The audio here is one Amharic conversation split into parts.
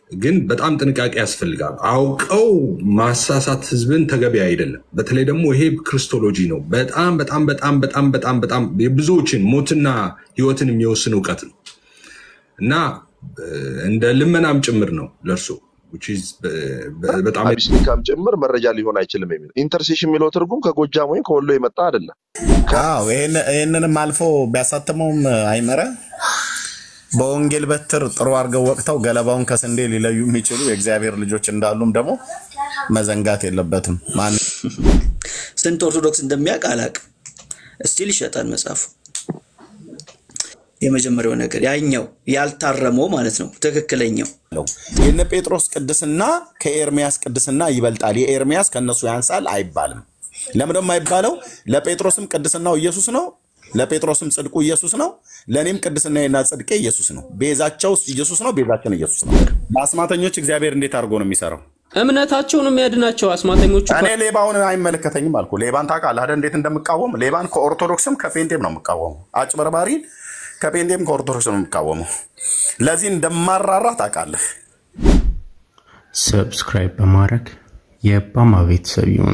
ግን በጣም ጥንቃቄ ያስፈልጋል። አውቀው ማሳሳት ህዝብን ተገቢ አይደለም። በተለይ ደግሞ ይሄ ክርስቶሎጂ ነው። በጣም በጣም በጣም በጣም በጣም በጣም የብዙዎችን ሞትና ህይወትን የሚወስን እውቀት ነው እና እንደ ልመናም ጭምር ነው ለእርሶ በጣም አቢሲኒካም ጭምር መረጃ ሊሆን አይችልም የሚለው ኢንተርሴሽን የሚለው ትርጉም ከጎጃም ወይም ከወሎ የመጣ አይደለም። አዎ ይህንንም አልፎ ቢያሳትመውም አይመረ በወንጌል በትር ጥሩ አድርገው ወቅተው ገለባውን ከስንዴ ሊለዩ የሚችሉ የእግዚአብሔር ልጆች እንዳሉም ደግሞ መዘንጋት የለበትም። ማን ስንት ኦርቶዶክስ እንደሚያውቅ አላውቅም። እስቲል ይሸጣል መጽሐፉ። የመጀመሪያው ነገር ያኛው ያልታረመው ማለት ነው። ትክክለኛው የነ ጴጥሮስ ቅድስና ከኤርሚያስ ቅድስና ይበልጣል፣ የኤርሚያስ ከእነሱ ያንሳል አይባልም። ለምን ደግሞ አይባለው? ለጴጥሮስም ቅድስናው ኢየሱስ ነው፣ ለጴጥሮስም ጽድቁ ኢየሱስ ነው፣ ለእኔም ቅድስናዬና ጽድቄ ኢየሱስ ነው። ቤዛቸው ኢየሱስ ነው፣ ቤዛችን ኢየሱስ ነው። በአስማተኞች እግዚአብሔር እንዴት አድርጎ ነው የሚሰራው? እምነታቸውን የሚያድናቸው አስማተኞቹ እኔ ሌባውን አይመለከተኝም አልኩ። ሌባን ታውቃለህ አይደል? እንዴት እንደምቃወም ሌባን ከኦርቶዶክስም ከፔንቴም ነው የምቃወሙ። አጭበርባሪን ከፔንቴም ከኦርቶዶክስ ነው የምቃወመው። ለዚህ እንደማራራ ታውቃለህ። ሰብስክራይብ በማድረግ የባማ ቤተሰብ ይሁኑ።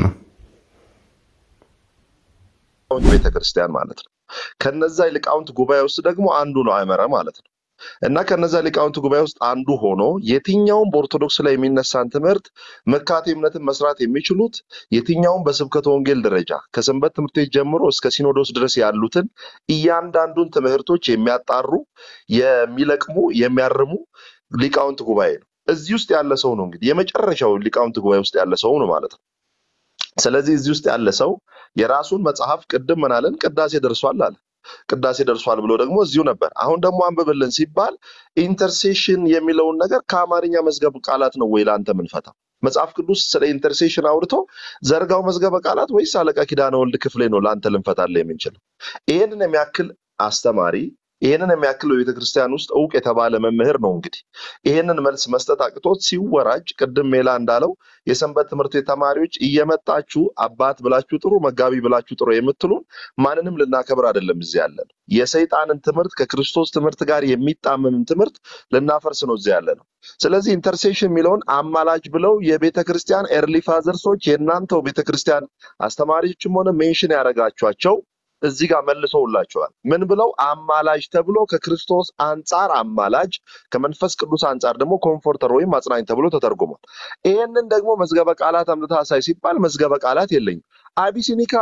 ቤተክርስቲያን ማለት ነው። ከነዛ ሊቃውንት ጉባኤ ውስጥ ደግሞ አንዱ ነው አይመረ ማለት ነው። እና ከነዛ ሊቃውንት ጉባኤ ውስጥ አንዱ ሆኖ የትኛውም በኦርቶዶክስ ላይ የሚነሳን ትምህርት መካቴ እምነትን መስራት የሚችሉት የትኛውም በስብከተ ወንጌል ደረጃ ከሰንበት ትምህርት ቤት ጀምሮ እስከ ሲኖዶስ ድረስ ያሉትን እያንዳንዱን ትምህርቶች የሚያጣሩ የሚለቅሙ፣ የሚያርሙ ሊቃውንት ጉባኤ ነው። እዚህ ውስጥ ያለ ሰው ነው እንግዲህ የመጨረሻው ሊቃውንት ጉባኤ ውስጥ ያለ ሰው ነው ማለት ነው። ስለዚህ እዚህ ውስጥ ያለ ሰው የራሱን መጽሐፍ ቅድም ምናለን ቅዳሴ ደርሷል አለ ቅዳሴ ደርሷል ብሎ ደግሞ እዚሁ ነበር። አሁን ደግሞ አንብብልን ሲባል ኢንተርሴሽን የሚለውን ነገር ከአማርኛ መዝገብ ቃላት ነው ወይ ለአንተ ምንፈታው? መጽሐፍ ቅዱስ ስለ ኢንተርሴሽን አውርቶ ዘርጋው መዝገበ ቃላት ወይስ አለቃ ኪዳነ ወልድ ክፍሌ ነው ለአንተ ልንፈታለ የምንችለው? ይህንን የሚያክል አስተማሪ ይህንን የሚያክል በቤተ ክርስቲያን ውስጥ እውቅ የተባለ መምህር ነው እንግዲህ ይህንን መልስ መስጠት አቅቶት ሲወራጭ፣ ቅድም ሜላ እንዳለው የሰንበት ትምህርት ቤት ተማሪዎች እየመጣችሁ አባት ብላችሁ ጥሩ፣ መጋቢ ብላችሁ ጥሩ የምትሉን ማንንም ልናከብር አይደለም እዚህ ያለ ነው። የሰይጣንን ትምህርት ከክርስቶስ ትምህርት ጋር የሚጣመምን ትምህርት ልናፈርስ ነው እዚህ ያለ ነው። ስለዚህ ኢንተርሴሽን የሚለውን አማላጅ ብለው የቤተ ክርስቲያን ኤርሊ ፋዘርሶች የእናንተው ቤተ ክርስቲያን አስተማሪዎችም ሆነ ሜንሽን ያደረጋችኋቸው እዚህ ጋር መልሰውላቸዋል። ምን ብለው አማላጅ ተብሎ ከክርስቶስ አንጻር አማላጅ፣ ከመንፈስ ቅዱስ አንጻር ደግሞ ኮምፎርተር ወይም አጽናኝ ተብሎ ተተርጉሟል። ይህንን ደግሞ መዝገበ ቃላት አምጥተህ አሳይ ሲባል መዝገበ ቃላት የለኝም። አቢሲኒካ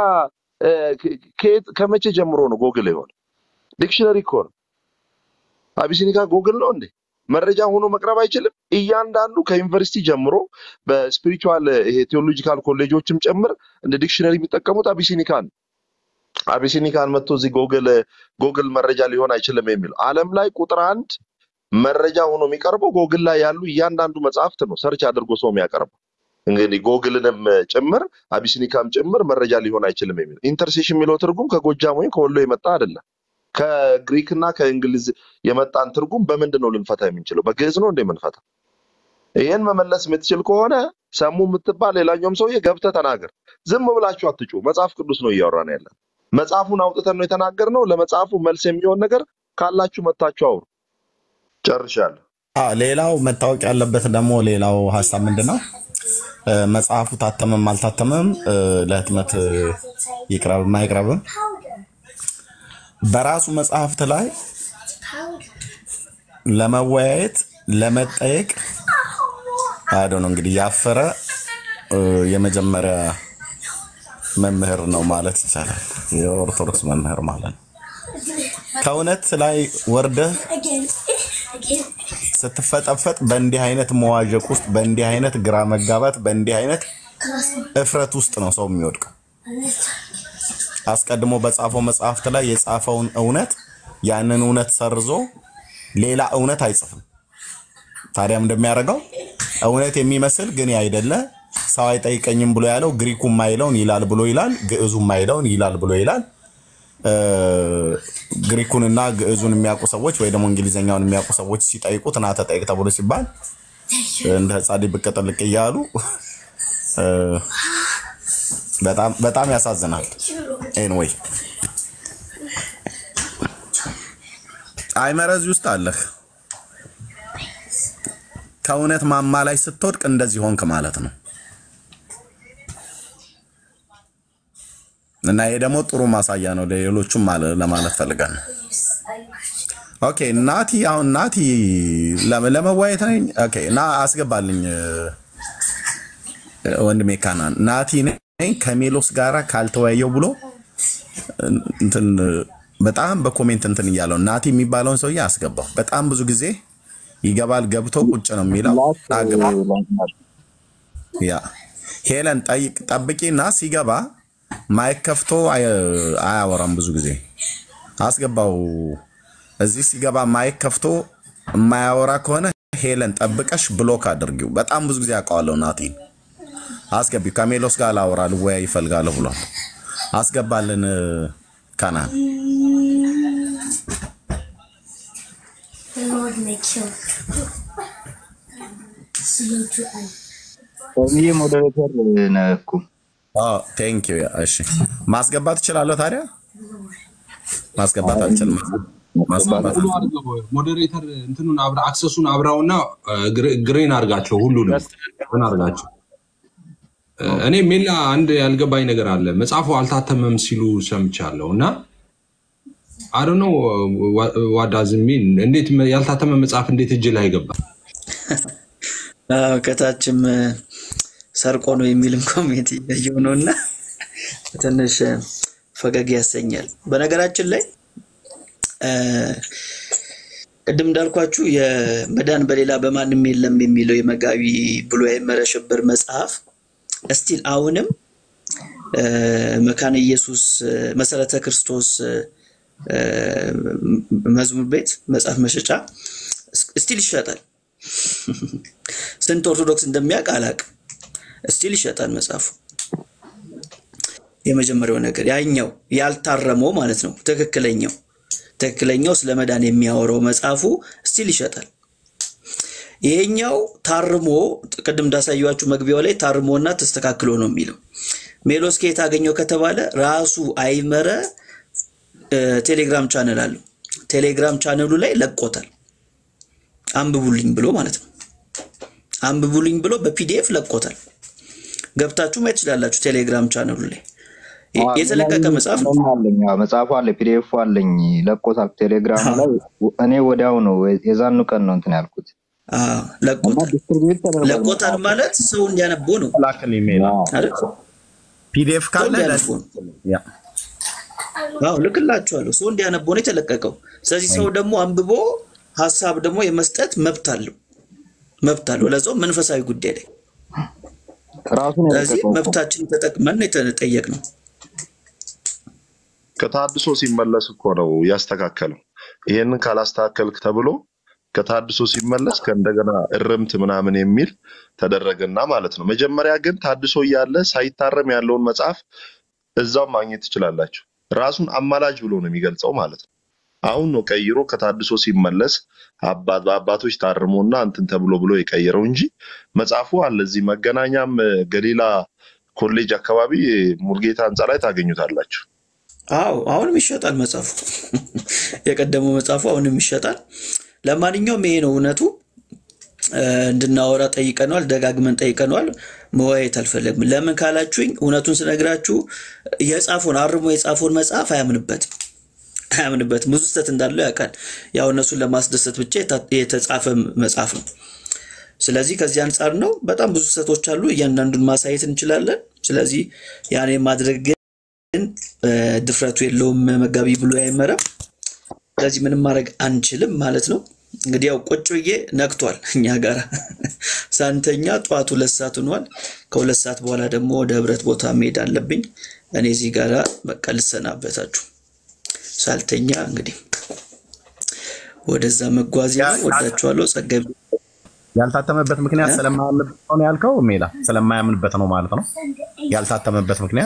ከመቼ ጀምሮ ነው ጎግል የሆነ? ዲክሽነሪ እኮ ነው። አቢሲኒካ ጎግል ነው እንዴ? መረጃ ሆኖ መቅረብ አይችልም። እያንዳንዱ ከዩኒቨርሲቲ ጀምሮ በስፒሪቹዋል ይሄ ቴዎሎጂካል ኮሌጆችም ጭምር እንደ ዲክሽነሪ የሚጠቀሙት አቢሲኒካን ነው። አቢሲኒካን መጥቶ እዚህ ጎግል ጎግል መረጃ ሊሆን አይችልም የሚለው ዓለም ላይ ቁጥር አንድ መረጃ ሆኖ የሚቀርበው ጎግል ላይ ያሉ እያንዳንዱ መጽሐፍት ነው ሰርች አድርጎ ሰው የሚያቀርበው። እንግዲህ ጎግልንም ጭምር አቢሲኒካም ጭምር መረጃ ሊሆን አይችልም የሚለው ኢንተርሴሽን የሚለው ትርጉም ከጎጃም ወይም ከወሎ የመጣ አይደለም። ከግሪክና ከእንግሊዝ የመጣን ትርጉም በምንድን ነው ልንፈታ የምንችለው? በግዕዝ ነው እንደ የምንፈታ? ይህን መመለስ የምትችል ከሆነ ሰሙ የምትባል ሌላኛውም ሰውዬ ገብተህ ተናገር። ዝም ብላችሁ አትጩ። መጽሐፍ ቅዱስ ነው እያወራን ያለን። መጽሐፉን አውጥተን ነው የተናገርነው። ለመጽሐፉ መልስ የሚሆን ነገር ካላችሁ መታችሁ አውሩ። ጨርሻለሁ። አዎ፣ ሌላው መታወቅ ያለበት ደግሞ ሌላው ሀሳብ ምንድን ነው? መጽሐፉ ታተመም አልታተመም ለህትመት ይቅረብም አይቅረብም በራሱ መጽሐፍት ላይ ለመወያየት ለመጠየቅ አዶ ነው እንግዲህ ያፈረ የመጀመሪያ መምህር ነው ማለት ይቻላል። የኦርቶዶክስ መምህር ማለት ነው። ከእውነት ላይ ወርደህ ስትፈጠፈጥ በእንዲህ አይነት መዋዠቅ ውስጥ በእንዲህ አይነት ግራ መጋባት በእንዲህ አይነት እፍረት ውስጥ ነው ሰው የሚወድቀው። አስቀድሞ በጻፈው መጽሐፍት ላይ የጻፈውን እውነት ያንን እውነት ሰርዞ ሌላ እውነት አይጽፍም። ታዲያም እንደሚያደርገው እውነት የሚመስል ግን አይደለ ሰው አይጠይቀኝም ብሎ ያለው ግሪኩ ማይለውን ይላል ብሎ ይላል፣ ግዕዙ ማይለውን ይላል ብሎ ይላል። ግሪኩንና ግዕዙን የሚያውቁ ሰዎች ወይ ደግሞ እንግሊዝኛውን የሚያውቁ ሰዎች ሲጠይቁት ና ተጠይቅ ተብሎ ሲባል እንደ ህጻን ብቅ ጥልቅ እያሉ በጣም ያሳዝናል። ኤንወይ አይ፣ ኤንዌይ። አይመረ እዚህ ውስጥ አለህ። ከእውነት ማማ ላይ ስትወድቅ እንደዚህ ሆንክ ማለት ነው። እና ይሄ ደግሞ ጥሩ ማሳያ ነው ለሌሎቹም ማለ- ለማለት ፈልገን ነው። ኦኬ ናቲ፣ አሁን ናቲ ለም- ለመዋየት ነኝ። ኦኬ እና አስገባልኝ እ፣ ወንድሜ ካናን ናቲ ነኝ ከሜሎስ ጋራ ካልተወያየው ብሎ እንትን በጣም በኮሜንት እንትን እያለው ናቲ የሚባለውን ሰውዬ አስገባው። በጣም ብዙ ጊዜ ይገባል፣ ገብቶ ቁጭ ነው የሚለው። አግባ ያ ሄለን ጠይቅ ጠብቂና ሲገባ ማይክ ከፍቶ አይ- አያወራም። ብዙ ጊዜ አስገባው። እዚህ ሲገባ ማይክ ከፍቶ የማያወራ ከሆነ ሄለን ጠብቀሽ ብሎክ አድርጊው። በጣም ብዙ ጊዜ አውቀዋለሁ። ናቲን አስገቢው። ከሜሎስ ጋር ላወራ ልወያይ ይፈልጋለሁ ብሏል። አስገባልን ካናን The Lord may kill. Slow to end. ሰውዬ ሞዴሬተር ነህ እኮ ቴንክ ዩ። እሺ ማስገባት እችላለሁ። ታዲያ ማስገባት አልችልም። ማስገባት ሁሉ አልችልም። አድርገው ሞዴሬተር እንትኑን አብራ አክሰሱን አብራውና ግሬን አርጋቸው ሁሉንም ምን አርጋቸው። እኔ ሜላ አንድ ያልገባኝ ነገር አለ። መጽሐፉ አልታተመም ሲሉ ሰምቻለሁ እና አዶ ነው ዋዳዝሚን እንዴት ያልታተመ መጽሐፍ እንዴት እጅ ላይ ገባ? አዎ፣ ከታችም እ፣ ሰርቆ ነው የሚልም ኮሜንት እያየሁ ነው እና ትንሽ እ፣ ፈገግ ያሰኛል። በነገራችን ላይ እ፣ ቅድም እንዳልኳችሁ የመዳን በሌላ በማንም የለም የሚለው የመጋቢ ብሉይ አይመረ ሽብር መጽሐፍ እስቲል አሁንም እ፣ መካነ ኢየሱስ እ፣ መሰረተ ክርስቶስ እ፣ እ፣ መዝሙር ቤት መጽሐፍ መሸጫ ስቲል ይሸጣል። ስንት ኦርቶዶክስ እንደሚያውቅ አላውቅም። ስቲል ይሸጣል መጽሐፉ። የመጀመሪያው ነገር ያኛው ያልታረመው ማለት ነው። ትክክለኛው ትክክለኛው ስለ መዳን የሚያወራው መጽሐፉ ስቲል ይሸጣል። ይሄኛው ታርሞ ቅድም እንዳሳየኋችሁ መግቢያው ላይ ታርሞና ተስተካክሎ ነው የሚለው። ሜሎስ ከየት አገኘው ከተባለ ራሱ አይመረ እ፣ ቴሌግራም ቻነል አለው። ቴሌግራም ቻነሉ ላይ ለቆታል። አንብቡልኝ ብሎ ማለት ነው። አንብቡልኝ ብሎ በፒዲኤፍ ለቆታል። ገብታችሁ ማየት ትችላላችሁ። ቴሌግራም ቻነሉ ላይ የ- የተለቀቀ መጽሐፍ ነው። እኔም አለኝ አዎ፣ መጽሐፉ አለ ፒዲኤፍ አለኝ ለቆታል ቴሌግራም ላይ እኔ ወዲያው ነው የዛኑ ቀን ነው እንትን ያልኩት አዎ፣ እና ለቆታል። ዲስትሪቢዩት ተደርጓል ለቆታል መጽሐፉ ማለት ሰው እንዲያነበው ነው ላክን ኢሜል አዎ። አይደል? ፒዲኤፍ ሰው ካለ እንዲያነበው ነው። ያ አዎ ልክላችኋለሁ። ሰው እንዲያነበው ነው የተለቀቀው። ስለዚህ ሰው ደግሞ አንብቦ ሀሳብ ደግሞ የመስጠት መብት አለው መብት አለው። ለዛው መንፈሳዊ ጉዳይ ላይ ራሱን ስለዚህ የለቀቀው እኮ። መብታችን ተጠቅመን ነው የተጠየቅ ነው። ከታድሶ ሲመለስ እኮ ነው ያስተካከለው። ይሄንን ካላስተካከልክ ተብሎ ከታድሶ ሲመለስ ከእንደገና እርምት ምናምን የሚል ተደረገና ማለት ነው። መጀመሪያ ግን ታድሶ እያለ ሳይታረም ያለውን መጽሐፍ እዛው ማግኘት ትችላላችሁ። ራሱን አማላጅ ብሎ ነው የሚገልጸው ማለት ነው። አሁን ነው ቀይሮ ከታድሶ ሲመለስ አባ- በአባቶች ታርሞና እንትን ተብሎ ብሎ የቀየረው እንጂ መጽሐፉ አለ። እዚህ መገናኛም እ፣ ገሊላ ኮሌጅ አካባቢ ሙልጌታ ህንፃ ላይ ታገኙታላችሁ። አዎ አሁንም ይሸጣል መጽሐፉ። የቀደመው መጽሐፉ አሁንም ይሸጣል። ለማንኛውም ይሄ ነው እውነቱ። እ፣ እንድናወራ ጠይቀነዋል፣ ደጋግመን ጠይቀነዋል። መወያየት አልፈለግም። ለምን ካላችሁኝ እውነቱን ስነግራችሁ የጻፈውን አርሞ የጻፈውን መጽሐፍ አያምንበትም አያምንበትም። ብዙ ስህተት እንዳለው ያውቃል። ያው እነሱን ለማስደሰት ብቻ የታ- የተጻፈ መጽሐፍ ነው። ስለዚህ ከዚህ አንጻር ነው በጣም ብዙ ስህተቶች አሉ። እያንዳንዱን ማሳየት እንችላለን። ስለዚህ ያኔ ማድረግ ግን እ፣ ድፍረቱ የለውም መጋቢ ብሎ አይመረም። ስለዚህ ምንም ማድረግ አንችልም ማለት ነው። እንግዲህ ያው ቁጭ ብዬ ነግቷል እኛ ጋር ሳንተኛ ጠዋት ሁለት ሰዓት ሆኗል። ከሁለት ሰዓት በኋላ ደግሞ ወደ ህብረት ቦታ መሄድ አለብኝ። እኔ እዚህ ጋራ በቃ ልሰናበታችሁ ሳልተኛ እንግዲህ ወደዛ መጓዝ ነው። ወዳችኋለሁ። ጸጋቢ ያልታተመበት ምክንያት ስለማያምንበት ነው ያልከው ሜላ፣ ስለማያምንበት ነው ማለት ነው ያልታተመበት ምክንያት።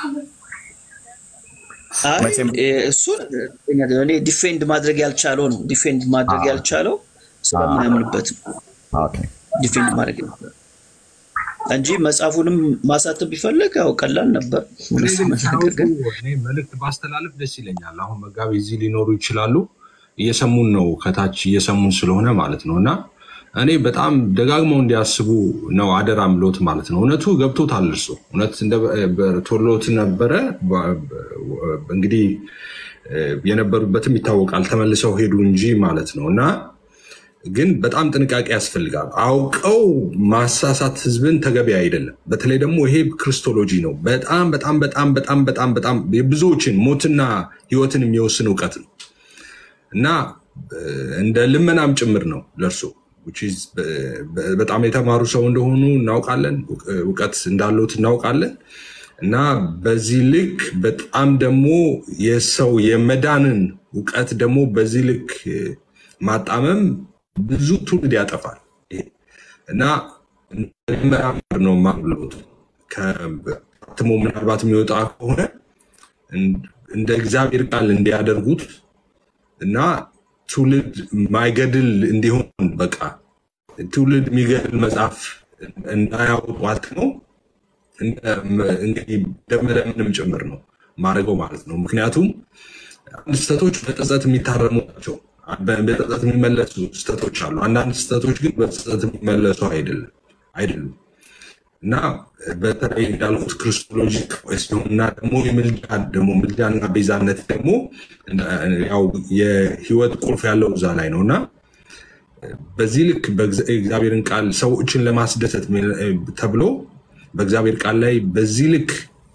አይ መቼም እ፣ እሱን እኔ ዲፌንድ ማድረግ ያልቻለው ነው ዲፌንድ ማድረግ ያልቻለው ስለማያምንበት ነው ኦኬ። ዲፌንድ ማድረግ ያልቻለው እንጂ መጽሐፉንም ማሳተም ቢፈልግ ያው ቀላል ነበር። እውነት ለመናገር ግን እኔ መልእክት ባስተላለፍ ደስ ይለኛል። አሁን መጋቢ እዚህ ሊኖሩ ይችላሉ፣ እየሰሙን ነው፣ ከታች እየሰሙን ስለሆነ ማለት ነው እና እኔ በጣም ደጋግመው እንዲያስቡ ነው አደራ ምሎት ማለት ነው። እውነቱ ገብቶታል። እርሱ እውነት ቶሎት ነበረ። እንግዲህ የነበሩበትም ይታወቃል። ተመልሰው ሄዱ እንጂ ማለት ነው እና ግን በጣም ጥንቃቄ ያስፈልጋል። አውቀው ማሳሳት ህዝብን ተገቢ አይደለም። በተለይ ደግሞ ይሄ ክርስቶሎጂ ነው። በጣም በጣም በጣም በጣም በጣም በጣም የብዙዎችን ሞትና ህይወትን የሚወስን እውቀት ነው እና እንደ ልመናም ጭምር ነው ለእርሱ በጣም የተማሩ ሰው እንደሆኑ እናውቃለን። እውቀት እንዳሉት እናውቃለን። እና በዚህ ልክ በጣም ደግሞ የሰው የመዳንን እውቀት ደግሞ በዚህ ልክ ማጣመም ብዙ ትውልድ ያጠፋል እና መራመር ነው ማብሎት ከትሞ ምናልባት የሚወጣ ከሆነ እንደ እግዚአብሔር ቃል እንዲያደርጉት እና ትውልድ ማይገድል እንዲሆን በቃ ትውልድ የሚገድል መጽሐፍ እንዳያወጡ አትመው እንግዲህ ደመለምንም ጭምር ነው ማድረገው ማለት ነው። ምክንያቱም አንድ ስህተቶች በጸጸት የሚታረሙ ናቸው። በጸጸት የሚመለሱ ስህተቶች አሉ። አንዳንድ ስህተቶች ግን በጸጸት የሚመለሱ አይደለም አይደሉም እና በተለይ እንዳልኩት ክርስቶሎጂ ሲሆን እና ደግሞ የምልጃ ደግሞ ምልጃና ቤዛነት ደግሞ ያው የህይወት ቁልፍ ያለው እዛ ላይ ነው እና በዚህ ልክ እግዚአብሔርን ቃል ሰዎችን ለማስደሰት ተብሎ በእግዚአብሔር ቃል ላይ በዚህ ልክ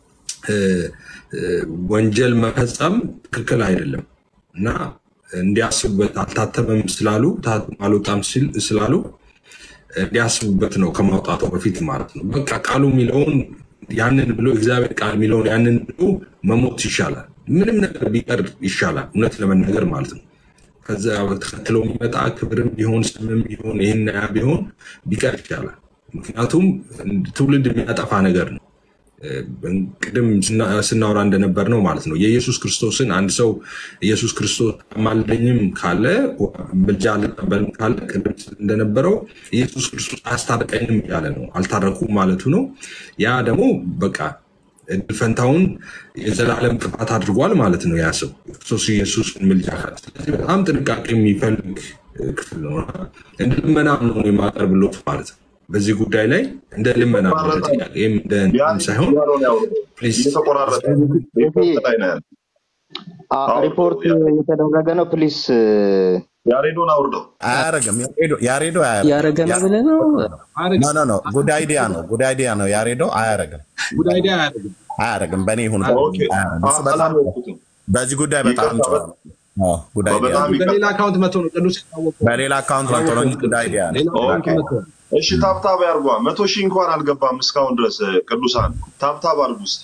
ወንጀል መፈጸም ትክክል አይደለም እና እንዲያስቡበት አልታተመም ስላሉ አልወጣም ስላሉ እንዲያስቡበት ነው ከማውጣቱ በፊት ማለት ነው። በቃ ቃሉ የሚለውን ያንን ብሎ እግዚአብሔር ቃል የሚለውን ያንን ብሎ መሞት ይሻላል። ምንም ነገር ቢቀር ይሻላል፣ እውነት ለመናገር ማለት ነው። ከዛ ተከትሎ የሚመጣ ክብርም ቢሆን ስምም ቢሆን ይህን ያ ቢሆን ቢቀር ይሻላል። ምክንያቱም ትውልድ የሚያጠፋ ነገር ነው። ቅድም ስናወራ እንደነበር ነው ማለት ነው። የኢየሱስ ክርስቶስን አንድ ሰው ኢየሱስ ክርስቶስ አማልደኝም ካለ ምልጃ አልቀበልም ካለ ቅድም እንደነበረው ኢየሱስ ክርስቶስ አያስታርቀኝም እያለ ነው። አልታረኩም ማለቱ ነው። ያ ደግሞ በቃ እድል ፈንታውን የዘላለም ጥፋት አድርጓል ማለት ነው። ያ ሰው ክርስቶስ ኢየሱስ ምልጃ ካለ። ስለዚህ በጣም ጥንቃቄ የሚፈልግ ክፍል ነው። እንደ ልመናም ነው የማቀርብሎት ማለት ነው። በዚህ ጉዳይ ላይ እንደ ልመና ጥያቄም እንደ ሳይሆን ሪፖርት እየተደረገ ነው። ፕሊስ ያሬዶን አውርደው። አያረግም። ያሬዶ ያረገ ነው ብለህ ነው? ኖ ኖ፣ ጉድ አይዲያ ነው። ጉድ አይዲያ ነው። ያሬዶ አያረግም፣ አያረግም። በእኔ ይሁን በዚህ ጉዳይ በጣም በሌላ አካውንት መቶ ነው ቅዱስ በሌላ አካውንት መቶ ነው እንጂ ጉድ አይዲያ ነው። እሺ ታብታብ ያርጓ። መቶ ሺህ እንኳን አልገባም እስካሁን ድረስ ቅዱሳን ታብታብ አርጉ እስኪ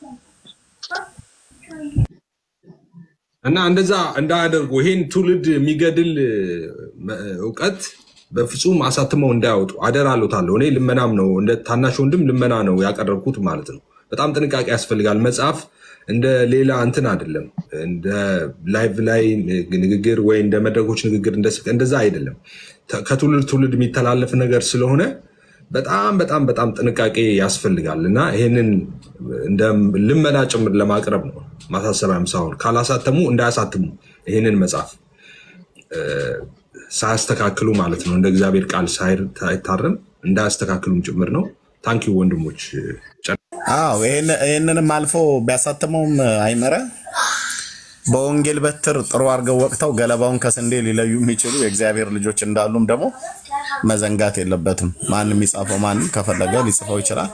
እና እንደዛ እንዳያደርጉ ይሄን ትውልድ የሚገድል እውቀት በፍጹም አሳትመው እንዳያወጡ አደራ አለታለሁ። እኔ ልመናም ነው እንደ ታናሽ ወንድም ልመና ነው ያቀረብኩት ማለት ነው። በጣም ጥንቃቄ ያስፈልጋል። መጽሐፍ እንደ ሌላ እንትን አይደለም። እንደ ላይቭ ላይ ንግግር ወይ እንደ መድረኮች ንግግር እንደዛ አይደለም። ከትውልድ ትውልድ የሚተላለፍ ነገር ስለሆነ በጣም በጣም በጣም ጥንቃቄ ያስፈልጋል እና ይህንን እንደ ልመና ጭምር ለማቅረብ ነው ማሳሰቢያም ሳይሆን ካላሳተሙ እንዳያሳትሙ ይህንን መጽሐፍ ሳያስተካክሉ ማለት ነው እንደ እግዚአብሔር ቃል ሳይታረም እንዳያስተካክሉም ጭምር ነው። ታንኪ ወንድሞች። አዎ ይህንንም አልፎ ቢያሳትመውም አይመረ በወንጌል በትር ጥሩ አድርገው ወቅተው ገለባውን ከስንዴ ሊለዩ የሚችሉ የእግዚአብሔር ልጆች እንዳሉም ደግሞ መዘንጋት የለበትም። ማንም የሚጻፈው ማንም ከፈለገ ሊጽፈው ይችላል።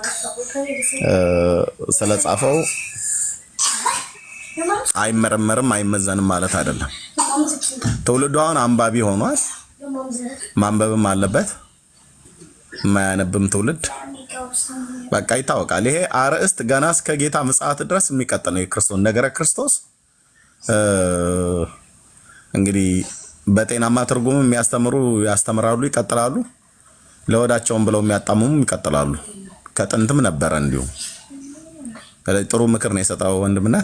ስለጻፈው አይመረመርም አይመዘንም ማለት አይደለም። ትውልዱ አሁን አንባቢ ሆኗል። ማንበብም አለበት። የማያነብም ትውልድ በቃ ይታወቃል። ይሄ አርዕስት ገና እስከ ጌታ ምጽአት ድረስ የሚቀጥል ነው። የክርስቶስ ነገረ ክርስቶስ እንግዲህ በጤናማ ትርጉም የሚያስተምሩ ያስተምራሉ፣ ይቀጥላሉ። ለወዳቸውም ብለው የሚያጣምሙ ይቀጥላሉ። ከጥንትም ነበረ እንዲሁ። ጥሩ ምክር ነው የሰጠው ወንድምነት።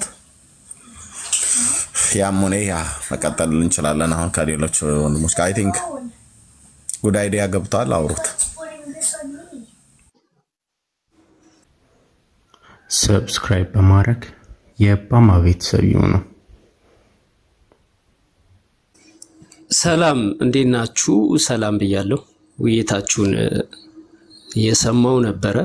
ያም ሆነ ያ መቀጠል እንችላለን። አሁን ከሌሎች ወንድሞች ጋር አይ ቲንክ ጉድ አይዲያ ገብተዋል። አውሩት። ሰብስክራይብ በማድረግ የባማ ቤተሰብ ይሁኑ። ሰላም እንዴት ናችሁ? ሰላም ብያለሁ። ውይይታችሁን እ፣ እየሰማው ነበረ።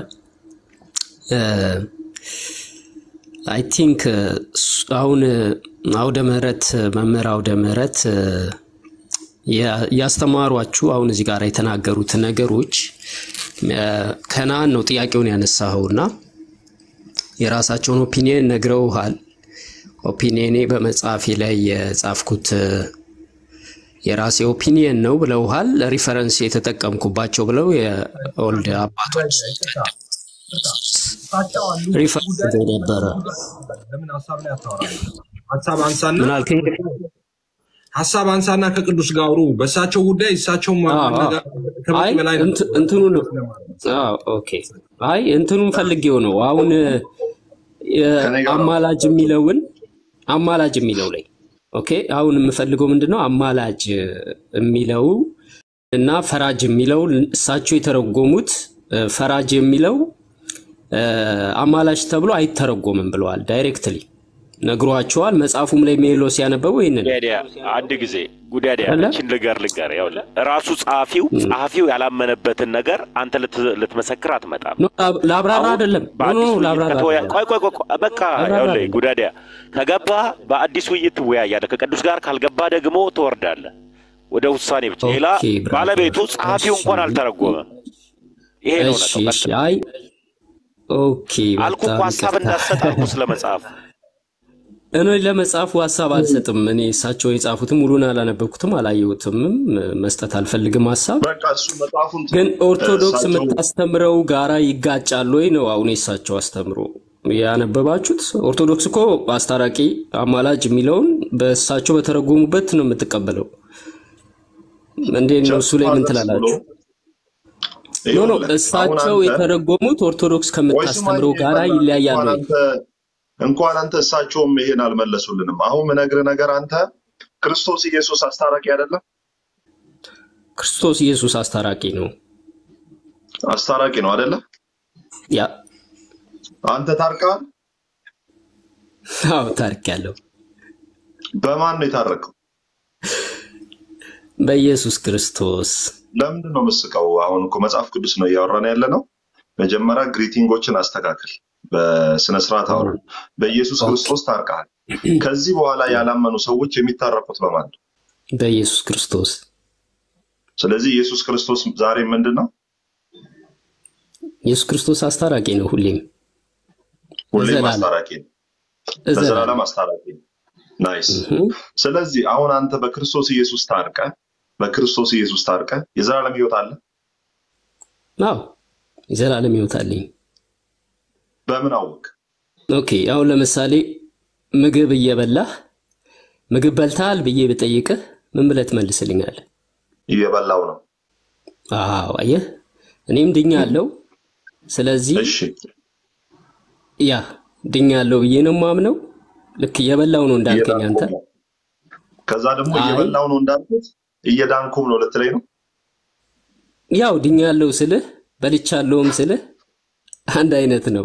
አይ ቲንክ አሁን እ፣ አውደ ምህረት መምህር አውደ ምህረት እ፣ ያ- ያስተማሯችሁ አሁን እዚህ ጋር የተናገሩት ነገሮች እ፣ ከነአን ነው ጥያቄውን ያነሳኸውና የራሳቸውን ኦፒኒየን ነግረውሃል። ኦፒኒየኔ በመጽሐፌ ላይ የጻፍኩት እ፣ የራሴ ኦፒኒየን ነው ብለውሃል። ሪፈረንስ የተጠቀምኩባቸው ብለው የኦልድ አባቶች ሪፈረንስ ይዘው ነበረ። ለምን ሀሳብ ላይ አታወራም? ሀሳብ አንሳና ምን አልከኝ? ሀሳብ አንሳና ከቅዱስ ጋር አውሩ። በእሳቸው ጉዳይ እሳቸው አዎ፣ አዎ። ማነጋገር ከበቂ አይ በላይ ነው። እንት- እንትኑ ነው። አዎ፣ ኦኬ። አይ እንትኑን ፈልጌው ነው አሁን የ- ከኔ ጋር ነው። አማላጅ የሚለውን አማላጅ የሚለው ላይ ኦኬ። አሁን የምፈልገው ምንድን ነው አማላጅ የሚለው እና ፈራጅ የሚለው እሳቸው የተረጎሙት እ፣ ፈራጅ የሚለው እ፣ አማላጅ ተብሎ አይተረጎምም ብለዋል። ዳይሬክትሊ ነግሯቸዋል። መጽሐፉም ላይ ሜሎ ሲያነበበው ይህንን ጉዳዲያ አንድ ጊዜ ጉዳዲያ አለ እችን ልገር ልገር ያው ራሱ ጸሐፊው ጸሐፊው ያላመነበትን ነገር አንተ ልት- ልትመሰክር አትመጣም። ኖ፣ ላብ- ላብራራ አሁን አይደለም ኖ ኖ በአዲስ ውይይት ላብራራ ከተወያ አይደለም ቆይ ቆይ ቆይ ቆይ፣ በቃ ላብራራ ያውልህ አይደለም። ጉዳዲያ ከገባ በአዲስ ውይይት ትወያያለህ። ከቅዱስ ጋር ካልገባ ደግሞ ትወርዳለህ ወደ ውሳኔ ብቻ። ሌላ ኦኬ ብራዘር፣ ባለቤቱ ጸሐፊው እሺ እንኳን አልተረጎመም። ይሄ ነው እሺ እውነታው። እሺ። ቀጥል አይ ኦኬ፣ አልኩ እኮ በጣም ሀሳብ ይቅርታ። እንዳትሰጥ አልኩ ስለ መጽሐፍ እኔ ለመጽሐፉ ሀሳብ አልሰጥም። እኔ እሳቸው የጻፉትም ሙሉን አላነበብኩትም አላየሁትምም፣ መስጠት አልፈልግም ሀሳብ። በቃ እሱ መጽሐፉን ግን ኦርቶዶክስ እሳቸው የምታስተምረው ጋራ ይጋጫል ወይ ነው አሁን የእሳቸው አስተምሮ ያነበባችሁት? ኦርቶዶክስ እኮ አስታራቂ አማላጅ የሚለውን በእሳቸው በተረጎሙበት ነው የምትቀበለው። እንዴት ነው እሱ ላይ ምን ጀስት ብሎ ትላላችሁ? ኖ ኖ ይኸውልህ አሁን እሳቸው አንተ የተረጎሙት ኦርቶዶክስ ወይ ስማኝ ከምታስተምረው ጋራ በእናትህ ይለያያል እንኳን ወይ? አንተ እንኳን አንተ እሳቸውም ይሄን አልመለሱልንም። አሁን ምነግርህ ነገር አንተ ክርስቶስ ኢየሱስ አስታራቂ አይደለም? ክርስቶስ ኢየሱስ አስታራቂ ነው። አስታራቂ ነው አይደለ? ያ አንተ ታርቀሃል። አዎ ታሪክ ያለው በማን ነው የታረቀው? በኢየሱስ ክርስቶስ ለምንድን ነው የምስቀው? አሁን እኮ መጽሐፍ ቅዱስ ነው እያወራን ያለ ነው። መጀመሪያ ግሪቲንጎችን አስተካክል፣ በስነ ስርዓት አውራ። በኢየሱስ ኦኬ ክርስቶስ ታርቀሃል። ከዚህ በኋላ ያላመኑ ሰዎች የሚታረቁት በማን ነው? በኢየሱስ ክርስቶስ ስለዚህ ኢየሱስ ክርስቶስ ዛሬ ምንድን ነው? ኢየሱስ ክርስቶስ አስታራቂ ነው። ሁሌም ሁሌም ለዘላለም አስታራቂ ነው። ለዘላለም ለዘላለም አስታራቂ ነው። ናይስ። እህ ስለዚህ አሁን አንተ በክርስቶስ ኢየሱስ ታርቀ በክርስቶስ ኢየሱስ ታርቀ የዘላለም ህይወት አለ። አዎ የዘላለም ሕይወት አለኝ። በምን አወቅ? ኦኬ አሁን ለምሳሌ ምግብ እየበላህ ምግብ በልተሃል ብዬ ብጠይቅህ ምን ብለህ ትመልስልኛለህ? እየበላው ነው። አዎ አየህ፣ እኔም ድኛለሁ። ስለዚህ እሺ ያ ድኛለሁ ብዬ ነው የማምነው። ልክ እየበላው ነው እንዳልከኝ አንተ። እየዳንኩም ነው። ከዛ ደግሞ አይ እየበላው ነው እንዳልኩት እየዳንኩም ነው ልትለኝ ነው። ያው ድኛለሁ ስልህ በልቻለሁም ስልህ አንድ አይነት ነው።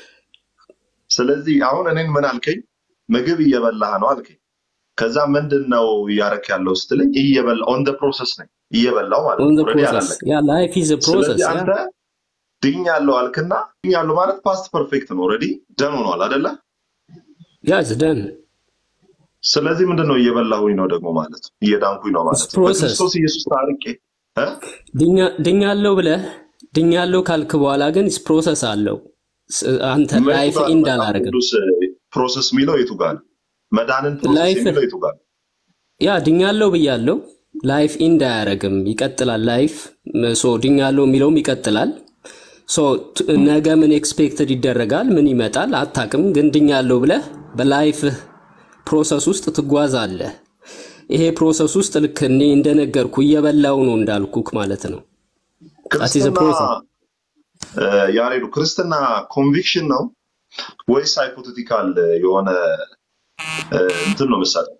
ስለዚህ አሁን እኔን ምን አልከኝ? ምግብ እየበላህ ነው አልከኝ። ከዛ ምንድን ነው እያረክ ያለው ስትለኝ እየበላ ኦን ደ ፕሮሰስ ነኝ እየበላው ማለት ኦን ነው። ዘ ኦልሬዲ ፕሮሰስ አላለቀም። ያ ላይፍ ኢዝ ፕሮሰስ ስለዚህ ያ አንተ ድኛለሁ አልክና ድኛለሁ ማለት ፓስት ፐርፌክት ነው። ኦልሬዲ ደን ሆኗል አይደለ? ያ ዝደን ስለዚህ ምንድን ነው እየበላሁኝ ነው ደግሞ ማለት ነው፣ እየዳንኩኝ ነው ማለት ነው። ፕሮሰስ በክርስቶስ ኢየሱስ ታርቄ እ? ድኛለሁ ብለህ ድኛለሁ ካልክ በኋላ ግን ፕሮሰስ አለው። ስ- አንተ የቱ ላይፍ ጋር ነው ኢንድ መጽሐፍ አላደርግም። ቅዱስ ፕሮሰስ የሚለው የቱ ጋር ነው? መዳንን ፕሮሰስ ላይፍ የሚለው የቱ ጋር ነው? ያ ድኛለሁ ብያለሁ። ላይፍ ኢንድ አያደርግም፣ ይቀጥላል። ላይፍ ሶ ድኛለሁ የሚለውም ይቀጥላል። ሶ ት- ነገ ምን ኤክስፔክትድ ይደረጋል? ምን ይመጣል? አታቅም። ግን ድኛለሁ ብለህ በላይፍህ ፕሮሰስ ውስጥ ትጓዛለህ። ይሄ ፕሮሰስ ውስጥ ልክ እኔ እንደነገርኩ እየበላው ነው እንዳልኩክ ማለት ነው። ዛት ኢዝ ክርስትና ፕሮሰስ። እ፣ ያሬዱ ክርስትና ኮንቪክሽን ነው ወይስ ሃይፖቴቲካል የሆነ እ፣ እንትን ነው የምትሰጠው?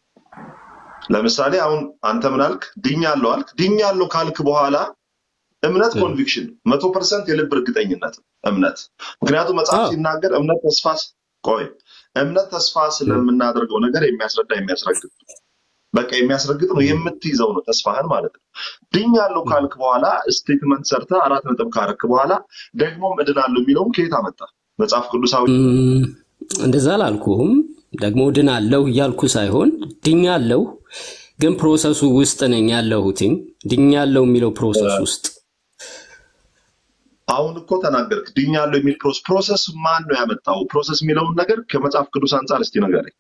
ለምሳሌ አሁን አንተ ምን አልክ? ድኛለሁ አልክ። ድኛለሁ ካልክ በኋላ እምነት ኮንቪክሽን መቶ ፐርሰንት የልብ እርግጠኝነት ነው እምነት። ምክንያቱም መጽሐፍ አዎ ሲናገር እምነት ተስፋ ስ- ቆይ እምነት ተስፋ ስለምናደርገው ነገር የሚያስረዳ የሚያስረግጥ ነው። በቃ የሚያስረግጥ ነው። የምትይዘው ነው ተስፋህን ማለት ነው። ድኛለሁ ካልክ በኋላ ስቴትመንት ሰርተህ አራት ነጥብ ካረክ በኋላ ደግሞም እድናለሁ የሚለውን ከየት አመጣ? መጽሐፍ ቅዱሳዊ እም፣ እንደዛ አላልኩህም። ደግሞ ድናለሁ እያልኩ ሳይሆን ድኛለሁ፣ ግን ፕሮሰሱ ውስጥ ነኝ ያለሁትኝ። ድኛለሁ የሚለው ፕሮሰስ ውስጥ አሁን እኮ ተናገርክ። ድኛለሁ የሚል ፕሮሰስ ፕሮሰስ ማን ነው ያመጣው? ፕሮሰስ የሚለውን ነገር ከመጽሐፍ ቅዱስ አንጻር እስቲ ንገረኝ።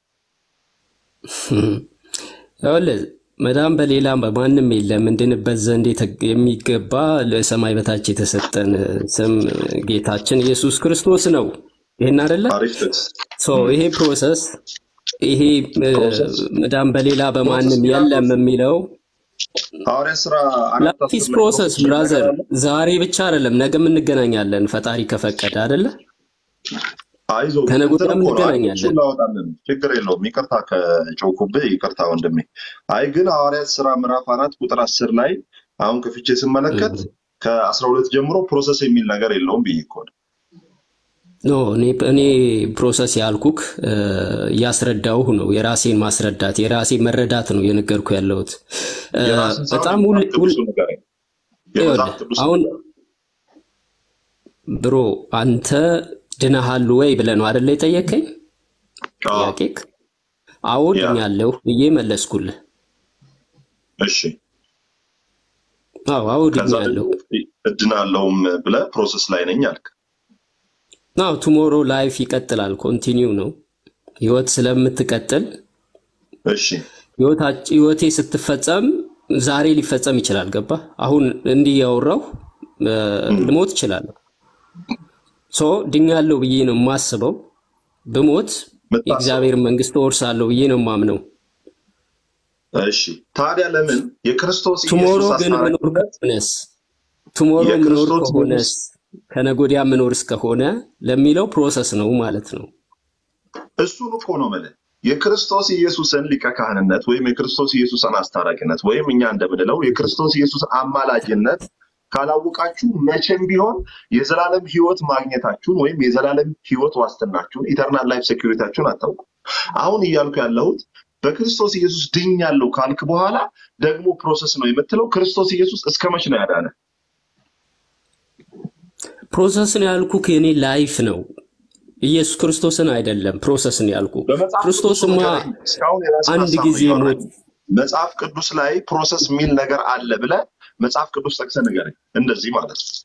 ይኸውልህ መዳን በሌላ በማንም የለም እንድንበት ዘንድ የተ- የሚገባ ለሰማይ በታች የተሰጠን ስም ጌታችን ኢየሱስ ክርስቶስ ነው። ይህን አይደለ? አሪፍ ጥቅስ። ሶ ይሄ ፕሮሰስ ይሄ እ፣ ፕሮሰስ መዳን በሌላ ፕሮሰስ በማንም ሚላኖስ የለም የሚለው ሐዋርያት ስራ አራት ላፊስ አስር ላይ ፕሮሰስ ፕሮሰስ የሚል ነገር ብራዘር፣ አለ። ዛሬ ብቻ አይደለም ነገም እንገናኛለን ፈጣሪ ከፈቀደ አይደለ? አይዞ ከነገ እንትን ወዲያም እኮ ነው። አይ እንገናኛለን። እሱን ላወጣለን ችግር የለውም። ይቅርታ ከጮኩብህ ይቅርታ ወንድሜ። አይ ግን ሐዋርያት ስራ ምዕራፍ አራት ቁጥር አስር ላይ አሁን ከፍቼ ስመለከት ከአስራ ሁለት ጀምሮ ፕሮሰስ የሚል ነገር የለውም ብዬ እኮ ነው። ኖ እኔ እኔ ፕሮሰስ ያልኩክ እ፣ እያስረዳሁህ ነው። የራሴን ማስረዳት የራሴን መረዳት ነው እየነገርኩ ያለሁት እ፣ የራስን ሳይሆን በጣም ሁል የመጽሐፍ ሁል ቅዱሱ ንገረኝ። የመጽሐፍ ይኸውልህ ቅዱስ አሁን ብሮ አንተ ድነሃል ወይ ብለህ ነው አይደለ የጠየከኝ ጥያቄክ? አዎ ያ ድኛለሁ ብዬ መለስኩልህ። እሺ። አዎ አዎ ከዛ ድኛለሁ። ደግሞ እድናለሁም ብለህ ፕሮሰስ ላይ ነኝ አልክ። አዎ ቱሞሮ ላይፍ ይቀጥላል። ኮንቲኒው ነው ህይወት ስለምትቀጥል እሺ ህይወታች- ህይወቴ ስትፈጸም ዛሬ ሊፈጸም ይችላል። ገባ? አሁን እንዲህ ያወራሁ እ፣ ልሞት እችላለሁ። ሶ ድኛለሁ ብዬ ነው የማስበው። ብሞት የምታስበው የእግዚአብሔር መንግስት እወርሳለሁ ብዬ ነው የማምነው። እሺ። ታዲያ ለምን የክርስቶስ ቱሞሮ ኢየሱስ ግን ምኖር አስታራቂነት ከሆነስ ቱሞሮ ምኖር የክርስቶስ ከሆነስ ኢየሱስ ከነጎዲያ ምኖር እስከሆነ ለሚለው ፕሮሰስ ነው ማለት ነው። እሱን እኮ ነው የምልህ። የክርስቶስ ኢየሱስን ሊቀ ካህንነት ወይም የክርስቶስ ኢየሱስን አስታራቂነት ወይም እኛ እንደምንለው የክርስቶስ ኢየሱስን አማላጅነት ካላወቃችሁ መቼም ቢሆን የዘላለም ህይወት ማግኘታችሁን ወይም የዘላለም ህይወት ዋስትናችሁን ኢተርናል ላይፍ ሴኩሪታችሁን አታውቁ። አሁን እያልኩ ያለሁት በክርስቶስ ኢየሱስ ድኛለሁ ካልክ በኋላ ደግሞ ፕሮሰስ ነው የምትለው። ክርስቶስ ኢየሱስ እስከ መች ነው ያዳነ? ፕሮሰስን ያልኩ የኔ ላይፍ ነው ኢየሱስ ክርስቶስን አይደለም። ፕሮሰስን ያልኩ በመጽሐፍ ቅዱስ ክርስቶስማ ንገረኝ። እስካሁን የራስን አንድ ሀሳብ ነው ጊዜ እያወራኝ ሞት መጽሐፍ ቅዱስ ላይ ፕሮሰስ የሚል ነገር አለ ብለህ መጽሐፍ ቅዱስ ጠቅሰህ ንገረኝ። እንደዚህ ማለት ነው።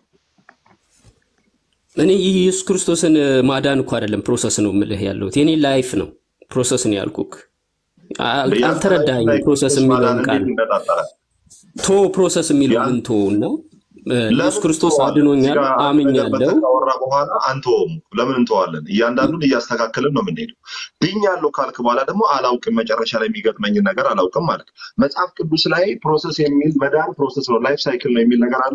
እኔ ኢየሱስ ክርስቶስን ማዳን እኮ አይደለም ፕሮሰስ ነው የምልህ ያለሁት የኔ ላይፍ ነው ፕሮሰስን ያልኩክ። አል- ያንተ ላይፍ አልተረዳኸኝም። ላይ ፕሮሰስ ክርስቶስ ማዳን የሚለውን ቃል እንዴት ይነጣጠራል? ቶ ፕሮሰስ የሚለው ያን ምን ቶ እና እ፣ ኢየሱስ ለምን ክርስቶስ እንተዋለን? እዚህ አድኖኛል ጋር አንድ ነገር አምኛለሁ። መተህ ካወራ በኋላ አንተውም። ለምን እንተዋለን? እያንዳንዱን እያስተካከልን ነው የምንሄደው። ድኛለሁ ካልክ በኋላ ደግሞ አላውቅም፣ መጨረሻ ላይ የሚገጥመኝን ነገር አላውቅም ማለት መጽሐፍ ቅዱስ ላይ ፕሮሰስ የሚል መዳን ፕሮሰስ ነው ላይፍ ሳይክል ነው የሚል ነገር አለ።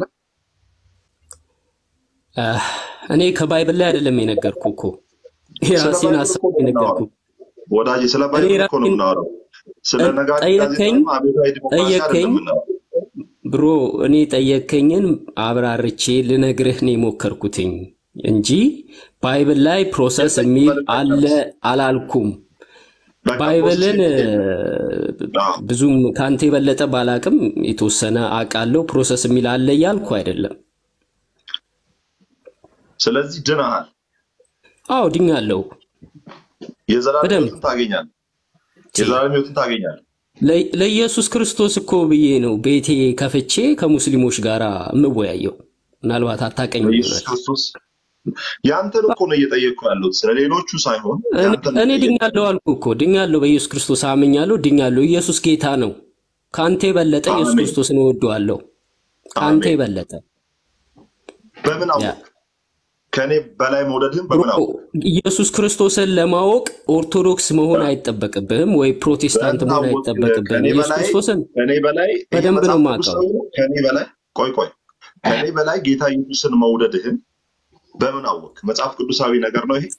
አ፣ እኔ ከባይብል ላይ አይደለም የነገርኩ እኮ ስለ የራሴን ባይብል ሀሳብ እኮ ነው የነገርኩ የምናወራው ወዳጅ፣ ስለ እኔ ባይብል እኮ ነው ራሴን የምናወራው። ስለ እ፣ ነጋሪት ጠየከኝ ጋዜጣም አብዮታዊ ዲሞክራሲ ጠየከኝ አይደለም የምናወራው። ብሮ እኔ ጠየከኝን አብራርቼ ልነግርህ ነው የሞከርኩትኝ እንጂ ባይብል ላይ ፕሮሰስ የለኝም የሚል መልእክት አለ መልስ አላልኩም። በቃ ፕሮሰስ ባይብልን እ፣ የለኝም። አዎ ብዙም ከአንተ የበለጠ ባላቅም የተወሰነ አውቃለሁ። ፕሮሰስ የሚል አለ እያልኩ አይደለም። ስለዚህ ድነሃል፣ አዎ ድኛለሁ የዘላለም በደንብ ህይወትን ታገኛለህ፣ ቺ የዘላለም ህይወትን ታገኛለህ። ለ- ለኢየሱስ ክርስቶስ እኮ ብዬ ነው ቤቴ ከፍቼ ከሙስሊሞች ጋር የምወያየው። ምናልባት አታቀኝም በኢየሱስ ይሆናል። ክርስቶስ ያንተን እኮ ነው እየጠየቅኩ ያለሁት፣ ስለ ሌሎቹ ሳይሆን እኔ ያንተን ነው እኔ እየጠየቅኩ ድኛለሁ አልኩ እኮ ድኛለሁ፣ በኢየሱስ ክርስቶስ አምኛለሁ፣ ድኛለሁ። ኢየሱስ ጌታ ነው። ከአንተ የበለጠ ኢየሱስ አሜን ክርስቶስን እወደዋለሁ። ከአንተ አሜን። የበለጠ በምን ያ አወቅ? ከእኔ በላይ መውደድህን ብሮ በምን አወቅ? ኢየሱስ ክርስቶስን ለማወቅ ኦርቶዶክስ መሆን አይጠበቅብህም ወይ ፕሮቴስታንት በምን መሆን አወቅ? አይጠበቅብህም። ከእኔ ኢየሱስ በላይ ክርስቶስን ከእኔ በላይ ይሄ በደንብ ነው መጽሐፍ የማውቀው። ቅዱሳዊ ነው። ከእኔ በላይ ቆይ ቆይ ከእኔ በላይ ጌታ ኢየሱስን መውደድህን በምን አወቅ? መጽሐፍ ቅዱሳዊ ነገር ነው ይሄ።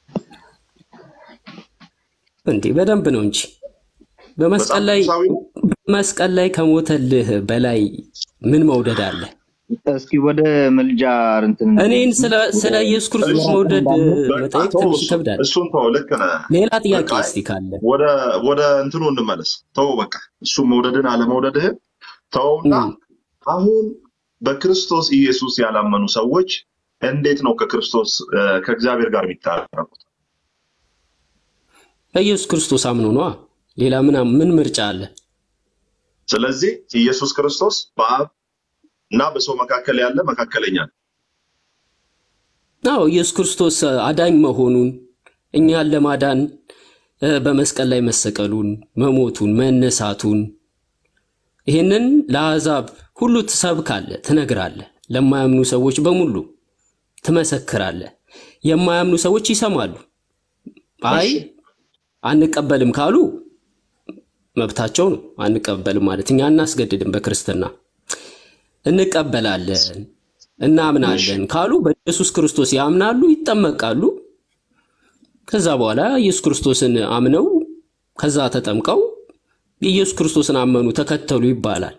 እንዴ በደንብ ነው እንጂ በመስቀል መጽሐፍ ላይ ቅዱሳዊ ነው። በመስቀል ላይ ከሞተልህ በላይ ምን መውደድ አለ? እስኪ ወደ ምልጃ እንትን እኔን ስለ ስለ ኢየሱስ ክርስቶስ እሺ፣ መውደድ በቃ መጠየቅ ተው፣ ትንሽ እሱ- ይከብዳል። እሱን ተው፣ ልክ ነህ። ሌላ ጥያቄ በቃ እስቲ ካለ ወደ ወደ እንትኑ እንመለስ። ተው በቃ እሱ መውደድን አለመውደድህን ተውና እም፣ አሁን በክርስቶስ ኢየሱስ ያላመኑ ሰዎች እንዴት ነው ከክርስቶስ እ፣ ከእግዚአብሔር ጋር የሚታረቁት? በኢየሱስ ክርስቶስ አምኖ ነዋ። ሌላ ምን ምን ምርጫ አለ? ስለዚህ ኢየሱስ ክርስቶስ በአብ እና በሰው መካከል ያለ መካከለኛ ነው። አዎ ኢየሱስ ክርስቶስ አዳኝ መሆኑን እኛን ለማዳን እ፣ በመስቀል ላይ መሰቀሉን፣ መሞቱን፣ መነሳቱን ይህንን ለአሕዛብ ሁሉ ትሰብካለህ፣ ትነግራለህ። ለማያምኑ ሰዎች በሙሉ ትመሰክራለህ። የማያምኑ ሰዎች ይሰማሉ። አይ እሺ አንቀበልም ካሉ መብታቸው ነው። አንቀበልም ማለት እኛ አናስገድድም። በክርስትና እንቀበላለን፣ እሺ እናምናለን ካሉ በኢየሱስ ክርስቶስ ያምናሉ፣ ይጠመቃሉ። ከዛ በኋላ ኢየሱስ ክርስቶስን አምነው ከዛ ተጠምቀው የኢየሱስ ክርስቶስን አመኑ፣ ተከተሉ ይባላል።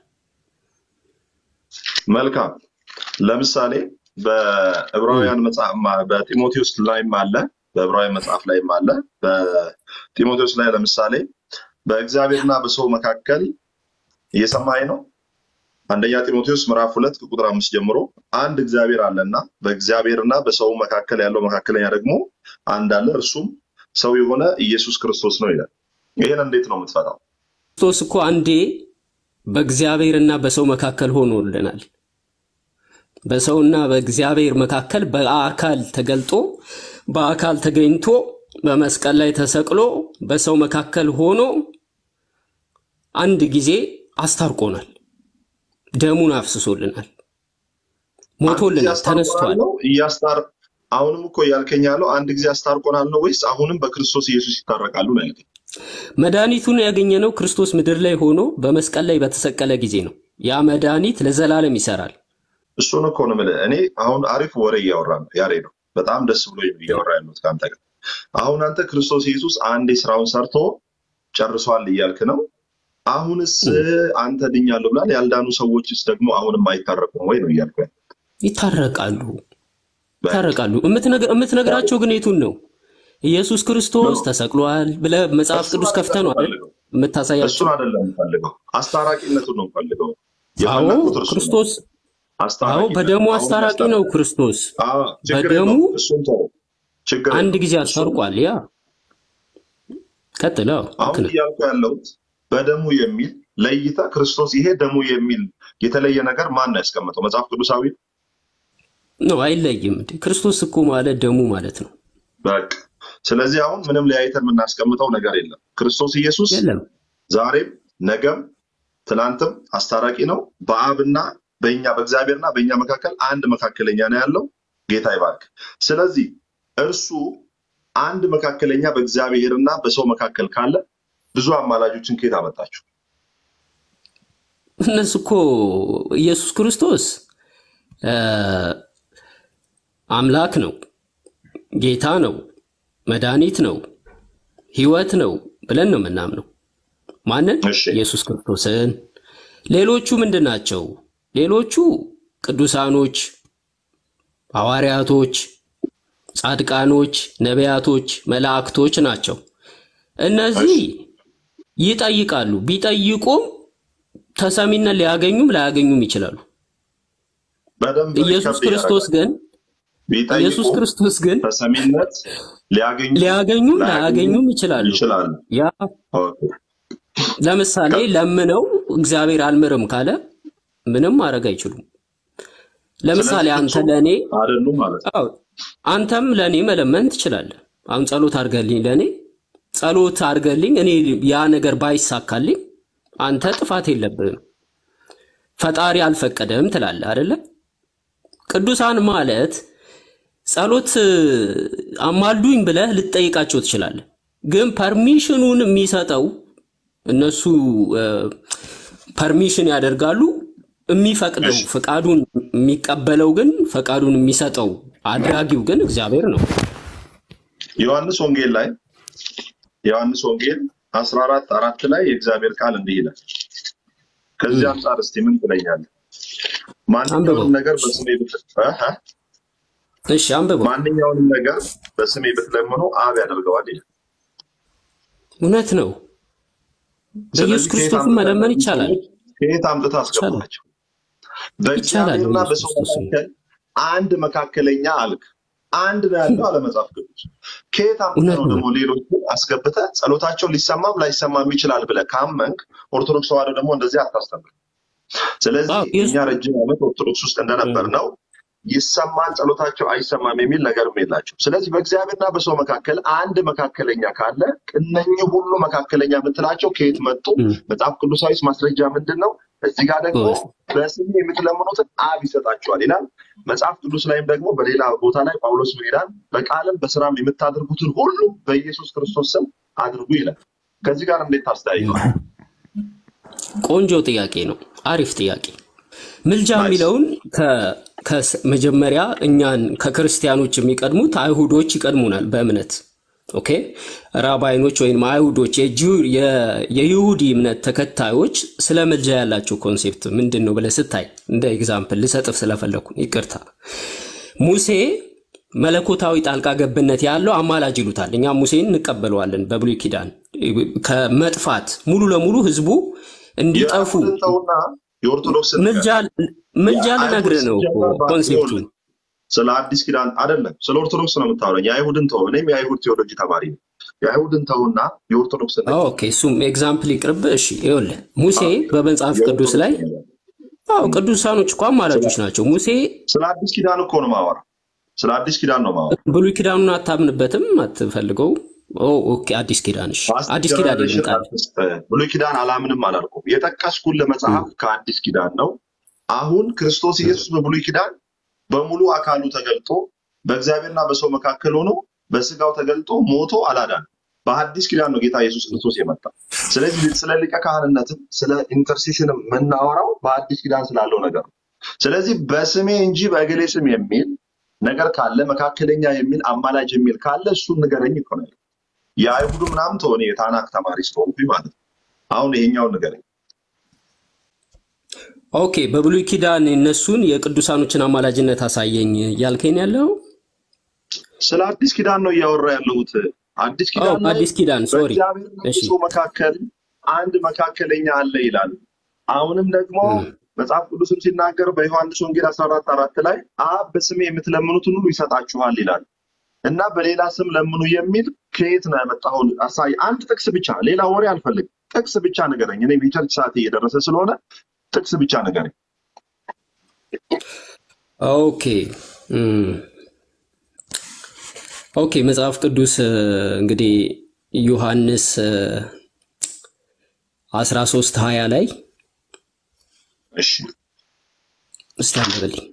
መልካም። ለምሳሌ በዕብራውያን መጽሐፍ ማ- በጢሞቴዎስ ላይም አለ፣ በዕብራውያን መጽሐፍ ላይም አለ። በጢሞቴዎስ ላይ ለምሳሌ በእግዚአብሔርና በሰው መካከል እየሰማኝ ነው። አንደኛ ጢሞቴዎስ ምዕራፍ ሁለት ከቁጥር አምስት ጀምሮ አንድ እግዚአብሔር አለና በእግዚአብሔርና በሰው መካከል ያለው መካከለኛ ደግሞ አንድ አለ፣ እርሱም ሰው የሆነ ኢየሱስ ክርስቶስ ነው ይላል። ይህን እንዴት ነው የምትፈታው? ክርስቶስ እኮ አንዴ በእግዚአብሔርና በሰው መካከል ሆኖልናል። በሰውና በእግዚአብሔር መካከል በአካል ተገልጦ በአካል ተገኝቶ በመስቀል ላይ ተሰቅሎ በሰው መካከል ሆኖ አንድ ጊዜ አስታርቆናል። ደሙን አፍስሶልናል። አንድ ጊዜ ሞቶልናል፣ አስታርቆናል ተነስቷል። ነው እያስታር አሁንም እኮ እያልከኝ ያለው አንድ ጊዜ አስታርቆናል ነው ወይስ አሁንም በክርስቶስ ኢየሱስ ይታረቃሉ ነው ያልከኝ? መድኃኒቱን ያገኘነው ክርስቶስ ምድር ላይ ሆኖ በመስቀል ላይ በተሰቀለ ጊዜ ነው። ያ መድኃኒት ለዘላለም ይሰራል። እሱን እኮ ነው የምልህ። እኔ አሁን አሪፍ ወሬ እያወራ ነው ያሬ ነው። በጣም ደስ ብሎ እያወራ ያሉት ከአንተ ጋር። አሁን አንተ ክርስቶስ ኢየሱስ አንዴ ስራውን ሰርቶ ጨርሷል እያልክ ነው። አሁንስ አንተ ድኛለሁ ብላል። ያልዳኑ ሰዎችስ ደግሞ አሁንም አይታረቁም ወይ ነው እያልኩ ያለው። ይታረቃሉ በቃ ይታረቃሉ። የምትነግ- የምትነግራቸው ግን የቱን ነው? ኢየሱስ ክርስቶስ ነው ተሰቅሏል ብለህ መጽሐፍ እሱን ቅዱስ ከፍተህ አይደለም ነው አይደል የምፈልገው። የምታሳያቸው? እሱን አይደለም የምፈልገው። አስታራቂነቱን ነው የምፈልገው። አዎ የፈለግኩት እርሱ ነው። ክርስቶስ አዎ አስታራቂነት በደሙ አሁን አስታራቂ ያስታርቅ ነው ክርስቶስ። አዎ ችግር በደሙ የለውም። እሱን ተው፣ ችግር አንድ የለውም። ጊዜ እሱን አስታርቋል። ያ ቀጥለው ልክ አሁን ነህ። እያልኩ ያለሁት በደሙ የሚል ለይተ ክርስቶስ ይሄ ደሙ የሚል የተለየ ነገር ማን ነው ያስቀመጠው? መጽሐፍ ቅዱሳዊ ነው? ነው አይለይም። እንዴ ክርስቶስ እኮ ማለት ደሙ ማለት ነው። በቃ ስለዚህ አሁን ምንም ለያይተን የምናስቀምጠው ነገር የለም። ክርስቶስ ኢየሱስ የለም ዛሬም ነገም ትናንትም አስታራቂ ነው። በአብና በእኛ በእግዚአብሔርና በእኛ መካከል አንድ መካከለኛ ነው ያለው። ጌታ ይባርክ። ስለዚህ እርሱ አንድ መካከለኛ በእግዚአብሔርና በሰው መካከል ካለ ብዙ አማላጆችን ከየት አመጣችሁ? እነሱ እኮ ኢየሱስ ክርስቶስ እ፣ አምላክ ነው፣ ጌታ ነው፣ መድኃኒት ነው፣ ሕይወት ነው ብለን ነው የምናምነው። ማንን? እሺ ኢየሱስ ክርስቶስን። ሌሎቹ ምንድን ናቸው? ሌሎቹ ቅዱሳኖች፣ ሐዋርያቶች፣ ጻድቃኖች፣ ነቢያቶች፣ መላእክቶች ናቸው። እነዚህ እሺ ይጠይቃሉ። ቢጠይቁም ተሰሚነት ሊያገኙም ላያገኙም ይችላሉ። በደንብ ኢየሱስ ሪከርድ ክርስቶስ እያደረጋል። ግን ኢየሱስ ቢጠይቁም ክርስቶስ ግን ተሰሚነት ሊያገኙ ሊያገኙም ላያገኙ ላያገኙም ይችላሉ። ይችላሉ። ያ ኦኬ። ለምሳሌ ከ- ለምነው እግዚአብሔር አልምርም ካለ ምንም ማድረግ አይችሉም። ለምሳሌ ስለዚህ አንተ ፍጹም ለእኔ አይደሉም ማለት ነው። አዎ፣ አንተም ለእኔ መለመን ትችላለህ። አሁን ጸሎት አድርገልኝ ለእኔ ጸሎት አድርገልኝ እኔ ያ ነገር ባይሳካልኝ አንተ ጥፋት የለብህም። ፈጣሪ አልፈቀደም ትላለህ አይደለም? ቅዱሳን ማለት ጸሎት አማልዱኝ ብለህ ልትጠይቃቸው ትችላለህ። ግን ፐርሚሽኑን የሚሰጠው እነሱ ፐርሚሽን ያደርጋሉ። የሚፈቅደው እሺ ፈቃዱን የሚቀበለው ግን ፈቃዱን የሚሰጠው አድራጊው ግን እግዚአብሔር ነው። ዮሐንስ ወንጌል ላይ ዮሐንስ ወንጌል አስራ አራት አራት ላይ የእግዚአብሔር ቃል እንዲህ ይላል። ከዚህ እም፣ አንጻር እስቲ ምን ትለኛለህ? ማንኛውንም ነገር በስሜ ብት- እህ፣ እሺ አንብበው። ማንኛውንም ነገር በስሜ ብትለምኑ አብ ያደርገዋል ይላል። እውነት ነው። በኢየሱስ ስለዚህ ከየት ክርስቶስን አምጥተህ መለመን ይቻላል ከየት አምጥተህ ይቻላል አስገባቸው? ይቻላል። በእግዚአብሔርና በኢየሱስ በሰው ክርስቶስ መካከል አንድ መካከለኛ አልክ። አንድ ነው ያለው አለ መጽሐፍ ቅዱስ። ከየት አምጥተህ እውነት ነው ነው። ደግሞ ሌሎችን አስገብተህ ጸሎታቸው ሊሰማም ላይሰማም ይችላል ብለህ ካመንክ ኦርቶዶክስ ተዋህዶ ደግሞ እንደዚህ አታስተምር። ስለዚህ አዎ ኢየሱስ እኛ ረጅም ዓመት ኦርቶዶክስ ውስጥ እንደነበር ነው ይሰማል ጸሎታቸው አይሰማም የሚል ነገርም የላቸው። ስለዚህ በእግዚአብሔርና በሰው መካከል አንድ መካከለኛ ካለ እነኚህ ሁሉ መካከለኛ የምትላቸው ከየት መጡ? እም፣ መጽሐፍ ቅዱሳዊ ማስረጃ ምንድን ነው? እዚህ ጋር ደግሞ ጎበዝ። በስሜ የምትለምኑትን አብ ይሰጣችኋል ይላል። መጽሐፍ ቅዱስ ላይም ደግሞ በሌላ ቦታ ላይ ጳውሎስ ምን ይላል? በቃልም በስራም የምታደርጉትን ሁሉ በኢየሱስ ክርስቶስ ስም አድርጉ ይላል። ከዚህ ጋር እንዴት ታስተያየዋል? ቆንጆ ጥያቄ ነው። አሪፍ ጥያቄ። ምልጃ ናይስ የሚለውን ከ- ከስ- መጀመሪያ እኛን ከክርስቲያኖች የሚቀድሙት አይሁዶች ይቀድሙናል በእምነት ኦኬ። ራባይኖች ወይም አይሁዶች የጂው- የ- የይሁዲ እምነት ተከታዮች ስለ ምልጃ ያላቸው ኮንሴፕት ምንድን ነው ብለህ ስታይ እንደ ኤግዛምፕል ልሰጥፍ ስለፈለኩ ይቅርታ። ሙሴ መለኮታዊ ጣልቃ ገብነት ያለው አማላጅ ይሉታል። እኛ ሙሴን እንቀበለዋለን በብሉይ ኪዳን ከመጥፋት ሙሉ ለሙሉ ህዝቡ እንዲጠፉ የአይሁድን ተውና የኦርቶዶክስን ንገር። ምልጃ ምልጃ የአይሁድ ልነግርህ ነው እኮ ሲጀመር ባ- ኮንሴፕቱን። ይኸውልህ፣ ስለ አዲስ ኪዳን አይደለም፣ ስለ ኦርቶዶክስ ነው የምታወራኝ። የአይሁድን ተው። እኔም የአይሁድ ቴዎሎጂ ተማሪ ነው። የአይሁድን ተውና የኦርቶዶክስን ንገር። ኦኬ እሱም ኤግዛምፕል ይቅርብ። እሺ ይኸውልህ ሙሴ በመጽሐፍ ቅዱስ ላይ የኦርቶዶክስን ንገር። አዎ ቅዱሳኖች እኮ አማላጆች ናቸው። ሙሴ ስለ አዲስ ኪዳን እኮ ነው ማወራ። ስለ አዲስ ኪዳን ነው ማወራ። ብሉይ ኪዳኑን አታምንበትም፣ አትፈልገው። ኦ ኦኬ አዲስ ኪዳን እሺ፣ አዲስ ኪዳን ጀነሬሽን ይመጣል። አርቲስት ብሉይ ኪዳን አላምንም አላልኩም። የጠቀስኩልህ መጽሐፍ ከአዲስ ኪዳን ነው። አሁን ክርስቶስ ኢየሱስ በብሉይ ኪዳን በሙሉ አካሉ ተገልጦ በእግዚአብሔርና በሰው መካከል ሆኖ በስጋው ተገልጦ ሞቶ አላዳንም። በአዲስ ኪዳን ነው ጌታ ኢየሱስ ክርስቶስ የመጣ። ስለዚህ ስለ ሊቀ ካህንነትም ስለ ኢንተርሴሽንም የምናወራው በአዲስ ኪዳን ስላለው ነገር ነው። ስለዚህ በስሜ እንጂ በእገሌ ስም የሚል ነገር ካለ መካከለኛ የሚል አማላጅ የሚል ካለ እሱን ንገረኝ እኮ ነው ያለው። የአይሁዱ ምናምን ተሆነ የታናክ ተማሪ ስለሆንኩኝ ማለት ነው። አሁን ይሄኛውን ንገረኝ። ኦኬ በብሉይ ኪዳን እነሱን የቅዱሳኖችን አማላጅነት አሳየኝ እያልከኝ ያለው ስለ አዲስ ኪዳን ነው እያወራ ያለሁት። አዲስ ኦ ኪዳን ላይ አዲስ ኪዳን ሶሪ። በእግዚአብሔርና እሺ በሰው መካከል አንድ መካከለኛ አለ ይላል። አሁንም ደግሞ እም፣ መጽሐፍ ቅዱስም ሲናገር በዮሐንስ ወንጌል 14 አራት ላይ አብ በስሜ የምትለምኑትን ሁሉ ይሰጣችኋል ይላል እና በሌላ ስም ለምኑ የሚል ከየት ነው ያመጣኸው? አሳይ። አንድ ጥቅስ ብቻ፣ ሌላ ወሬ አልፈልግም። ጥቅስ ብቻ ንገረኝ። እኔም የቸርች ሰዓት እየደረሰ ስለሆነ ጥቅስ ብቻ ንገረኝ። ኦኬ እም፣ ኦኬ መጽሐፍ ቅዱስ እ፣ እንግዲህ ዮሐንስ እ፣ 13 20 ላይ እሺ እስቲ አንብብልኝ።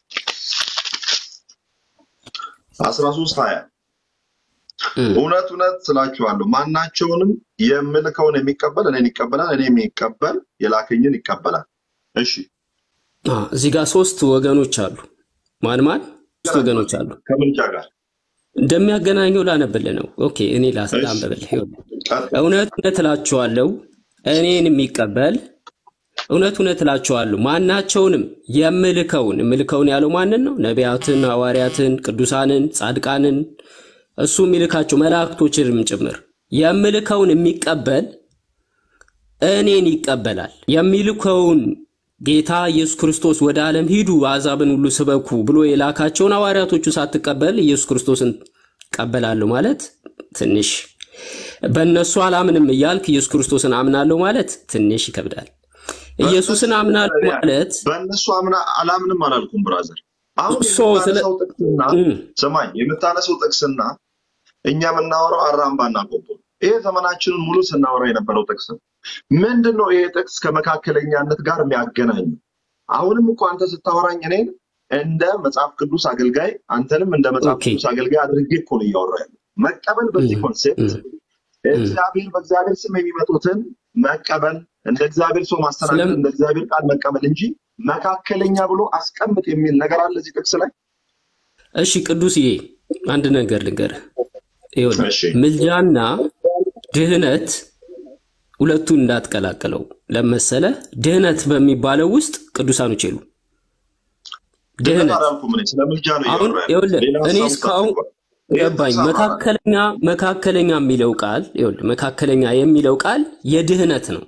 13 20 እም፣ እውነት እውነት ስላችኋለሁ ማናቸውንም የምልከውን የሚቀበል እኔን ይቀበላል፣ እኔ የሚቀበል የላከኝን ይቀበላል። እሺ አ፣ እዚህ ጋር ሶስት ወገኖች አሉ። ማን ማን? ሶስት ወገኖች አሉ። ከምልጃ ጋር እንደሚያገናኘው ላነብልህ ነው። ኦኬ እኔ ላስ- እሺ ላንብብልህ። ይኸውልህ ቀጥል። እውነት እውነት እላችኋለሁ እኔን የሚቀበል እውነት እውነት እላችኋለሁ ማናቸውንም የምልከውን የምልከውን ያለው ማንን ነው? ነቢያትን፣ ሐዋርያትን፣ ቅዱሳንን፣ ጻድቃንን እሱ የሚልካቸው መላእክቶችንም ጭምር የምልከውን የሚቀበል እኔን ይቀበላል። የሚልከውን ጌታ ኢየሱስ ክርስቶስ ወደ ዓለም ሂዱ አሕዛብን ሁሉ ስበኩ ብሎ የላካቸውን ሐዋርያቶቹ ሳትቀበል ኢየሱስ ክርስቶስን እቀበላለሁ ማለት ትንሽ በእነሱ አላምንም እያልክ ኢየሱስ ክርስቶስን አምናለሁ ማለት ትንሽ ይከብዳል። ኢየሱስን በእነሱ አምናለሁ ማለት በእነሱ አምና አላምንም አላልኩም ብራዘር። አሁን ሶ ስለ የምታነሳው ጥቅስና እም፣ ስማኝ፣ የምታነሳው ጥቅስና እኛ የምናወራው አራምባና ቆቦ ነው። ይሄ ዘመናችንን ሙሉ ስናወራ የነበረው ጥቅስ ነው። ምንድን ነው ይሄ ጥቅስ ከመካከለኛነት ጋር የሚያገናኝ? አሁንም እኮ አንተ ስታወራኝ እኔን እንደ መጽሐፍ ቅዱስ አገልጋይ አንተንም እንደ መጽሐፍ ኦኬ ቅዱስ አገልጋይ አድርጌ እኮ ነው እያወራ ያለው። መቀበል በዚህ እም፣ ኮንሴፕት እም፣ እም። እግዚአብሔር በእግዚአብሔር ስም የሚመጡትን መቀበል እንደ እግዚአብሔር ሰው ማስተናገድ ስለም እንደ እግዚአብሔር ቃል መቀበል እንጂ መካከለኛ ብሎ አስቀምጥ የሚል ነገር አለ እዚህ ጥቅስ ላይ። እሺ ቅዱስዬ አንድ ነገር ልንገርህ። ይኸውልህ እሺ ምልጃና ድህነት ሁለቱን እንዳትቀላቅለው። ለመሰለ ድህነት በሚባለው ውስጥ ቅዱሳኖች የሉ ድህነት ድህነት አላልኩም እኔ ስለ ምልጃ ነው አሁን እያወራ ያለው ይኸውልህ ሌላ እኔ ሀሳብ እስካሁን ውስጥ አትግባ ይህን ገባኝ። ጥቅስ አብራራ መካከለኛ መካከለኛ የሚለው ቃል ይኸውልህ መካከለኛ የሚለው ቃል የድህነት ነው።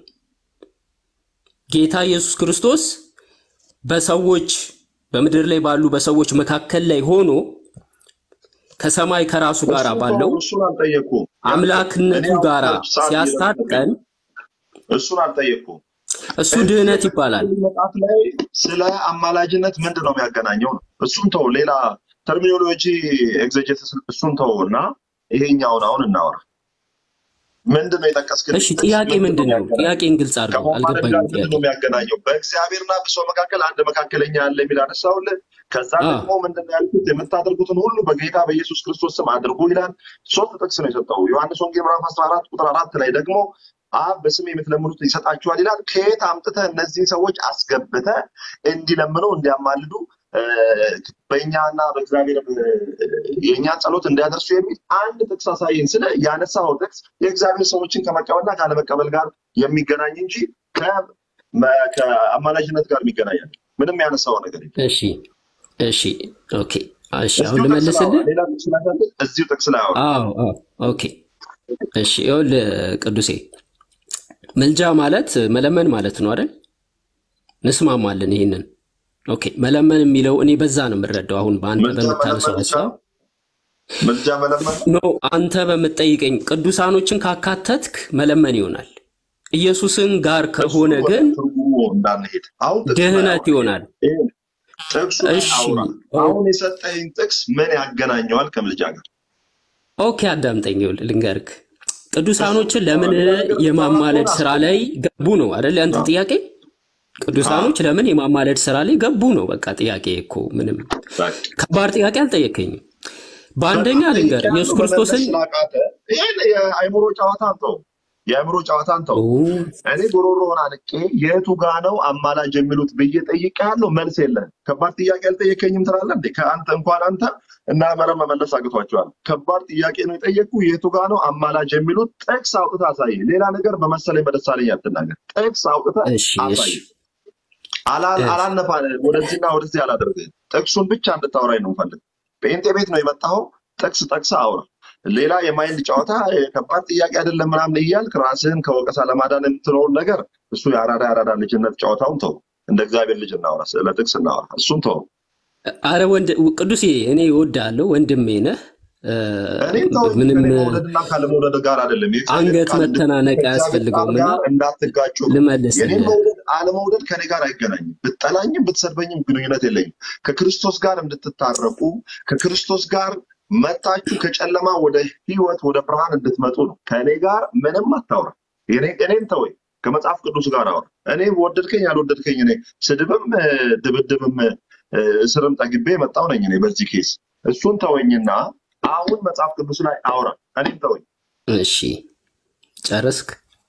ጌታ ኢየሱስ ክርስቶስ በሰዎች በምድር ላይ ባሉ በሰዎች መካከል ላይ ሆኖ ከሰማይ ከራሱ ጋር እሱን ባለው ተው እሱን አልጠየቅኩም ያንተ እኔ አምላክነቱ አሁን ጋር ሰዓት እየረፈደብኝ ሲያስታጥቀን እሱን አልጠየቅኩም እሱ እዚህ ድህነት ይባላል። መጽሐፍ ላይ ስለ አማላጅነት ምንድን ነው የሚያገናኘው ነው እሱን ተው ሌላ ተርሚኖሎጂ ኤግዘጀትስ እሱን ተው እና ይሄኛውን አሁን እናወራ ምንድን ነው የጠቀስክልኝ እሺ ጥቅስ ጥያቄ ምንድን ነው ምንድን ነው? የሚያገናኘው ጥያቄን ግልጽ አድርገው። ከማማለድ ጋር አልገባኝም ምንድን ጥያቄ። ነው የሚያገናኘው? በእግዚአብሔርና በሰው መካከል አንድ መካከለኛ አለ የሚል አነሳውልህ። ከዛ አ ደግሞ ምንድን ነው ያልኩት? የምታደርጉትን ሁሉ በጌታ በኢየሱስ ክርስቶስ ስም አድርጉ ይላል። ሶስት ጥቅስ ነው የሰጠው። ዮሐንስ ወንጌል ምዕራፍ 14 ቁጥር አራት ላይ ደግሞ አብ በስሜ የምትለምኑት ይሰጣችኋል ይላል። ከየት አምጥተህ እነዚህን ሰዎች አስገብተህ እንዲለምኑ እንዲያማልዱ እ፣ በእኛና በእግዚአብሔር እ፣ የእኛን ጸሎት እንዲያደርሱ የሚል አንድ ጥቅስ አሳየኝ። ስለ ያነሳው ጥቅስ የእግዚአብሔር ሰዎችን ከመቀበልና ካለመቀበል ጋር የሚገናኝ እንጂ ከ- መ- ከአማላጅነት ጋር የሚገናኝ አይደለም። ምንም ያነሳው ነገር የለም። እሺ እሺ ኦኬ እሺ አሁን እዚሁ ጥቅስ ላይ አውራ። ልመልስልህ። ሌላ ጥቅስ ላይ አይደለም፣ እዚሁ ጥቅስ ላይ አውራ። አዎ አዎ ኦኬ እሺ ይኸውልህ ቅዱሴ ምልጃ ማለት መለመን ማለት ነው አይደል? እንስማማለን ይህንን። ኦኬ መለመን የሚለው እኔ በዛ ነው የምረዳው። አሁን በአንተ ምልጃ በምታነሳው መለመን ብቻ ሀሳብ ነው። ምልጃ መለመን ኖ አንተ በምትጠይቀኝ ቅዱሳኖችን ካካተትክ መለመን ይሆናል። ኢየሱስን ጋር እሱ ከሆነ ወደ ግን ትርጉሙ እንዳንሄድ አሁን ጥቅሱ ላይ ድህነት አውራ። ይሆናል። ይሄ ጥቅሱ ላይ እሺ አውራ። ኦ- አሁን የሰጠኝ ጥቅስ ምን ያገናኘዋል ከምልጃ ጋር? ኦኬ አዳምጠኝ፣ ይኸውልህ ልንገርክ። ቅዱሳኖችን እሱን ለምን ሌላ ነገር የማማለድ ከሆነ ስራ ላይ ገቡ ነው አይደል? ያንተ አዎ። ጥያቄ ቅዱሳኖች ለምን የማማለድ ስራ ላይ ገቡ ነው። በቃ ጥያቄ እኮ ምንም በቃ ከባድ ጥያቄ አልጠየከኝም። በአንደኛ በጣም ልንገር ጠይቄያለሁ፣ ኢየሱስ መመለስ ክርስቶስን ስላቃተ ይሄን የአእምሮ ጨዋታን ተው፣ የአእምሮ ጨዋታን ተው። ኦ፣ እኔ ጉሮሮህን አንቄ የቱ ጋ ነው አማላጅ የሚሉት ብዬ ጠይቄያለሁ፣ መልስ የለህም። ከባድ ጥያቄ አልጠየከኝም ትላለህ እንዴ? ከአንተ እንኳን አንተ እና መረብ መመለስ አቅቷቸዋል። ከባድ ጥያቄ ነው የጠየቅኩ። የቱ ጋ ነው አማላጅ የሚሉት? ጥቅስ አውጥተህ አሳይ። ሌላ ነገር በመሰለኝ በደሳለኝ አትናገር። ጥቅስ አውጥተህ እሺ እሺ አሳይ። አላ- እሺ አላነፋ ወደዚህና ወደዚህ አላደርግህም። ጥቅሱን ብቻ እንድታወራኝ ነው ፈልግ። ጴንጤ ቤት ነው የመጣኸው፣ ጥቅስ ጠቅሰህ አውራ። ሌላ የማይንድ ጨዋታ ከባድ ጥያቄ አይደለም ምናምን እያልክ ራስህን ከወቀሳ ለማዳን የምትለውን ነገር እሱ የአራዳ የአራዳ ልጅነት ጨዋታውን ተው። እንደ እግዚአብሔር ልጅ እናውራ፣ ስለ ጥቅስ እናውራ። እሱን ተው። አረ ወንድ ቅዱሴ እኔ እወድሃለሁ፣ ወንድሜ ነህ። እ፣ እኔም ተው። ምንም ከኔ መውደድና ካለመውደድ ጋር አይደለም። የእግዚአብሔር አንገት ቃል እንድ- መተናነቅ ከእግዚአብሔር ቃል አያስፈልገውም እና ጋር እንዳትጋጩ ነው። የኔን ልመልስልህ። መውደድ አለመውደድ ከኔ ጋር አይገናኝም። ብትጠላኝም ብትሰድበኝም ግንኙነት የለኝም። ከክርስቶስ ጋር እንድትታረቁ ከክርስቶስ ጋር መታችሁ ከጨለማ ወደ ሕይወት ወደ ብርሃን እንድትመጡ ነው። ከእኔ ጋር ምንም አታውራ። የኔ- እኔን ተወኝ፣ ከመጽሐፍ ቅዱስ ጋር አውራ። እኔ ወደድከኝ አልወደድከኝ እኔ ስድብም እ፣ ድብድብም እ፣ እስርም ጠግቤ የመጣው ነኝ እኔ በዚህ ኬስ። እሱን ተወኝና አሁን መጽሐፍ ቅዱስ ላይ አውራ። እኔን ተወኝ። እሺ ጨረስክ?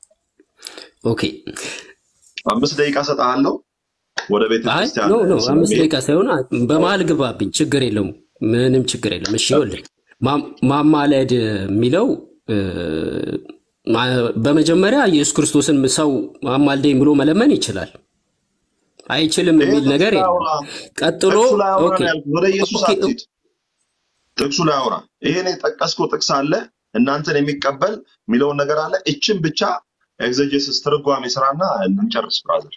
ኦኬ አምስት ደቂቃ ሰጥሃለሁ ወደ ቤተ አይ ክርስቲያን ኖ ኖ አምስት ስለሚሄድ ደቂቃ ሳይሆን አ- በመሀል ግባብኝ፣ ችግር የለውም፣ ምንም ችግር የለም። እሺ ይኸውልህ ማ- ማማለድ የሚለው እ፣ ማ- በመጀመሪያ ኢየሱስ ክርስቶስን ሰው አማልደኝ ብሎ መለመን ይችላል አይችልም ይሄ የሚል ጥቅሱ ነገር ላይ የለም። አውራ። ቀጥሎ ጥቅሱ ላይ አውራ ኦኬ ነው ያልኩት። ወደ ኢየሱስ ኦኬ አትሂድ። ጥቅሱ ላይ አውራ። ይሄን የጠቀስከው ጥቅስ አለ እናንተን የሚቀበል የሚለውን ነገር አለ። እችን ብቻ ኤግዘጀስስ ትርጓሜ ስራና እንጨርስ ብራዘር።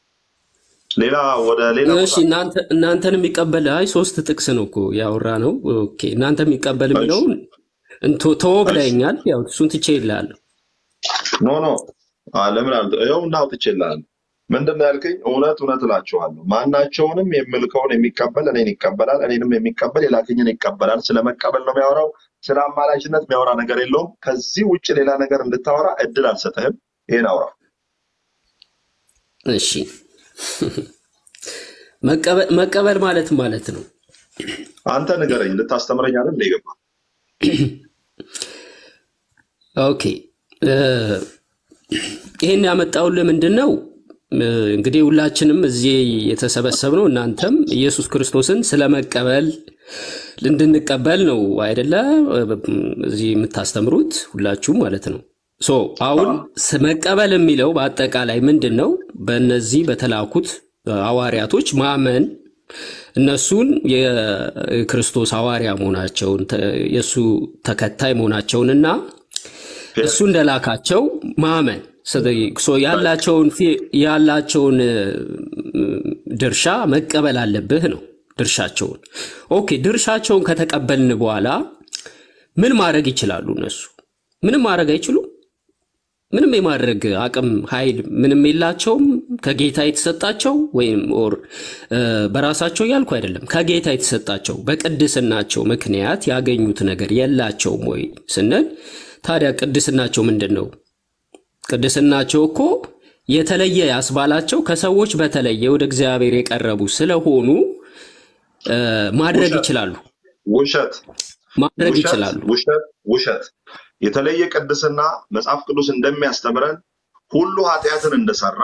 ሌላ ወደ ሌላ እሺ ቦታ እናንተ እናንተን የሚቀበል አይ ሶስት ጥቅስ ነው እኮ ያወራ ነው። ኦኬ እናንተ የሚቀበል እሺ የሚለውን እንቶ ተወ እሺ ብለኸኛል። ያው እሱን ትቼ ይልሃለሁ። ኖ ኖ አ፣ ለምን አል ይኸው እና አውጥቼልሃለሁ። ምንድን ነው ያልከኝ? እውነት እውነት እላችኋለሁ ማናቸውንም የምልከውን የሚቀበል እኔን ይቀበላል፣ እኔንም የሚቀበል የላከኝን ይቀበላል። ስለ መቀበል ነው የሚያወራው። ስለ አማላጅነት የሚያወራ ነገር የለውም። ከዚህ ውጭ ሌላ ነገር እንድታወራ እድል አልሰጥህም። ይሄን አውራ። እሺ መቀበል መቀበል ማለት ማለት ነው። አንተ ንገረኝ፣ ልታስተምረኝ አይደል እንደ የገባህ? ኦኬ እ፣ ይሄን ያመጣውልህ ምንድን ነው? እ፣ እንግዲህ ሁላችንም እዚህ የተሰበሰብነው እናንተም ኢየሱስ ክርስቶስን ስለመቀበል እንድንቀበል ነው አይደለ? እዚህ የምታስተምሩት ሁላችሁም ማለት ነው። ሶ አሁን ስ- መቀበል የሚለው በአጠቃላይ ምንድን ነው? በእነዚህ በተላኩት ሐዋርያቶች ማመን እነሱን የክርስቶስ ሐዋርያ መሆናቸውን ተ- የእሱ ተከታይ መሆናቸውንና እሱ እንደላካቸው ማመን ስለዚህ ሶ ያላቸውን ፊ- ያላቸውን እ፣ ድርሻ መቀበል አለብህ ነው ድርሻቸውን። ኦኬ ድርሻቸውን ከተቀበልን በኋላ ምን ማድረግ ይችላሉ? እነሱ ምንም ማድረግ አይችሉም። ምንም የማድረግ አቅም ኃይል ምንም የላቸውም። ከጌታ የተሰጣቸው ወይም ኦር እ፣ በራሳቸው እያልኩ አይደለም፣ ከጌታ የተሰጣቸው በቅድስናቸው ምክንያት ያገኙት ነገር የላቸውም ወይ ስንል ታዲያ ቅድስናቸው ምንድን ነው? ቅድስናቸው እኮ የተለየ ያስባላቸው ከሰዎች በተለየ ወደ እግዚአብሔር የቀረቡ ስለሆኑ እ፣ ማድረግ ውሸት ይችላሉ ውሸት ማድረግ ውሸት ይችላሉ። ውሸት ውሸት የተለየ ቅድስና መጽሐፍ ቅዱስ እንደሚያስተምረን ሁሉ ኃጢአትን እንደሰራ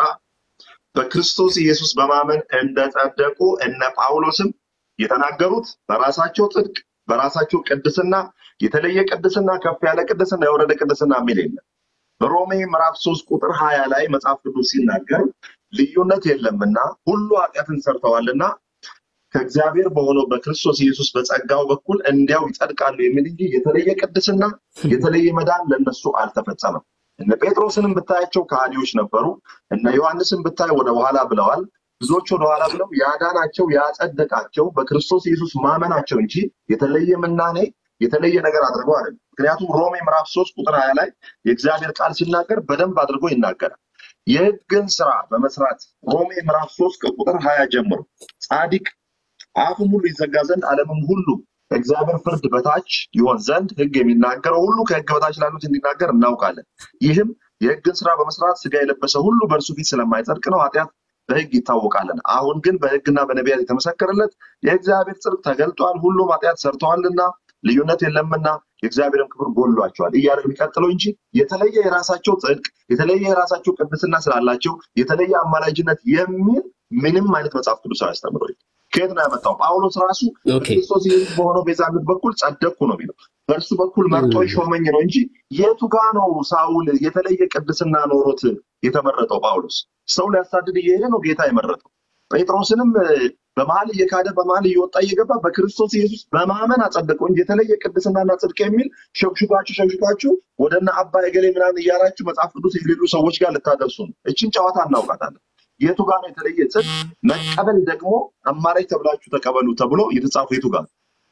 በክርስቶስ ኢየሱስ በማመን እንደጸደቁ እነ ጳውሎስም የተናገሩት በራሳቸው ጽድቅ በራሳቸው ቅድስና የተለየ ቅድስና ከፍ ያለ ቅድስና የወረደ ቅድስና የሚል የለም። በሮሜ ምዕራፍ ሶስት ቁጥር ሀያ ላይ መጽሐፍ ቅዱስ ሲናገር ልዩነት የለምና ሁሉ ኃጢአትን ሰርተዋልና ከእግዚአብሔር በሆነው በክርስቶስ ኢየሱስ በጸጋው በኩል እንዲያው ይጸድቃሉ የሚል እንጂ የተለየ ቅድስና የተለየ መዳን ለነሱ አልተፈጸመም። እነ ጴጥሮስንም ብታያቸው ከሃዲዎች ነበሩ። እነ ዮሐንስን ብታይ ወደ ኋላ ብለዋል። ብዙዎች ወደ ኋላ ብለው ያዳናቸው ያጸደቃቸው በክርስቶስ ኢየሱስ ማመናቸው እንጂ የተለየ ምናኔ የተለየ ነገር አድርገው አይደለም። ምክንያቱም ሮሜ ምዕራፍ ሶስት ቁጥር ሀያ ላይ የእግዚአብሔር ቃል ሲናገር በደንብ አድርጎ ይናገራል። የሕግን ስራ በመስራት ሮሜ ምዕራፍ ሶስት ከቁጥር ሀያ ጀምሮ ጻድቅ አፉም ሁሉ ይዘጋ ዘንድ ዓለምም ሁሉ ከእግዚአብሔር ፍርድ በታች ይሆን ዘንድ ሕግ የሚናገረው ሁሉ ከሕግ በታች ላሉት እንዲናገር እናውቃለን። ይህም የሕግን ስራ በመስራት ስጋ የለበሰ ሁሉ በእርሱ ፊት ስለማይጸድቅ ነው። ኃጢአት በሕግ ይታወቃለን። አሁን ግን በሕግና በነቢያት የተመሰከረለት የእግዚአብሔር ጽድቅ ተገልጧል። ሁሉም ኃጢአት ሰርተዋልና ልዩነት የለምና የእግዚአብሔርም ክብር ጎሏቸዋል እያለ የሚቀጥለው እንጂ የተለየ የራሳቸው ጽድቅ የተለየ የራሳቸው ቅድስና ስላላቸው የተለየ አማላጅነት የሚል ምንም አይነት መጽሐፍ ቅዱስ አያስተምረው። ከየት ነው ያመጣው? ጳውሎስ ራሱ ኦኬ በክርስቶስ ኢየሱስ በሆነው ቤዛነት በኩል ጸደቅኩ ነው የሚለው። በእርሱ በኩል መርጦ ሾመኝ ነው እንጂ የቱ ጋ ነው ሳውል የተለየ ቅድስና ኖሮት የተመረጠው? ጳውሎስ ሰው ሊያሳድድ እየሄደ ነው ጌታ የመረጠው። ጴጥሮስንም እ፣ በመሀል እየካደ በመሀል እየወጣ እየገባ በክርስቶስ ኢየሱስ በማመን አጸደቀው እንጂ የተለየ ቅድስናና ጽድቅ የሚል ሸክሹካችሁ ሸክሹካችሁ ወደና አባ የገሌ ምናምን እያላችሁ መጽሐፍ ቅዱስ የሌሉ ሰዎች ጋር ልታደርሱ ነው። እችን ጨዋታ እናውቃታለን። የቱ ጋር ነው የተለየ ጽድቅ? መቀበል ደግሞ አማራጭ ተብላችሁ ተቀበሉ ተብሎ የተጻፈ የቱ ጋር ነው?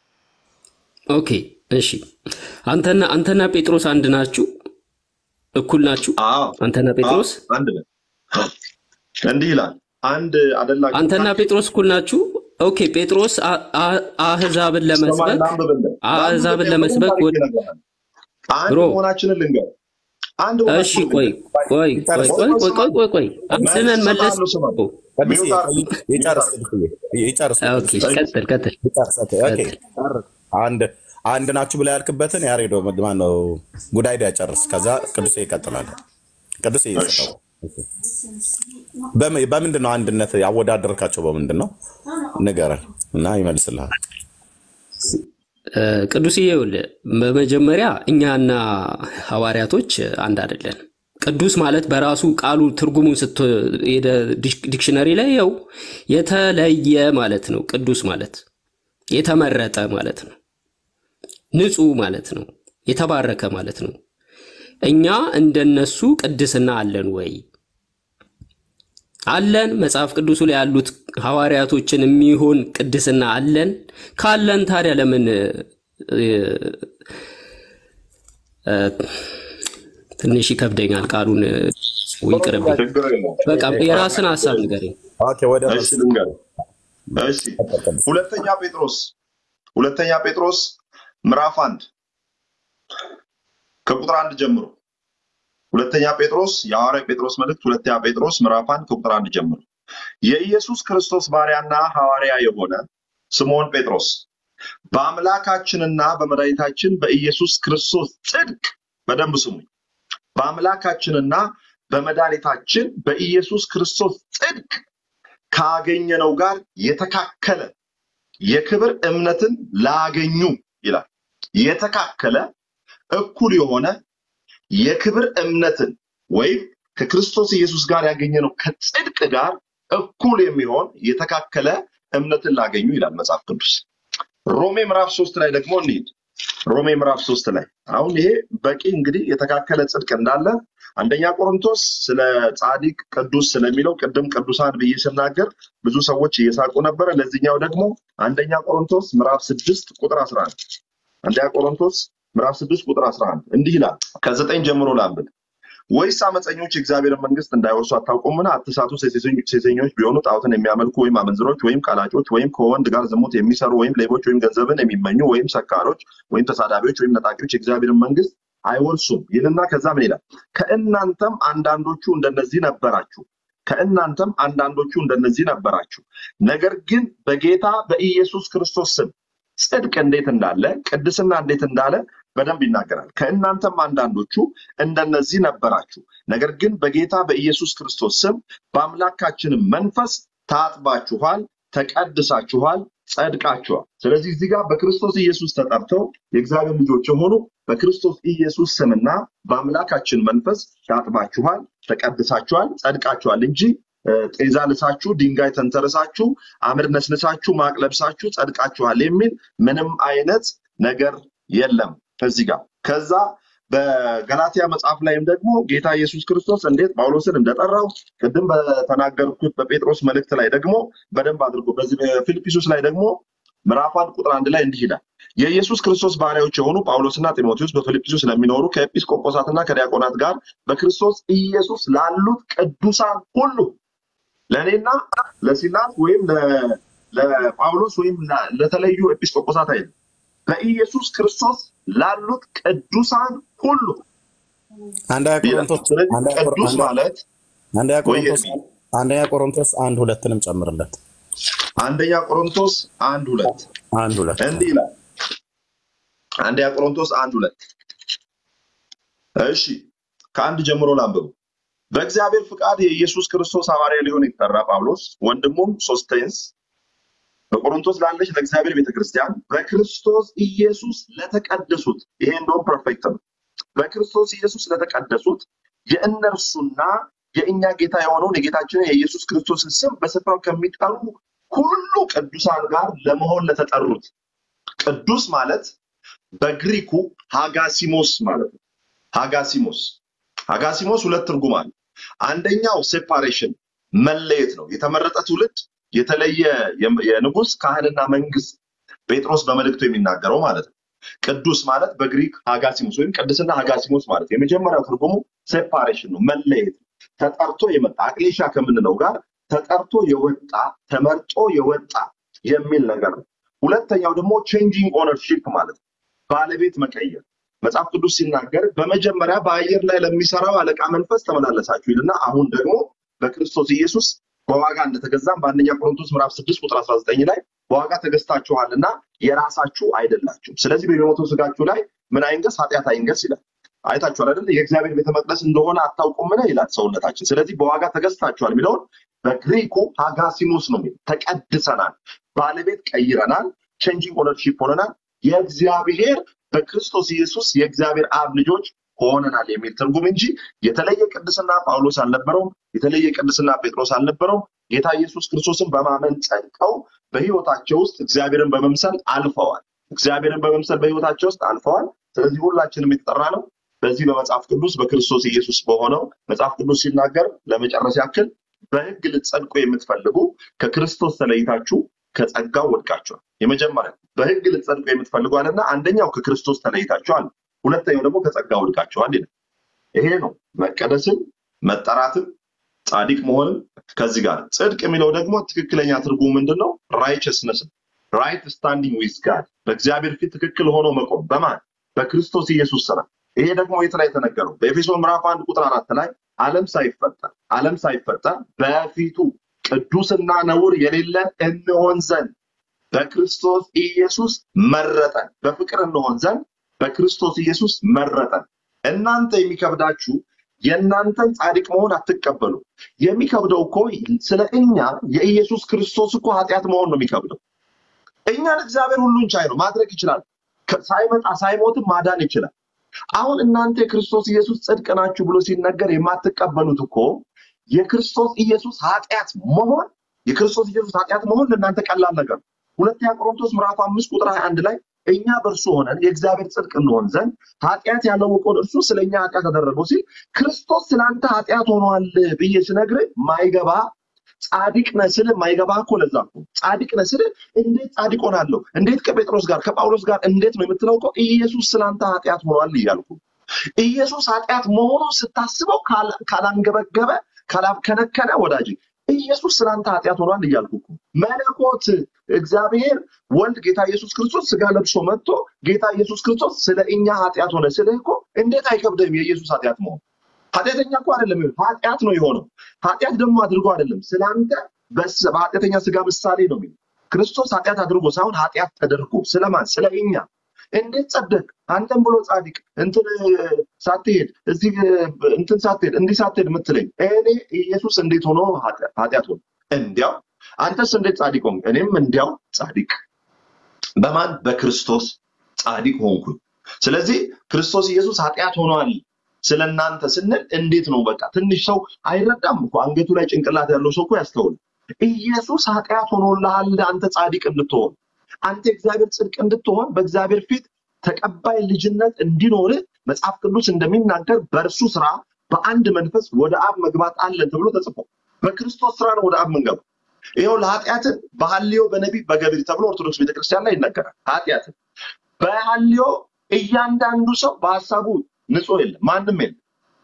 ኦኬ እሺ አንተና አንተና ጴጥሮስ አንድ ናችሁ እኩል ናችሁ አዎ አንተና አዎ ጴጥሮስ አንድ ነን። እንዲህ ይላል አንድ አደላችሁ አንተና ጴጥሮስ እኩል ናችሁ ኦኬ ጴጥሮስ አ- አ- አህዛብን ሰማይ ለመስበክ ላንብብልህ አህዛብን ላንብብልህ ለመስበክ በደንብ ወደ አድርጌ እነግርሃለሁ። አንድ ብሮ መሆናችንን ልንገር አንድ እሺ መሆናችንን ቆይ ልንገር ቆይ ቆይ ይጨርስ ቆይ ቆይ ቆይ ቆይ ቆይ ቆይ አንተነን መልስ መለስ እሰጥሃለሁ ስማ ቅዱሴ ሚውት አድርግ ሚውት ይጨርስ አድርግ ቅዱሴ ይጨርስ ኦኬ ቅዱሴ ቀጥል ቀጥል ይጨርስ ኦኬ ኦኬ ቀጥል ጨርስ። አንድ አንድ ናችሁ ብላ ያልክበትን ያሬዶ ማን ነው ጉዳይ ዳ ጨርስ ከዛ ቅዱሴ ይቀጥላል ቅዱሴ እሺ ይሰጠው በም- በምንድን ነው አንድነት ያወዳደርካቸው በምንድን ነው ንገረን እና ይመልስልሃል እ፣ ቅዱስዬ ይኸውልህ በመጀመሪያ እኛና ሐዋርያቶች አንድ አይደለን። ቅዱስ ማለት በራሱ ቃሉ ትርጉሙን ስትሄደ ዲክሽነሪ ላይ ያው የተለየ ማለት ነው። ቅዱስ ማለት የተመረጠ ማለት ነው። ንጹሕ ማለት ነው። የተባረከ ማለት ነው። እኛ እንደነሱ ቅድስና አለን ወይ? አለን። መጽሐፍ ቅዱሱ ላይ ያሉት ሐዋርያቶችን የሚሆን ቅድስና አለን። ካለን ታዲያ ለምን እ፣ እ፣ ትንሽ ይከብደኛል ቃሉን እ፣ ይቅርብኝ። ችግር የለውም በቃ የራስን ሀሳብ ንገረኝ። ኦኬ ወደ እሺ መልስ ልንገርህ እሺ ቀጥል ቅዱሴ ሁለተኛ ጴጥሮስ ሁለተኛ ጴጥሮስ ምዕራፍ አንድ ከቁጥር አንድ ጀምሮ ሁለተኛ ጴጥሮስ የሐዋርያ ጴጥሮስ መልእክት ሁለተኛ ጴጥሮስ ምዕራፍ አንድ ከቁጥር አንድ ጀምሮ የኢየሱስ ክርስቶስ ባሪያና ሐዋርያ የሆነ ስምዖን ጴጥሮስ በአምላካችንና በመድኃኒታችን በኢየሱስ ክርስቶስ ጽድቅ በደንብ ስሙኝ በአምላካችንና በመድኃኒታችን በኢየሱስ ክርስቶስ ጽድቅ ካገኘነው ጋር የተካከለ የክብር እምነትን ላገኙ ይላል። የተካከለ እኩል የሆነ የክብር እምነትን ወይም ከክርስቶስ ኢየሱስ ጋር ያገኘነው ከጽድቅ ጋር እኩል የሚሆን የተካከለ እምነትን ላገኙ ይላል መጽሐፍ ቅዱስ። ሮሜ ምዕራፍ ሶስት ላይ ደግሞ እንሂድ። ሮሜ ምዕራፍ ሶስት ላይ አሁን ይሄ በቂ እንግዲህ የተካከለ ጽድቅ እንዳለ አንደኛ ቆሮንቶስ ስለ ጻድቅ ቅዱስ ስለሚለው ቅድም ቅዱሳን ብዬ ስናገር ብዙ ሰዎች እየሳቁ ነበረ። ለዚህኛው ደግሞ አንደኛ ቆሮንቶስ ምዕራፍ ስድስት ቁጥር አስራ አንድ አንደኛ ቆሮንቶስ ምዕራፍ ስድስት ቁጥር አስራ አንድ እንዲህ ይላል። ከዘጠኝ ጀምሮ ላንብብ። ወይስ አመፀኞች የእግዚአብሔርን መንግስት እንዳይወርሱ አታውቁምን? አትሳቱ። ሴሰኞ- ሴሰኞች ቢሆኑ ጣዖትን የሚያመልኩ ወይም አመንዝሮች ወይም ቀላጮች ወይም ከወንድ ጋር ዝሙት የሚሰሩ ወይም ሌቦች ወይም ገንዘብን የሚመኙ ወይም ሰካሮች ወይም ተሳዳቢዎች ወይም ነጣቂዎች የእግዚአብሔርን መንግስት አይወርሱም ይልና ከዛ ምን ይላል? ከእናንተም አንዳንዶቹ እንደነዚህ ነበራችሁ ከእናንተም አንዳንዶቹ እንደነዚህ ነበራችሁ። ነገር ግን በጌታ በኢየሱስ ክርስቶስ ስም ጽድቅ እንዴት እንዳለ ቅድስና እንዴት እንዳለ በደንብ ይናገራል። ከእናንተም አንዳንዶቹ እንደነዚህ ነበራችሁ። ነገር ግን በጌታ በኢየሱስ ክርስቶስ ስም በአምላካችንም መንፈስ ታጥባችኋል፣ ተቀድሳችኋል፣ ጸድቃችኋል። ስለዚህ እዚህ ጋር በክርስቶስ ኢየሱስ ተጠርተው የእግዚአብሔር ልጆች የሆኑ በክርስቶስ ኢየሱስ ስምና በአምላካችን መንፈስ ታጥባችኋል፣ ተቀድሳችኋል፣ ጸድቃችኋል እንጂ እ፣ ጤዛ ልሳችሁ ድንጋይ ተንተርሳችሁ አምድ ነስንሳችሁ ማቅ ለብሳችሁ ጸድቃችኋል የሚል ምንም አይነት ነገር የለም እዚህ ጋር። ከዛ በገላትያ መጽሐፍ ላይም ደግሞ ጌታ ኢየሱስ ክርስቶስ እንዴት ጳውሎስን እንደጠራው ቅድም በተናገርኩት በጴጥሮስ መልእክት ላይ ደግሞ በደንብ አድርጎ በዚህ በፊልጵስዩስ ላይ ደግሞ ምዕራፍ አንድ ቁጥር አንድ ላይ እንዲህ ይላል የኢየሱስ ክርስቶስ ባሪያዎች የሆኑ ጳውሎስና ጢሞቴዎስ በፊልጵስዩስ ስለሚኖሩ ከኤጲስቆጶሳትና ከዲያቆናት ጋር በክርስቶስ ኢየሱስ ላሉት ቅዱሳን ሁሉ ለእኔና ለሲላስ ወይም ለ- ለጳውሎስ ወይም ለ- ለተለዩ ኤጲስቆጶሳት አይደለም፣ በኢየሱስ ክርስቶስ ላሉት ቅዱሳን ሁሉ አንደኛ ይላል። ቆሮንቶስ ስለዚህ አንደኛ ቆሮ- ቅዱስ አንደኛ- ማለት አንደኛ ወይ ቆሮንቶስ አንደኛ ቆሮንቶስ አንድ ሁለትንም ጨምርለት። አንደኛ ቆሮንቶስ አንድ ሁለት አንድ ሁለት እንዲህ ይላል። አንደኛ ቆሮንቶስ አንድ ሁለት እሺ ከአንድ ጀምሮ ላንብቡ። በእግዚአብሔር ፍቃድ የኢየሱስ ክርስቶስ ሐዋርያ ሊሆን የተጠራ ጳውሎስ ወንድሙም ሶስቴንስ በቆሮንቶስ ላለች ለእግዚአብሔር ቤተክርስቲያን በክርስቶስ ኢየሱስ ለተቀደሱት ይሄ እንደውም ፐርፌክት ነው። በክርስቶስ ኢየሱስ ለተቀደሱት የእነርሱና የእኛ ጌታ የሆነውን የጌታችንን የኢየሱስ ክርስቶስን ስም በስፍራው ከሚጠሩ ሁሉ ቅዱሳን ጋር ለመሆን ለተጠሩት ቅዱስ ማለት በግሪኩ ሃጋሲሞስ ማለት ነው። ሃጋሲሞስ ሃጋሲሞስ ሁለት ትርጉም አለ። አንደኛው ሴፓሬሽን መለየት ነው። የተመረጠ ትውልድ፣ የተለየ የም- የንጉስ ካህንና መንግስት ጴጥሮስ በመልእክቱ የሚናገረው ማለት ነው። ቅዱስ ማለት በግሪክ ሃጋሲሞስ ወይም ቅድስና ሃጋሲሞስ ማለት ነው። የመጀመሪያው ትርጉሙ ሴፓሬሽን ነው፣ መለየት ነው። ተጠርቶ የመጣ አቅሌሻ ከምንለው ጋር ተጠርቶ የወጣ ተመርጦ የወጣ የሚል ነገር ነው። ሁለተኛው ደግሞ ቼንጂንግ ኦነርሺፕ ማለት ነው፣ ባለቤት መቀየር። መጽሐፍ ቅዱስ ሲናገር በመጀመሪያ በአየር ላይ ለሚሰራው አለቃ መንፈስ ተመላለሳችሁ ይልና አሁን ደግሞ በክርስቶስ ኢየሱስ በዋጋ እንደተገዛም በአንደኛ ቆሮንቶስ ምዕራፍ 6 ቁጥር 19 ላይ በዋጋ ተገዝታችኋልና የራሳችሁ አይደላችሁም። ስለዚህ በሚሞተው ስጋችሁ ላይ ምን አይንገስ? ኃጢአት አይንገስ ይላል። አይታችኋል አይደል? የእግዚአብሔር ቤተ መቅደስ እንደሆነ አታውቁምን ይላል ሰውነታችን። ስለዚህ በዋጋ ተገዝታችኋል የሚለውን በግሪኩ ሃጋሲሞስ ነው የሚለው። ተቀድሰናል፣ ባለቤት ቀይረናል፣ ቼንጂንግ ኦነርሺፕ ሆነናል፣ የእግዚአብሔር በክርስቶስ ኢየሱስ የእግዚአብሔር አብ ልጆች ሆነናል የሚል ትርጉም እንጂ የተለየ ቅድስና ጳውሎስ አልነበረውም። የተለየ ቅድስና ጴጥሮስ አልነበረውም። ጌታ ኢየሱስ ክርስቶስን በማመን ጸድቀው በህይወታቸው ውስጥ እግዚአብሔርን በመምሰል አልፈዋል። እግዚአብሔርን በመምሰል በህይወታቸው ውስጥ አልፈዋል። ስለዚህ ሁላችንም የተጠራ ነው በዚህ በመጽሐፍ ቅዱስ በክርስቶስ ኢየሱስ በሆነው መጽሐፍ ቅዱስ ሲናገር ለመጨረስ ያክል በህግ ልትጸድቁ የምትፈልጉ ከክርስቶስ ተለይታችሁ ከጸጋው ወድቃችኋል። የመጀመሪያው በህግ ልትጸድቁ የምትፈልጉ አለና አንደኛው ከክርስቶስ ተለይታችኋል፣ ሁለተኛው ደግሞ ከጸጋ ወድቃችኋል ይላል። ይሄ ነው መቀደስም መጠራትም ጻድቅ መሆንም ከዚህ ጋር ጽድቅ የሚለው ደግሞ ትክክለኛ ትርጉሙ ምንድን ነው? ራይቸስነስ ራይት ስታንዲንግ ዊዝ ጋድ በእግዚአብሔር ፊት ትክክል ሆኖ መቆም በማን በክርስቶስ ኢየሱስ ስራ። ይሄ ደግሞ የት ላይ የተነገረው? በኤፌሶን ምዕራፍ አንድ ቁጥር አራት ላይ ዓለም ሳይፈጠር ዓለም ሳይፈጠር በፊቱ ቅዱስና ነውር የሌለን እንሆን ዘንድ በክርስቶስ ኢየሱስ መረጠን። በፍቅር እንሆን ዘንድ በክርስቶስ ኢየሱስ መረጠን። እናንተ የሚከብዳችሁ የእናንተን ጻድቅ መሆን አትቀበሉ። የሚከብደው እኮ ስለ እኛ የኢየሱስ ክርስቶስ እኮ ኃጢአት መሆን ነው የሚከብደው። እኛን እግዚአብሔር ሁሉን ቻይ ነው፣ ማድረግ ይችላል። ከ- ሳይመጣ ሳይሞትም ማዳን ይችላል። አሁን እናንተ የክርስቶስ ኢየሱስ ጽድቅ ናችሁ ብሎ ሲነገር የማትቀበሉት እኮ የክርስቶስ ኢየሱስ ኃጢአት መሆን የክርስቶስ ኢየሱስ ኃጢአት መሆን ለእናንተ ቀላል ነገር ነው። ሁለተኛ ቆሮንቶስ ምዕራፍ አምስት ቁጥር 21 ላይ እኛ በእርሱ ሆነን የእግዚአብሔር ጽድቅ እንሆን ዘንድ ኃጢአት ያላወቀውን እርሱ ስለ እኛ ኃጢአት አደረገው ሲል ክርስቶስ ስለ አንተ ኃጢአት ሆኗል ብዬ ስነግርህ ማይገባ ጻድቅ ነህ ስልህ ማይገባ እኮ ለዛ እኮ ጻድቅ ነህ ስልህ እንዴት ጻድቅ ሆናለሁ? እንዴት ከጴጥሮስ ጋር ከጳውሎስ ጋር እንዴት ነው የምትለው? እኮ ኢየሱስ ስለ አንተ ኃጢአት ሆኗል እያልኩ ኢየሱስ ኃጢአት መሆኑን ስታስበው ካላ- ካላንገበገበ ካላብከነከነ ወዳጅ ኢየሱስ ስለአንተ ኃጢአት ሆኗል እያልኩ እኮ መለኮት እግዚአብሔር ወልድ ጌታ ኢየሱስ ክርስቶስ ስጋ ለብሶ መጥቶ ጌታ ኢየሱስ ክርስቶስ ስለ እኛ ኃጢአት ሆነ ስልህ እኮ እንዴት አይከብድም የኢየሱስ ኃጢአት መሆን ኃጢአተኛ እኮ አይደለም ይሆን ኃጢአት ነው የሆነው ኃጢአት ደግሞ አድርጎ አይደለም ስለአንተ በስ- በኃጢአተኛ ስጋ ምሳሌ ነው የሚለው ክርስቶስ ኃጢአት አድርጎ ሳይሆን ኃጢአት ተደርጎ ስለማን ስለ እኛ እንዴት ጸደቅ አንተም ብሎ ጻድቅ እንትን እ፣ ሳትሄድ እዚህ እ፣ እንትን ሳትሄድ እንዲህ ሳትሄድ የምትለኝ እኔ ኢየሱስ እንዴት ሆኖ ኃጢ- ኃጢአት ሆነ እንዲያው አንተስ እንዴት ጻድቅ ሆንክ እኔም እንዲያው ጻድቅ በማን በክርስቶስ ጻድቅ ሆንኩኝ ስለዚህ ክርስቶስ ኢየሱስ ኃጢአት ሆኗል ስለ እናንተ ስንል እንዴት ነው በቃ ትንሽ ሰው አይረዳም እኮ አንገቱ ላይ ጭንቅላት ያለው ሰው እኮ ያስተውል ኢየሱስ ኃጢአት ሆኖልሃል አንተ ጻድቅ እንድትሆን አንተ እግዚአብሔር ጽድቅ እንድትሆን በእግዚአብሔር ፊት ተቀባይ ልጅነት እንዲኖርህ መጽሐፍ ቅዱስ እንደሚናገር በእርሱ ስራ በአንድ መንፈስ ወደ አብ መግባት አለን ተብሎ ተጽፎ በክርስቶስ ስራ ነው ወደ አብ መንገባው ይኸው ለኃጢአትን በሐልዮ በነቢብ በገቢር ተብሎ ኦርቶዶክስ ቤተክርስቲያን ላይ ይነገራል ኃጢአትን በሐልዮ እያንዳንዱ ሰው በሀሳቡ ንጹህ የለም ማንም የለም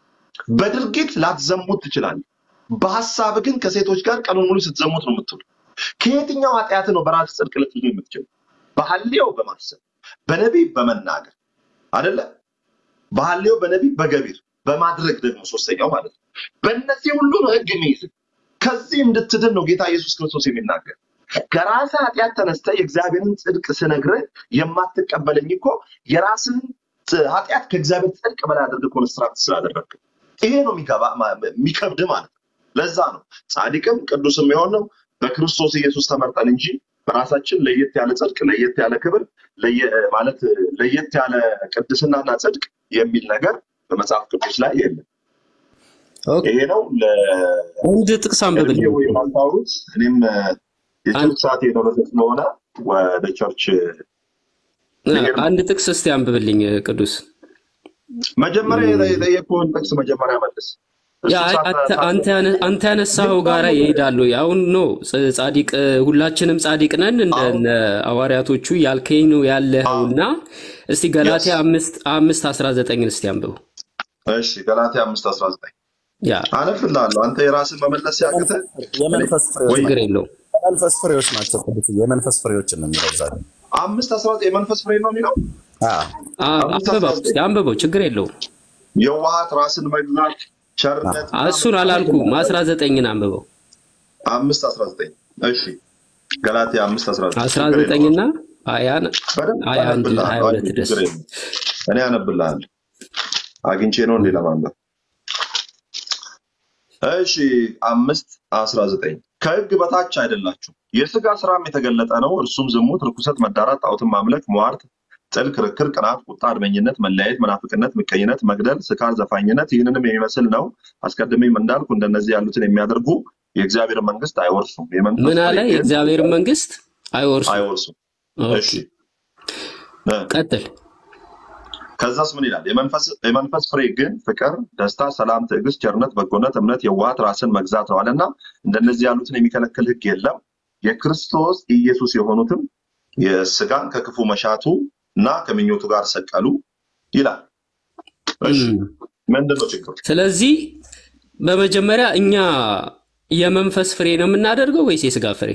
በድርጊት ላትዘሙት ትችላለህ በሀሳብ ግን ከሴቶች ጋር ቀኑን ሙሉ ስትዘሙት ነው የምትውል ከየትኛው ኃጢአት ነው በራስ ጽድቅ ልትይዙ የምትችል በሐልዮ በማሰብ በነቢብ በመናገር አደለ በሐልዮ በነቢብ በገቢር በማድረግ ደግሞ ሶስተኛው ማለት ነው በእነዚህ ሁሉ ነው ህግ የሚይዝ ከዚህ እንድትድን ነው ጌታ ኢየሱስ ክርስቶስ የሚናገር ከራስ ኃጢአት ተነስተ የእግዚአብሔርን ጽድቅ ስነግርህ የማትቀበለኝ እኮ የራስህን ጥ- ኃጢአት ከእግዚአብሔር ጽድቅ በላይ አድርገህ ኮንስትራክት ስላደረግ ይሄ ነው የሚገባ ማ- የሚከብድ ማለት ነው ለዛ ነው ጻድቅም ቅዱስም የሆነው በክርስቶስ ኢየሱስ ተመርጠን እንጂ በራሳችን ለየት ያለ ጽድቅ ለየት ያለ ክብር ለየ- ማለት ለየት ያለ ቅድስናና ጽድቅ የሚል ነገር በመጽሐፍ ቅዱስ ላይ የለም ኦኬ፣ ይሄ ነው አንድ ጥቅስ አንብብልኝ። ለእድሜ ወይም አልታወሩት እኔም እ፣ የቸርች ሰዓት የደረሰ ስለሆነ ወደ ቸርች ልሄድ ነው። አንድ ጥቅስ እስቲ አንብብልኝ ቅዱስ። መጀመሪያ የጠ- የጠየቅኩህን ጥቅስ መጀመሪያ መልስ። ያ እሱ ሳት- አንተ- ሳት- አንተ ያነ- አንተ ያነሳኸው ጋራ ይሄዳሉ። አሁን ኖ ጽ- ጻድቅ ሁላችንም ጻድቅ ነን እንደነ ሐዋርያቶቹ ያልከኝ ነው ያለኸውና እስቲ ገላትያ አምስት አምስት አስራ ዘጠኝን እስቲ አንብቡ። እሺ ገላትያ አምስት አስራ ዘጠኝ ያ አነብልሃለሁ። አንተ የራስን መመለስ ሲያቅትህ የመንፈስ ፍሬዎች ወይ ችግር የለውም። የመንፈስ ፍሬዎች ናቸው። ቅዱስ የመንፈስ ፍሬዎችን ነው የሚለው እዛ ላይ። አምስት አስራ ዘጠኝ የመንፈስ ፍሬ ነው የሚለው አዎ። አ- አምስት አስራ አንብበው እስቲ ዘጠኝ አንብበው፣ ችግር የለውም። የዋሃት ራስን መግዛት ቸርነት እሱን አላልኩም። አስራ ዘጠኝን አንብበው። አምስት አስራ ዘጠኝ እሺ ገላትያ አምስት አስራ ዘጠኝ አስራ ችግር የለውም። ዘጠኝና ሀያን በደንብ ሀያ አንድ ሀያ አነብልሃለሁ። ሁለት አይ፣ ድረስ ችግር የለውም። እኔ አነብልሃለሁ። አግኝቼ ነው እንዴ ለማንበብ? እሺ አምስት አስራ ዘጠኝ ከሕግ በታች አይደላችሁ የሥጋ ስራም የተገለጠ ነው። እርሱም ዝሙት፣ ርኩሰት፣ መዳራት፣ ጣዖትን ማምለክ፣ ሟርት፣ ጥል፣ ክርክር፣ ቅናት፣ ቁጣ፣ አድመኝነት፣ መለያየት፣ መናፍቅነት፣ ምቀኝነት፣ መግደል፣ ስካር፣ ዘፋኝነት ይህንንም የሚመስል ነው። አስቀድሜም እንዳልኩ እንደነዚህ ያሉትን የሚያደርጉ የእግዚአብሔር መንግስት አይወርሱም። የመንፈስ ምን አለ? ፍሬ ግን የእግዚአብሔርን መንግስት አይወርሱም። አይወርሱም። ኦኬ፣ እሺ እ ቀጥል። ከዛስ ምን ይላል? የመንፈስ የመንፈስ ፍሬ ግን ፍቅር፣ ደስታ፣ ሰላም፣ ትዕግስት፣ ቸርነት፣ በጎነት፣ እምነት፣ የዋሃት፣ ራስን መግዛት ነው አለና እንደነዚህ ያሉትን የሚከለክል ሕግ የለም። የክርስቶስ ኢየሱስ የሆኑትም የስጋን ከክፉ መሻቱ እና ከምኞቱ ጋር ሰቀሉ ይላል። እሺ እም። ምንድን ነው ችግሩ? ስለዚህ በመጀመሪያ እኛ የመንፈስ ፍሬ ነው የምናደርገው ወይስ የስጋ ፍሬ?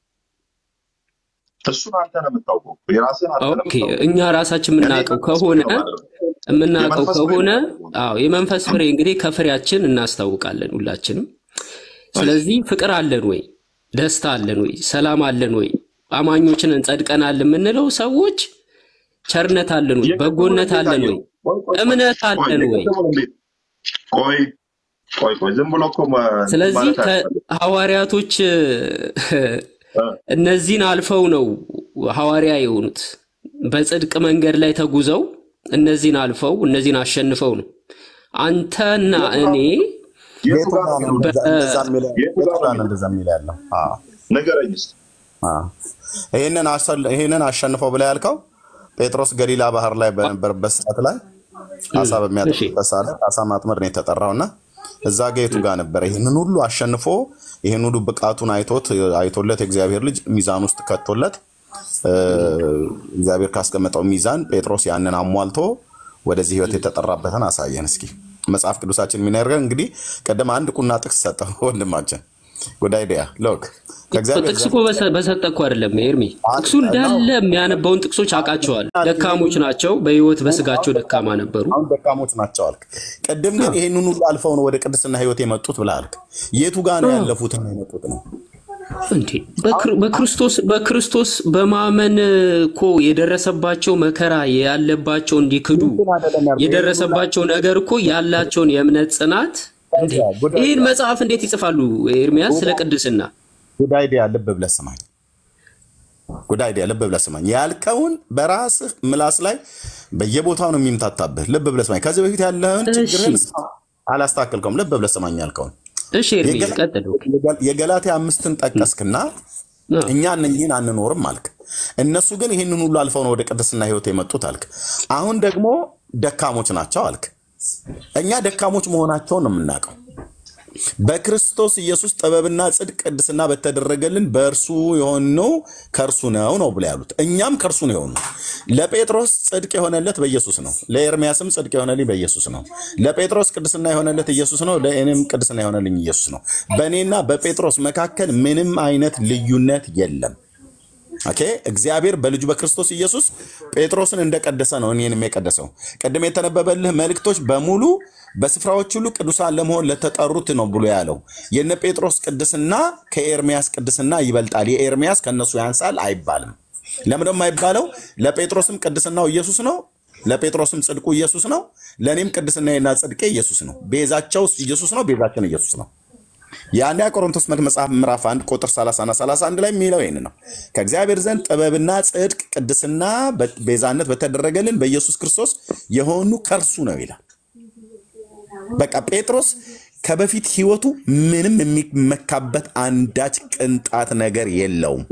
እሱን አንተ ነው የምታውቀው። የራስህን አንተ ነው ኦኬ የምታውቀው። እኛ ራሳችን እኔ የምናውቀው መንፈስ ፍሬ ከሆነ ነው የማደርገው። የምናውቀው የመንፈስ ፍሬ ከሆነ ነው የማደርገው። አዎ የመንፈስ ፍሬ እንግዲህ ከፍሬያችን እናስታውቃለን ሁላችንም። ስለዚህ ፍቅር አለን ወይ? ደስታ አለን ወይ? ሰላም አለን ወይ? አማኞችን እንጸድቀናል የምንለው ሰዎች ቸርነት አለን ወይ? የቅድሙን በጎነት እንዴት አለን አየው? ወይ? ቆይ ቆይ ቆይ እምነት ቆይ አለን ወይ? የቅድሙን እንዴት ቆይ ቆይ ቆይ ዝም ብሎ እኮ መ- ስለዚህ ማለት አያስፈልግም። ከሐዋርያቶች እ፣ እነዚህን አልፈው ነው ሐዋርያ የሆኑት። በጽድቅ መንገድ ላይ ተጉዘው እነዚህን አልፈው እነዚህን አሸንፈው ነው። አንተና እኔ የቱ ጋር ነው እንደዛ በ- እንደዛ የሚለው? የቱ የቱ ጋር ጋር ነው ነው እንደዛ የሚለው ያለው? አዎ ንገረኝ እስኪ። አዎ። ይህንን አሰል- ይህንን አሸንፈው ብላ ያልከው ጴጥሮስ ገሊላ ባህር ላይ በነበረበት ሰዓት ላይ አሳ እሺ በሚያጠምድበት ሰዓት ላይ አሳ ማጥመድ ነው የተጠራው እና እዛ ጋ የቱ ጋር ነበረ? ይህንን ሁሉ አሸንፎ ይህን ሁሉ ብቃቱን አይቶት አይቶለት የእግዚአብሔር ልጅ ሚዛን ውስጥ ከቶለት እ፣ እግዚአብሔር ካስቀመጠው ሚዛን ጴጥሮስ ያንን አሟልቶ ወደዚህ ህይወት የተጠራበትን አሳየን። እስኪ መጽሐፍ ቅዱሳችን የሚነግረን እንግዲህ ቀደም አንድ ቁና ጥቅስ ሰጠው ወንድማችን ጉዳይ ዲያ ሎክ ከእግዚአብሔር ጥቅስ ዘንድ እኮ በሰ- በሰጠ እኮ አይደለም ኤርሚ። ጥቅሱ እንዳለ የሚያነባውን ጥቅሶች አውቃቸዋል። ደካሞች ናቸው፣ በህይወት በስጋቸው ደካማ ነበሩ። አሁን ደካሞች ናቸው አልክ። ቅድም ግን ይሄንን ሁሉ አልፈው ነው ወደ ቅድስና ህይወት የመጡት ብለህ አልክ። የቱ ጋር ነው ያለፉትና የመጡት ነው? እንዴ በክር- በክርስቶስ በክርስቶስ በማመን እኮ የደረሰባቸው መከራ ያለባቸው እንዲክዱ የደረሰባቸው ነገር እኮ ያላቸውን የእምነት ጽናት እንዴ ይህን መጽሐፍ እንዴት ይጽፋሉ? ኤርሚያስ ስለ ቅድስና ጉድ አይዲያ ልብ ብለህ ስማኝ። ጉድ አይዲያ ልብ ብለህ ስማኝ። ያልከውን በራስህ ምላስ ላይ በየቦታው ነው የሚምታታብህ። ልብ ብለህ ስማኝ። ከዚህ በፊት ያለህን ችግርህን እሺ አላስተካከልከውም። ልብ ብለህ ስማኝ ያልከውን እሺ ኤርሚ የገላ- ቀጥል። ኦኬ። የገላትያ አምስትን ጠቀስክና አዎ። እኛ እነኝህን አንኖርም አልክ። እነሱ ግን ይህንን ሁሉ አልፈው ነው ወደ ቅድስና ህይወት የመጡት አልክ። አሁን ደግሞ ደካሞች ናቸው አልክ። እኛ ደካሞች መሆናቸውን ነው የምናውቀው። በክርስቶስ ኢየሱስ ጥበብና ጽድቅ ቅድስና በተደረገልን በእርሱ የሆነው ከእርሱ ነው ነው ብለው ያሉት። እኛም ከእርሱ ነው የሆነው። ለጴጥሮስ ጽድቅ የሆነለት በኢየሱስ ነው። ለኤርሚያስም ጽድቅ የሆነልኝ በኢየሱስ ነው። ለጴጥሮስ ቅድስና የሆነለት ኢየሱስ ነው። ለእኔም ቅድስና የሆነልኝ ኢየሱስ ነው። በእኔና በጴጥሮስ መካከል ምንም አይነት ልዩነት የለም። ኦኬ እግዚአብሔር በልጁ በክርስቶስ ኢየሱስ ጴጥሮስን እንደቀደሰ ነው እኔንም የቀደሰው። ቅድም የተነበበልህ መልእክቶች በሙሉ በስፍራዎች ሁሉ ቅዱሳን ለመሆን ለተጠሩት ነው ብሎ ያለው። የነ ጴጥሮስ ቅድስና ከኤርሚያስ ቅድስና ይበልጣል፣ የኤርሚያስ ከነሱ ያንሳል አይባልም። ለምን ደግሞ አይባለው? ለጴጥሮስም ቅድስናው ኢየሱስ ነው፣ ለጴጥሮስም ጽድቁ ኢየሱስ ነው፣ ለእኔም ቅድስናዬና ጽድቄ ኢየሱስ ነው። ቤዛቸው ኢየሱስ ነው፣ ቤዛችን ኢየሱስ ነው። የአንደኛ ቆሮንቶስ መልክ መጽሐፍ ምዕራፍ 1 ቁጥር 30 እና 31 ላይ የሚለው ይህን ነው። ከእግዚአብሔር ዘንድ ጥበብና ጽድቅ፣ ቅድስና፣ ቤዛነት በተደረገልን በኢየሱስ ክርስቶስ የሆኑ ከእርሱ ነው ይላል። በቃ ጴጥሮስ ከበፊት ህይወቱ ምንም የሚመካበት አንዳች ቅንጣት ነገር የለውም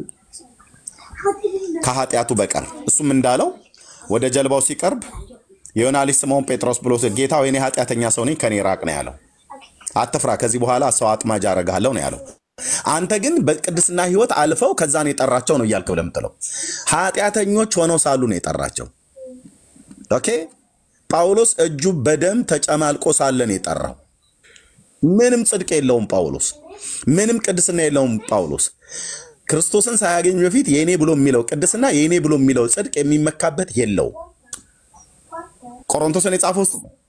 ከኃጢአቱ በቀር። እሱም እንዳለው ወደ ጀልባው ሲቀርብ የዮና ልጅ ስምዖን ጴጥሮስ ብሎ ጌታ ወይ እኔ ኃጢአተኛ ሰው ነኝ ከኔ ራቅ ነው ያለው። አትፍራ፣ ከዚህ በኋላ ሰው አጥማጅ አደርግሃለሁ ነው ያለው። አንተ ግን በቅድስና ህይወት አልፈው ከዛ ነው የጠራቸው ነው እያልክ ብለህ የምትለው ኃጢአተኞች ሆነው ሳሉ ነው የጠራቸው። ኦኬ ጳውሎስ እጁ በደም ተጨማልቆ ሳለ ነው የጠራው። ምንም ጽድቅ የለውም ጳውሎስ፣ ምንም ቅድስና የለውም ጳውሎስ። ክርስቶስን ሳያገኝ በፊት የእኔ ብሎ የሚለው ቅድስና የእኔ ብሎ የሚለው ጽድቅ የሚመካበት የለውም። ቆሮንቶስን የጻፈው እሱ ነው።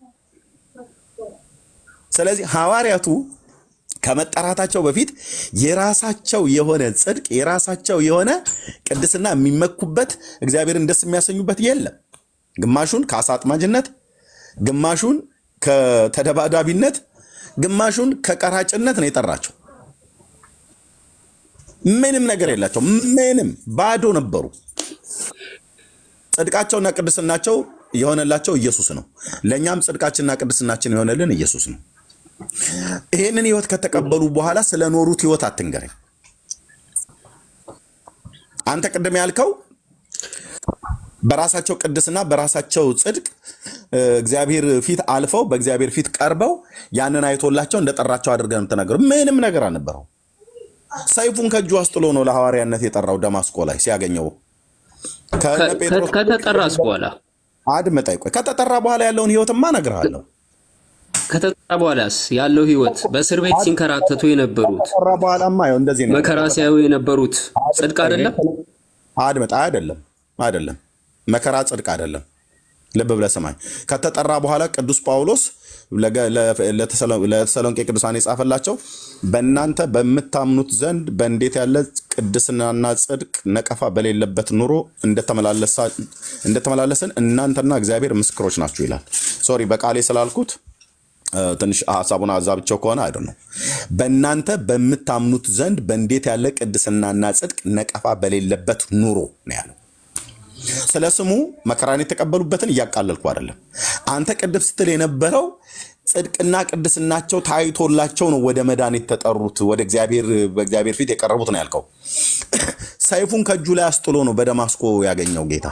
ስለዚህ ሐዋርያቱ ከመጠራታቸው በፊት የራሳቸው የሆነ ጽድቅ የራሳቸው የሆነ ቅድስና የሚመኩበት እግዚአብሔርን ደስ የሚያሰኙበት የለም። ግማሹን ከአሳ አጥማጅነት፣ ግማሹን ከተደባዳቢነት፣ ግማሹን ከቀራጭነት ነው የጠራቸው። ምንም ነገር የላቸው። ምንም ባዶ ነበሩ። ጽድቃቸውና ቅድስናቸው የሆነላቸው ኢየሱስ ነው። ለእኛም ጽድቃችንና ቅድስናችን የሆነልን ኢየሱስ ነው። ይህንን ህይወት ከተቀበሉ በኋላ ስለኖሩት ህይወት አትንገረኝ። አንተ ቅድም ያልከው በራሳቸው ቅድስና በራሳቸው ጽድቅ እግዚአብሔር ፊት አልፈው በእግዚአብሔር ፊት ቀርበው ያንን አይቶላቸው እንደጠራቸው አድርገህ ነው የምትናገረው። ምንም ነገር አልነበረው። ሰይፉን ከእጁ አስጥሎ ነው ለሐዋርያነት የጠራው ደማስቆ ላይ ሲያገኘው ከነ ጴጥሮስ ከተጠራስ በኋላ አድምጠኝ፣ ቆይ ከተጠራ በኋላ ያለውን ህይወትማ እነግርሃለሁ። ከተጠራ በኋላስ ያለው ህይወት በእስር ቤት ሲንከራተቱ የነበሩት ከተጠራ በኋላማ ይኸው እንደዚህ ነው። መከራ ሲያዩ የነበሩት ጽድቅ አይደለም። አድምጥ፣ አይደለም፣ አይደለም፣ መከራ ጽድቅ አይደለም። ልብ ብለህ ስማኝ። ከተጠራ በኋላ ቅዱስ ጳውሎስ ለተሰሎንቄ ቅዱሳን የጻፈላቸው በእናንተ በምታምኑት ዘንድ በእንዴት ያለ ቅድስናና ጽድቅ ነቀፋ በሌለበት ኑሮ እንደተመላለስን እናንተና እግዚአብሔር ምስክሮች ናችሁ ይላል። ሶሪ በቃሌ ስላልኩት ትንሽ ሀሳቡን አዛብቸው ከሆነ አይደ ነው። በእናንተ በምታምኑት ዘንድ በእንዴት ያለ ቅድስናና ጽድቅ ነቀፋ በሌለበት ኑሮ ነው ያለው። ስለ ስሙ መከራን የተቀበሉበትን እያቃለልኩ አይደለም። አንተ ቅድም ስትል የነበረው ጽድቅና ቅድስናቸው ታይቶላቸው ነው ወደ መዳን የተጠሩት ወደ እግዚአብሔር በእግዚአብሔር ፊት የቀረቡት ነው ያልከው። ሰይፉን ከእጁ ላይ አስጥሎ ነው በደማስቆ ያገኘው ጌታ።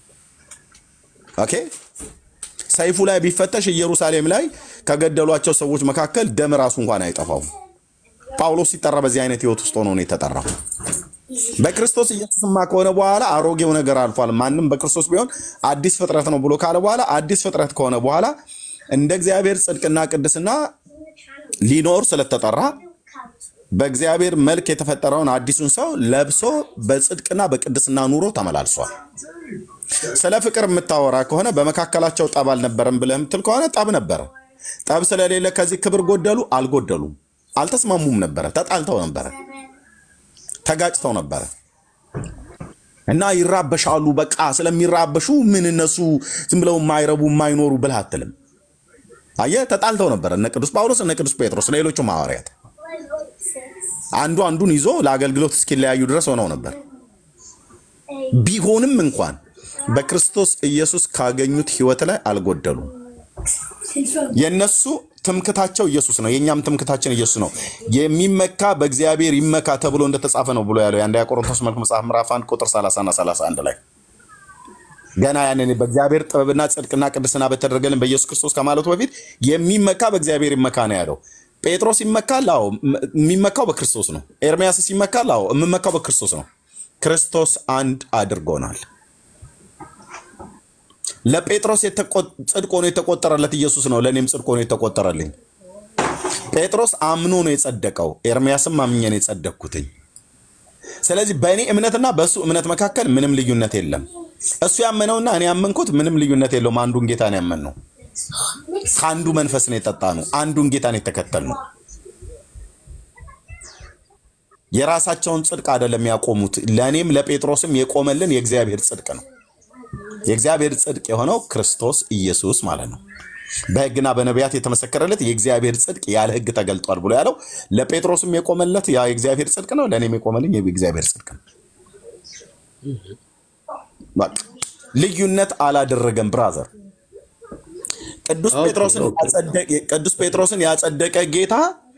ኦኬ ሰይፉ ላይ ቢፈተሽ ኢየሩሳሌም ላይ ከገደሏቸው ሰዎች መካከል ደም ራሱ እንኳን አይጠፋውም። ጳውሎስ ሲጠራ በዚህ አይነት ህይወት ውስጥ ሆኖ ነው የተጠራው። በክርስቶስ ኢየሱስማ ከሆነ በኋላ አሮጌው ነገር አልፏል፣ ማንም በክርስቶስ ቢሆን አዲስ ፍጥረት ነው ብሎ ካለ በኋላ አዲስ ፍጥረት ከሆነ በኋላ እንደ እግዚአብሔር ጽድቅና ቅድስና ሊኖር ስለተጠራ በእግዚአብሔር መልክ የተፈጠረውን አዲሱን ሰው ለብሶ በጽድቅና በቅድስና ኑሮ ተመላልሷል። ስለ ፍቅር የምታወራ ከሆነ በመካከላቸው ጠብ አልነበረም ብለህ የምትል ከሆነ ጠብ ነበረ። ጠብ ስለሌለ ከዚህ ክብር ጎደሉ? አልጎደሉም። አልተስማሙም ነበረ። ተጣልተው ነበረ። ተጋጭተው ነበረ እና ይራበሻሉ። በቃ ስለሚራበሹ ምን እነሱ ዝም ብለው የማይረቡ የማይኖሩ ብለህ አትልም። አየህ፣ ተጣልተው ነበረ እነ ቅዱስ ጳውሎስ እነ ቅዱስ ጴጥሮስ ሌሎቹም ሐዋርያት አንዱ አንዱን ይዞ ለአገልግሎት እስኪለያዩ ድረስ ሆነው ነበር። ቢሆንም እንኳን በክርስቶስ ኢየሱስ ካገኙት ህይወት ላይ አልጎደሉም። የነሱ ትምክታቸው ኢየሱስ ነው፣ የእኛም ትምክታችን ኢየሱስ ነው። የሚመካ በእግዚአብሔር ይመካ ተብሎ እንደተጻፈ ነው ብሎ ያለው የአንደኛ ቆሮንቶስ መልክ መጽሐፍ ምዕራፍ 1 ቁጥር 30 እና 31 ላይ ገና ያንን በእግዚአብሔር ጥበብና ጽድቅና ቅድስና በተደረገልን በኢየሱስ ክርስቶስ ከማለቱ በፊት የሚመካ በእግዚአብሔር ይመካ ነው ያለው። ጴጥሮስ ይመካል። አዎ የሚመካው በክርስቶስ ነው። ኤርሚያስስ ይመካል። አዎ የምመካው በክርስቶስ ነው። ክርስቶስ አንድ አድርጎናል። ለጴጥሮስ ጽድቅ ሆኖ የተቆጠረለት ኢየሱስ ነው። ለእኔም ጽድቅ ሆኖ የተቆጠረልኝ። ጴጥሮስ አምኖ ነው የጸደቀው። ኤርሚያስም አምኜ ነው የጸደቅኩትኝ። ስለዚህ በእኔ እምነትና በእሱ እምነት መካከል ምንም ልዩነት የለም። እሱ ያመነውና እኔ ያመንኩት ምንም ልዩነት የለውም። አንዱን ጌታ ነው ያመንነው። ከአንዱ መንፈስ ነው የጠጣ ነው። አንዱን ጌታ ነው የተከተል ነው። የራሳቸውን ጽድቅ አይደለም ያቆሙት። ለእኔም ለጴጥሮስም የቆመልን የእግዚአብሔር ጽድቅ ነው። የእግዚአብሔር ጽድቅ የሆነው ክርስቶስ ኢየሱስ ማለት ነው። በሕግና በነቢያት የተመሰከረለት የእግዚአብሔር ጽድቅ ያለ ሕግ ተገልጧል ብሎ ያለው ለጴጥሮስም የቆመለት ያ የእግዚአብሔር ጽድቅ ነው። ለእኔም የቆመልኝ የእግዚአብሔር ጽድቅ ነው። በቃ ልዩነት አላደረገም ብራዘር። ቅዱስ ጴጥሮስን ያጸደቀ- ቅዱስ ጴጥሮስን ያጸደቀ ጌታ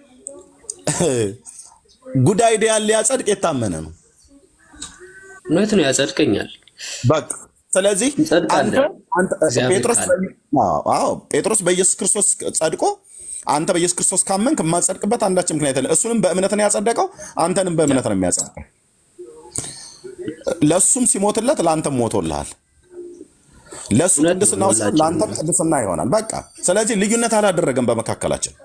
ጉዳይ ዲያን ሊያጸድቅ የታመነ ነው። እውነት ነው፣ ያጸድቀኛል። በቃ ስለዚህ እንጸድቃለን። አንተ- አንተ- እግዚአብሔር ጴጥሮስ ካለ። አዎ፣ አዎ፣ ጴጥሮስ በኢየሱስ ክርስቶስ ጸድቆ አንተ በኢየሱስ ክርስቶስ ካመንክ የማጸድቅበት አንዳችን ምክንያት የለም። እሱንም በእምነት ነው ያጸደቀው፣ አንተንም በእምነት ነው የሚያጸድቀው። ለእሱም ሲሞትለት ለአንተም ሞቶልሃል። ለእሱ እውነት ነው፣ ቅድስናው ሲሆን ሁላችንም ለአንተም ቅድስና ይሆናል። በቃ ስለዚህ ልዩነት አላደረገም በመካከላችን።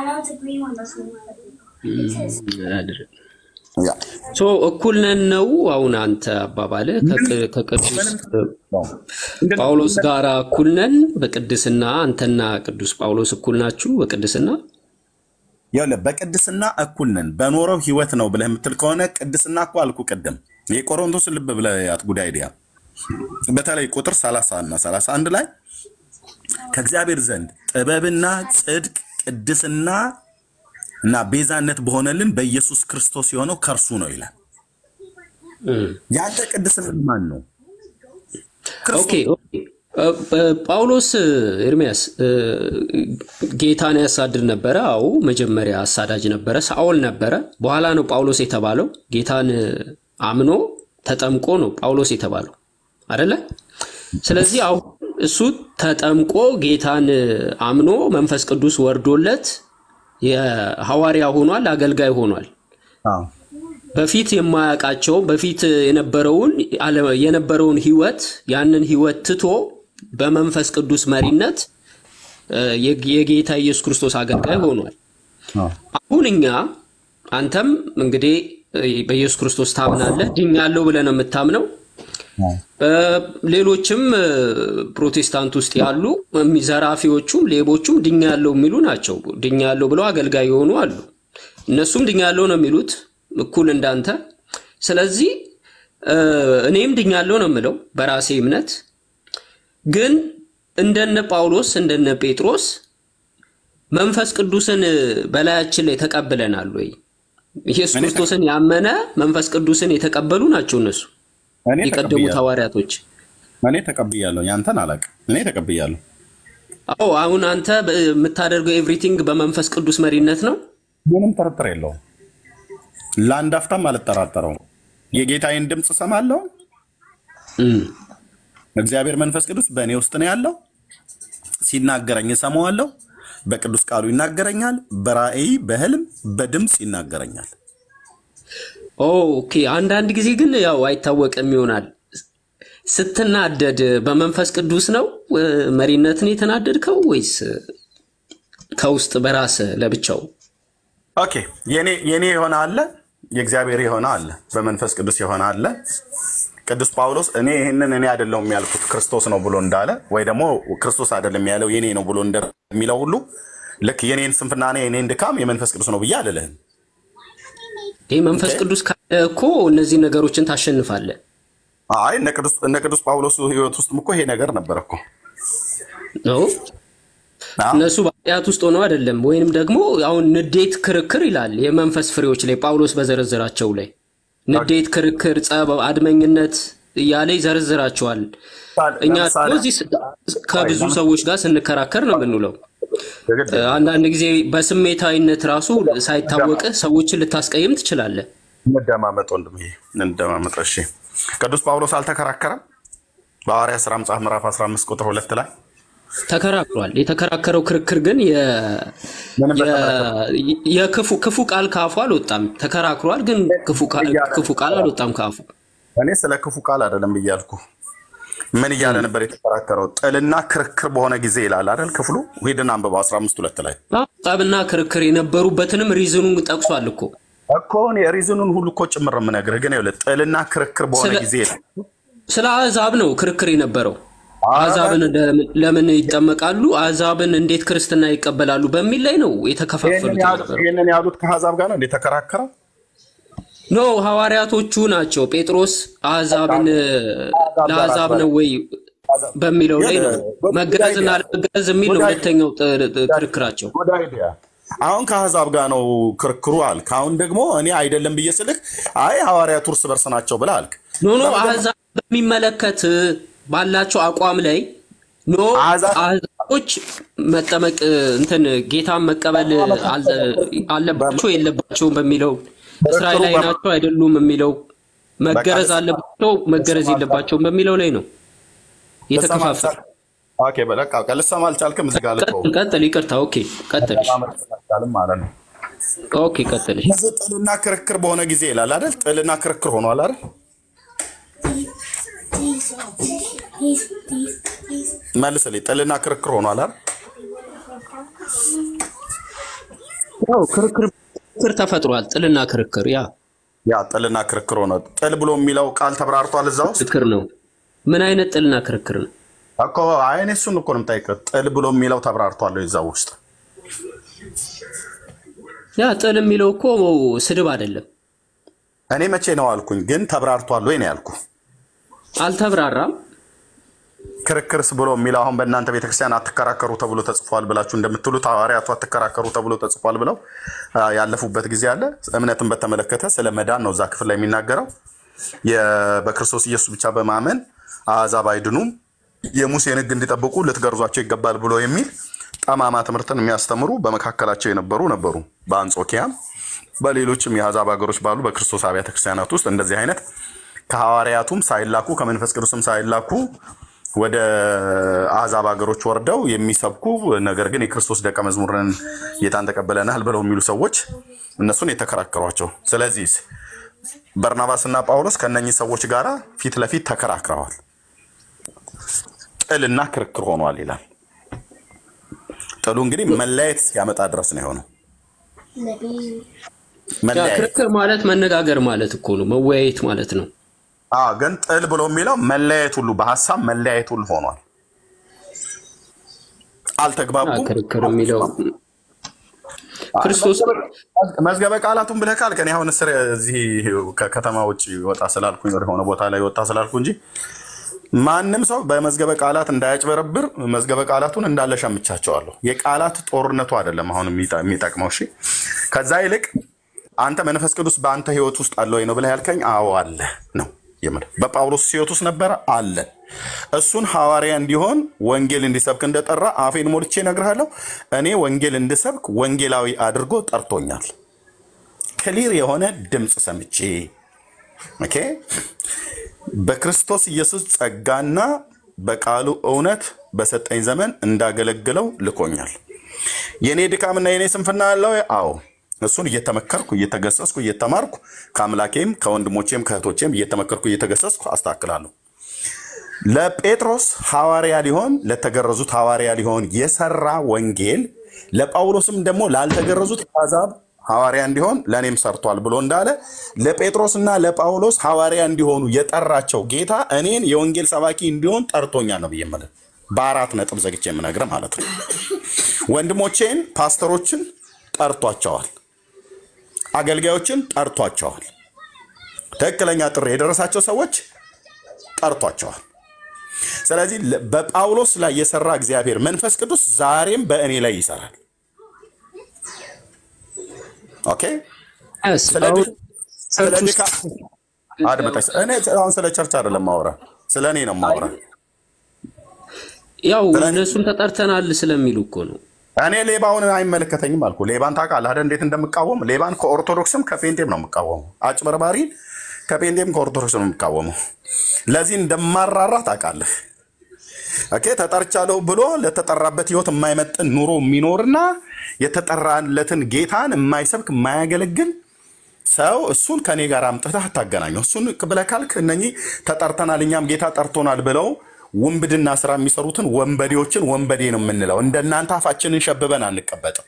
ያ ሶ እኩል ነን ነው አሁን አንተ አባባል ከቅዱስ ጳውሎስ ጋር እኩል ነን በቅድስና አንተና ቅዱስ ጳውሎስ እኩል ናችሁ በቅድስና ይኸውልህ በቅድስና እኩል ነን። በኖረው ህይወት ነው ብለህ የምትል ከሆነ ቅድስና እኮ አልኩ ቅድም የቆሮንቶስ ልብ ብለህ ያት ጉዳይ ዲያ በተለይ ቁጥር 30 እና 31 ላይ ከእግዚአብሔር ዘንድ ጥበብና ጽድቅ ቅድስና እና ቤዛነት በሆነልን በኢየሱስ ክርስቶስ የሆነው ከእርሱ ነው ይላል። ያንተ ቅድስና ማን ነው? ኦኬ ኦኬ። እ- እ- ጳውሎስ ኤርሚያስ እ፣ ጌታን ያሳድድ ነበረ። አዎ መጀመሪያ አሳዳጅ ነበረ፣ ሳኦል ነበረ። በኋላ ነው ጳውሎስ የተባለው። ጌታን አምኖ ተጠምቆ ነው ጳውሎስ የተባለው አደለ? ስለዚህ አሁን እሱ ተጠምቆ ጌታን አምኖ መንፈስ ቅዱስ ወርዶለት የሐዋርያ ሆኗል፣ አገልጋይ ሆኗል። በፊት የማያውቃቸው በፊት የነበረውን አለ- የነበረውን ህይወት ያንን ህይወት ትቶ በመንፈስ ቅዱስ መሪነት እ፣ የግ- የጌታ ኢየሱስ ክርስቶስ አገልጋይ ሆኗል። አሁን እኛ አንተም እንግዲህ እ፣ በኢየሱስ ክርስቶስ ታምናለህ፣ ድኛለሁ ብለህ ነው የምታምነው። እ፣ ሌሎችም እ፣ ፕሮቴስታንት ውስጥ ያሉ እሚ- ዘራፊዎቹም ሌቦቹም ድኛለሁ የሚሉ ናቸው። ድኛለሁ ብለው አገልጋይ የሆኑ አሉ። እነሱም ድኛለሁ ነው የሚሉት እኩል እንዳንተ። ስለዚህ እ፣ እኔም ድኛለሁ ነው የምለው በራሴ እምነት። ግን እንደነ ጳውሎስ እንደነ ጴጥሮስ መንፈስ ቅዱስን በላያችን ላይ ተቀብለናል ወይ? ኢየሱስ ክርስቶስን ያመነ መንፈስ ቅዱስን የተቀበሉ ናቸው እነሱ እኔ የቀደሙት ተቀብያለሁ። ሐዋርያቶች። እኔ ተቀብያለሁ። ያንተን አላውቅም። እኔ ተቀብያለሁ። አዎ አሁን አንተ በ- የምታደርገው ኤቭሪቲንግ በመንፈስ ቅዱስ መሪነት ነው። ምንም ጥርጥር የለውም። ለአንድ አፍታም አልጠራጠረውም። የጌታዬን ድምፅ እሰማለሁ። እግዚአብሔር መንፈስ ቅዱስ በእኔ ውስጥ ነው ያለው። ሲናገረኝ እሰማዋለሁ። በቅዱስ ቃሉ ይናገረኛል። በራእይ በህልም በድምፅ ይናገረኛል። ኦኬ። አንዳንድ ጊዜ ግን ያው አይታወቅም ይሆናል። ስትናደድ በመንፈስ ቅዱስ ነው እ፣ መሪነትን የተናደድከው ወይስ ከውስጥ በራስህ ለብቻው? ኦኬ የኔ የኔ የሆነ አለ፣ የእግዚአብሔር የሆነ አለ፣ በመንፈስ ቅዱስ የሆነ አለ። ቅዱስ ጳውሎስ እኔ ይህንን እኔ አይደለሁም ያልኩት ክርስቶስ ነው ብሎ እንዳለ ወይ ደግሞ ክርስቶስ አይደለም ያለው የኔ ነው ብሎ እንደሚለው ሁሉ ልክ የኔን ስንፍናና የኔን ድካም የመንፈስ ቅዱስ ነው ብዬ አልልህም። ይህ መንፈስ ቅዱስ ካለ እኮ እነዚህ ነገሮችን ታሸንፋለህ። አይ እነ ቅዱስ እነ ቅዱስ ጳውሎስ ህይወት ውስጥም እኮ ይሄ ነገር ነበር እኮ ነው እነሱ በኃጢአት ውስጥ ሆነው አይደለም። ወይንም ደግሞ አሁን ንዴት፣ ክርክር ይላል የመንፈስ ፍሬዎች ላይ ጳውሎስ በዘረዘራቸው ላይ ንዴት፣ ክርክር፣ ጸብ፣ አድመኝነት እያለ ይዘረዝራቸዋል። እኛ ደግሞ እዚህ ስ- ከብዙ ሰዎች ጋር ስንከራከር ነው የምንውለው። አንዳንድ ጊዜ በስሜታዊነት ራሱ ሳይታወቅህ ሰዎችን ልታስቀይም ትችላለህ። እንደማመጥ ወንድም ይሄ እንደማመጥ። እሺ ቅዱስ ጳውሎስ አልተከራከረም? በሐዋርያ ሥራ መጽሐፍ ምዕራፍ 15 ቁጥር ሁለት ላይ ተከራክሯል። የተከራከረው ክርክር ግን የ- የ- የክፉ ክፉ ቃል ከአፉ አልወጣም። ተከራክሯል፣ ግን ክፉ ቃል ክፉ ቃል አልወጣም ከአፉ። እኔ ስለ ክፉ ቃል አይደለም ብያልኩ። ምን እያለ ነበር የተከራከረው? ጥልና ክርክር በሆነ ጊዜ ይላል አይደል ክፍሉ። ሂድና አንብበው 15 ሁለት ላይ ጠብና ክርክር የነበሩበትንም ሪዝኑን ጠቅሷል እኮ እኮ እኔ ሪዝኑን ሁሉ እኮ ጭምር የምነግርህ ግን ይኸውልህ ጥልና ክርክር በሆነ ስለ- ጊዜ ይላል። ስለ አሕዛብ ነው ክርክር የነበረው። አሕዛብን ለምን- ለምን ይጠመቃሉ፣ አሕዛብን እንዴት ክርስትና ይቀበላሉ በሚል ላይ ነው የተከፋፈሉት ይህንን ያሉት- የነበረው። ይህንን ያሉት ከአሕዛብ ጋር ነው እንደ ተከራከረው ኖ ሐዋርያቶቹ ናቸው። ጴጥሮስ አሕዛብን ለአሕዛብ ነው ወይ በሚለው ላይ ነው መገረዝና አለመገረዝ የሚል ነው ሁለተኛው ጥ- ጥ- ክርክራቸው። ጉድ አይዲያ። አሁን ከአሕዛብ ጋር ነው ክርክሩ አልክ። አሁን ደግሞ እኔ አይደለም ብዬ ስልክ አይ ሐዋርያቱ እርስ በርስ ናቸው ብለህ አልክ። ኖ ኖ አሕዛብ በሚመለከት ባላቸው አቋም ላይ ኖ አሕዛቦች መጠመቅ እንትን ጌታን መቀበል አለ- አለባቸው የለባቸውም በሚለው እስራኤላዊ ናቸው አይደሉም የሚለው መገረዝ አለባቸው መገረዝ የለባቸውም በሚለው ላይ ነው የተከፋፈለ። ኦኬ በቃ በቃ ልሰማ አልቻልክም። እዚህ ጋር ልተው። ቀጥል፣ ይቅርታ። ኦኬ ቀጥል። አልቻልም ማለት ነው። ኦኬ ቀጥል። ስለዚህ ጥልና ክርክር በሆነ ጊዜ ይላል አይደል? ጥልና ክርክር ሆኗል አይደል? መልስልኝ። ጥልና ክርክር ሆኗል አይደል? ያው ክርክር ክርክር ተፈጥሯል። ጥልና ክርክር ያ ያ ጥልና ክርክር ሆነ። ጥል ብሎ የሚለው ቃል ተብራርቷል እዛ ውስጥ ክርክር ነው። ምን አይነት ጥልና ክርክር ነው? እኮ አይ እኔ እሱን እኮ ነው የምጠይቅህ። ጥል ብሎ የሚለው ተብራርቷል እዛ ውስጥ ያ ጥል የሚለው እኮ ስድብ አይደለም። እኔ መቼ ነው አልኩኝ፣ ግን ተብራርቷል ወይ ነው ያልኩ። አልተብራራም። ክርክርስ ብሎ የሚለው አሁን በእናንተ ቤተክርስቲያን አትከራከሩ ተብሎ ተጽፏል ብላችሁ እንደምትሉት ሐዋርያቱ አትከራከሩ ተብሎ ተጽፏል ብለው አ፣ ያለፉበት ጊዜ አለ። እምነትን በተመለከተ ስለ መዳን ነው እዛ ክፍል ላይ የሚናገረው። የ- በክርስቶስ ኢየሱስ ብቻ በማመን አሕዛብ አይድኑም፣ የሙሴን ሕግ እንዲጠብቁ ልትገርዟቸው ይገባል ብሎ የሚል ጠማማ ትምህርትን የሚያስተምሩ በመካከላቸው የነበሩ ነበሩ። በአንጾኪያም በሌሎችም የአሕዛብ ሀገሮች ባሉ በክርስቶስ አብያተ ክርስቲያናት ውስጥ እንደዚህ አይነት ከሐዋርያቱም ሳይላኩ ከመንፈስ ቅዱስም ሳይላኩ ወደ አሕዛብ ሀገሮች ወርደው የሚሰብኩ ነገር ግን የክርስቶስ ደቀ መዝሙርን ጌታን ተቀበለናል ብለው የሚሉ ሰዎች እነሱን የተከራከሯቸው። ስለዚህ በርናባስና ጳውሎስ ከነኚህ ሰዎች ጋር ፊት ለፊት ተከራክረዋል። ጥልና ክርክር ሆኗል ይላል። ጥሉ እንግዲህ መለያየት ሲያመጣ ድረስ ነው የሆነው። ያ መለያየት ክርክር ማለት መነጋገር ማለት እኮ ነው፣ መወያየት ማለት ነው። አዎ፣ ግን ጥል ብሎ የሚለው መለያየት ሁሉ በሀሳብ መለያየት ሁሉ ሆኗል። ያ አልተግባቡም። ክርክር የሚለው ክርስቶስ መዝገበ ቃላቱን ብለህ ካልክ እኔ አሁን ስር እዚህ ከከተማ ውጭ ወጣ ስላልኩኝ ወደ ሆነ ቦታ ላይ ወጣ ስላልኩ እንጂ ማንም ሰው በመዝገበ ቃላት እንዳያጭበረብር መዝገበ ቃላቱን እንዳለ ሸምቻቸዋለሁ። የቃላት ጦርነቱ አይደለም አሁን የሚጠ- የሚጠቅመው። እሺ፣ ከዛ ይልቅ አንተ መንፈስ ቅዱስ በአንተ ህይወት ውስጥ አለ ወይ ነው ብለህ ያልከኝ፣ አዎ አለ ነው የምር በጳውሎስ ሕይወት ውስጥ ነበረ አለ። እሱን ሐዋርያ እንዲሆን ወንጌል እንዲሰብክ እንደጠራ አፌን ሞልቼ እነግርሃለሁ። እኔ ወንጌል እንድሰብክ ወንጌላዊ አድርጎ ጠርቶኛል። ክሊር የሆነ ድምፅ ሰምቼ ኦኬ በክርስቶስ ኢየሱስ ጸጋና በቃሉ እውነት በሰጠኝ ዘመን እንዳገለግለው ልኮኛል። የእኔ ድካምና የእኔ ስንፍና አለው። አዎ እሱን እየተመከርኩ እየተገሰስኩ እየተማርኩ ከአምላኬም ከወንድሞቼም ከእህቶቼም እየተመከርኩ እየተገሰስኩ አስተካክላለሁ። ለጴጥሮስ ሐዋርያ ሊሆን ለተገረዙት ሐዋርያ ሊሆን የሰራ ወንጌል ለጳውሎስም ደግሞ ላልተገረዙት አሕዛብ ሐዋርያ እንዲሆን ለእኔም ሰርቷል ብሎ እንዳለ ለጴጥሮስና ለጳውሎስ ሐዋርያ እንዲሆኑ የጠራቸው ጌታ እኔን የወንጌል ሰባኪ እንዲሆን ጠርቶኛል ነው ብዬ የምልህ። በአራት ነጥብ ዘግቼ የምነግርህ ማለት ነው። ወንድሞቼን ፓስተሮችን ጠርቷቸዋል። አገልጋዮችን ጠርቷቸዋል። ትክክለኛ ጥሪ የደረሳቸው ሰዎች ጠርቷቸዋል። ስለዚህ ለ- በጳውሎስ ላይ የሰራ እግዚአብሔር መንፈስ ቅዱስ ዛሬም በእኔ ላይ ይሰራል። ኦኬ። Yes, ስለ አሁን ድካ- ስለ ቸርች ውስጥ ድካ- አድምጠኝ። እኔ አሁን ስለ ቸርች አይደለም ማውራ፣ ስለ እኔ ነው ማውራ። ያው ስለ እኔ እነሱም ተጠርተናል ስለሚሉ እኮ ነው። እኔ ሌባውን አይመለከተኝም አልኩ። ሌባን ታውቃለህ አይደል? እንዴት እንደምቃወም ሌባን ከኦርቶዶክስም ከፔንቴም ነው የምቃወመው። አጭበርባሪ ከፔንቴም ከኦርቶዶክስ ነው የምቃወመው። ለዚህ እንደማራራ ታውቃለህ። ኦኬ ተጠርቻለሁ ብሎ ለተጠራበት ህይወት የማይመጥን ኑሮ የሚኖርና የተጠራለትን ጌታን የማይሰብክ የማያገለግል ሰው እሱን ከኔ ጋር አምጥተህ አታገናኘው። እሱን ብለህ ካልክ እነኚህ ተጠርተናል እኛም ጌታ ጠርቶናል ብለው ውንብድና ስራ የሚሰሩትን ወንበዴዎችን ወንበዴ ነው የምንለው። እንደናንተ አፋችንን ሸብበን አንቀበጥም።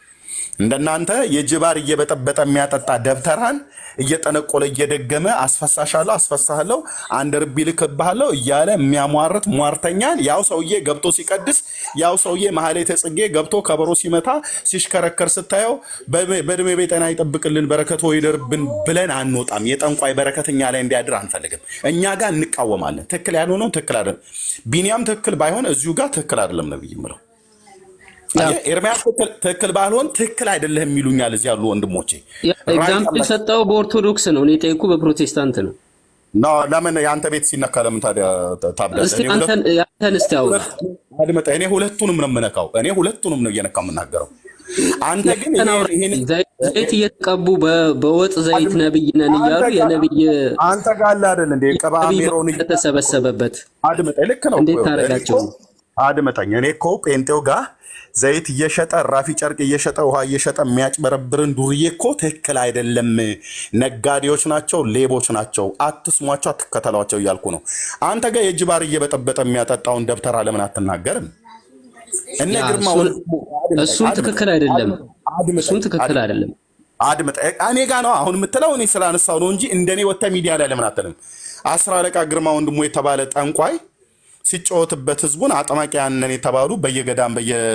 እንደናንተ የጅባር እየበጠበጠ የሚያጠጣ ደብተራን እየጠነቆለ እየደገመ አስፈሳሻለሁ አስፈሳለሁ አንድ ርቢ ልክብሃለሁ እያለ የሚያሟርት ሟርተኛን ያው ሰውዬ ገብቶ ሲቀድስ ያው ሰውዬ ማህሌተ ጽጌ ገብቶ ከበሮ ሲመታ ሲሽከረከር ስታየው በዕድሜ በዕድሜ በጤና ይጠብቅልን በረከቶ ይደርብን ብለን አንወጣም። የጠንቋይ በረከት እኛ ላይ እንዲያድር አንፈልግም። እኛ ጋር እንቃወማለን። ትክክል ያልሆነው ትክክል አይደለም። ቢኒያም ትክክል ባይሆን እዚሁ ጋር ትክክል አይደለም ነብይ ምለው ያው አየህ፣ ኤርሚያስ ትክክል ትክክል ባልሆን ትክክል አይደለህም የሚሉኛል እዚህ ያሉ ወንድሞቼ። ራይት ኤግዛምፕል አለ የሰጠው በኦርቶዶክስ ነው። እኔ ጠይቁ በፕሮቴስታንት ነው። ኖ ለምን የአንተ ቤት ሲነካ ለምን ታዲያ ታብዳለህ? እስቲ እኔ ሁለት አንተን ያንተን እስቲ አውራ። አድምጠህ፣ እኔ ሁለቱንም ነው የምነካው። እኔ ሁለቱንም ነው እየነካ የምናገረው። አንተ ግን ያንተን ይሄ አውራ። ይሄን ዘይት ዘይት እየተቀቡ በ- በወጥ ዘይት ነብይ ነን አንተ እያሉ ጋር የነብይ አንተ ጋር አለ አይደል እንዴ ቅባ ነብይ ሜሮን ተሰበሰበበት አድምጠኝ። ልክ ነው እንዴት እኮ እኔ እኮ ታደርጋቸው ነው? አድምጠኝ። እኔ እኮ ጴንጤው ጋር ዘይት እየሸጠ ራፊ ጨርቅ እየሸጠ ውሃ እየሸጠ የሚያጭበረብርን ዱርዬ እኮ ትክክል አይደለም። ነጋዴዎች ናቸው፣ ሌቦች ናቸው። አትስሟቸው፣ አትከተሏቸው እያልኩ ነው። አንተ ጋር የእጅ ባር እየበጠበጠ የሚያጠጣውን ደብተራ ለምን አትናገርም? እነ ያ ግርማ እሱን ወንድሙ አድምጠኝ፣ እሱን አድምጠኝ፣ ትክክል አይደለም። አድምጠኝ፣ እሱን ትክክል አድምጠኝ አይደለም። አድምጠ እኔ ጋ ነው አሁን የምትለው እኔ ስላነሳው ነው እንጂ እንደኔ ወጥተ ሚዲያ ላይ ለምን አትልም? አስር አለቃ ግርማ ወንድሙ የተባለ ጠንቋይ ሲጫወትበት ህዝቡን አጥማቂያን ነን የተባሉ በየገዳም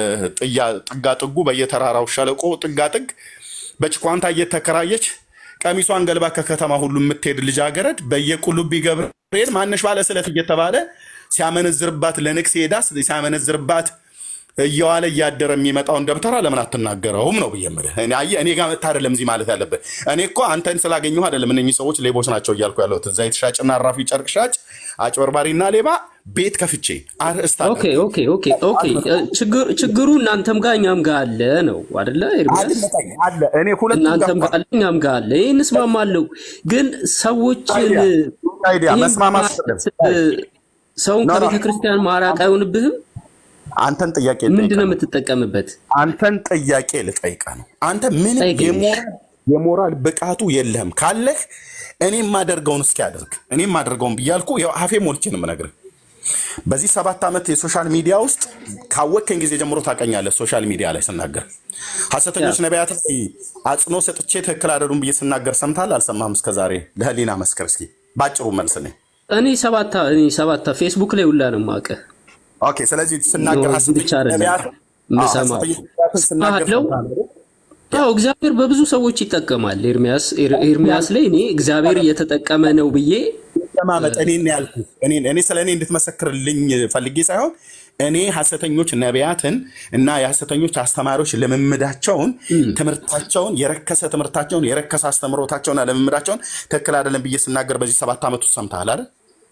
በየጥጋ ጥጉ በየተራራው ሸለቆ ጥጋ ጥግ በጭኳንታ እየተከራየች ቀሚሷን ገልባ ከከተማ ሁሉ የምትሄድ ልጃገረድ በየቁልቢ ገብርኤል ማነሽ ባለ ስለት እየተባለ ሲያመነዝርባት ለንግስ ሄዳ ሲያመነዝርባት እየዋለ እያደረ የሚመጣውን ደብተራ ለምን አትናገረውም ነው ብዬ የምልህ። እኔ አየህ፣ እኔ ጋር መጥተህ አይደለም እዚህ ማለት ያለብህ። እኔ እኮ አንተን ስላገኘሁ አይደለም እነኚህ ሰዎች ሌቦች ናቸው እያልኩ ያለሁት። ዘይት ሻጭና አራፊ ጨርቅ ሻጭ፣ አጭበርባሪና ሌባ ቤት ከፍቼ አርእስት አለ ኦኬ ኦኬ ኦኬ ኦኬ እ፣ ችግር ችግሩ እናንተም ጋር እኛም ጋር አለ ነው አይደለ? ኤርሚያስ አድመጠኝ አለ እኔ ሁለቱም ጋር እናንተም እኮ ጋር አለ እኛም ጋር አለ። ይህን እስማማለሁ። ግን ሰዎችን አይዲያ አይዲያ ይህን መስማማት ማለት አይደለም። ሰውን ኖ ኖ ከቤተ ክርስቲያን ማራቅ አይሆንብህም? አንተን ጥያቄ ምንድን ልጠይቅህ ነው ነው። የምትጠቀምበት? አንተን ጥያቄ ልጠይቅህ ነው። አንተ ምንም ጠይቀኝ። የሞራል የሞራል ብቃቱ የለህም። ካለህ እኔ የማደርገውን እስኪ አድርግ። እኔ የማደርገውን ብያልኩ ያው አፌ ሞልቼ ነው የምነግርህ። በዚህ ሰባት ዓመት የሶሻል ሚዲያ ውስጥ ካወቅከኝ ጊዜ ጀምሮ ታውቀኛለህ። ሶሻል ሚዲያ ላይ ስናገር ሐሰተኞች ነቢያት ላይ አጽንኦ ሰጥቼ ትክክል አይደሉም ብዬ ስናገር ሰምተሃል አልሰማህም? እስከዛሬ ለህሊና መስከር እስኪ ባጭሩ መልስ ነኝ። እኔ ሰባታ እኔ ሰባታ ፌስቡክ ላይ ሁላ ነው የማውቅህ። ኦኬ። ስለዚህ ስናገር እዚህ ሐሰተኞች ብቻ አይደለም ነቢያት አዎ፣ የምሰማው ሐሰተኞች ነቢያትን ስናገር አለው። ሰምተሃል? ያው እግዚአብሔር በብዙ ሰዎች ይጠቀማል። ኤርሚያስ ኤር- ኤርሚያስ ላይ እኔ እግዚአብሔር እየተጠቀመ ነው ብዬ አደማመጥ እኔን ያልኩ እኔ ስለ እኔ እንድትመሰክርልኝ ፈልጌ ሳይሆን እኔ ሐሰተኞች ነቢያትን እና የሐሰተኞች አስተማሪዎች ልምምዳቸውን፣ ትምህርታቸውን፣ የረከሰ ትምህርታቸውን፣ የረከሰ አስተምሮታቸውና ልምምዳቸውን ትክክል አይደለም ብዬ ስናገር በዚህ ሰባት ዓመት ውስጥ ሰምተሃል አይደል?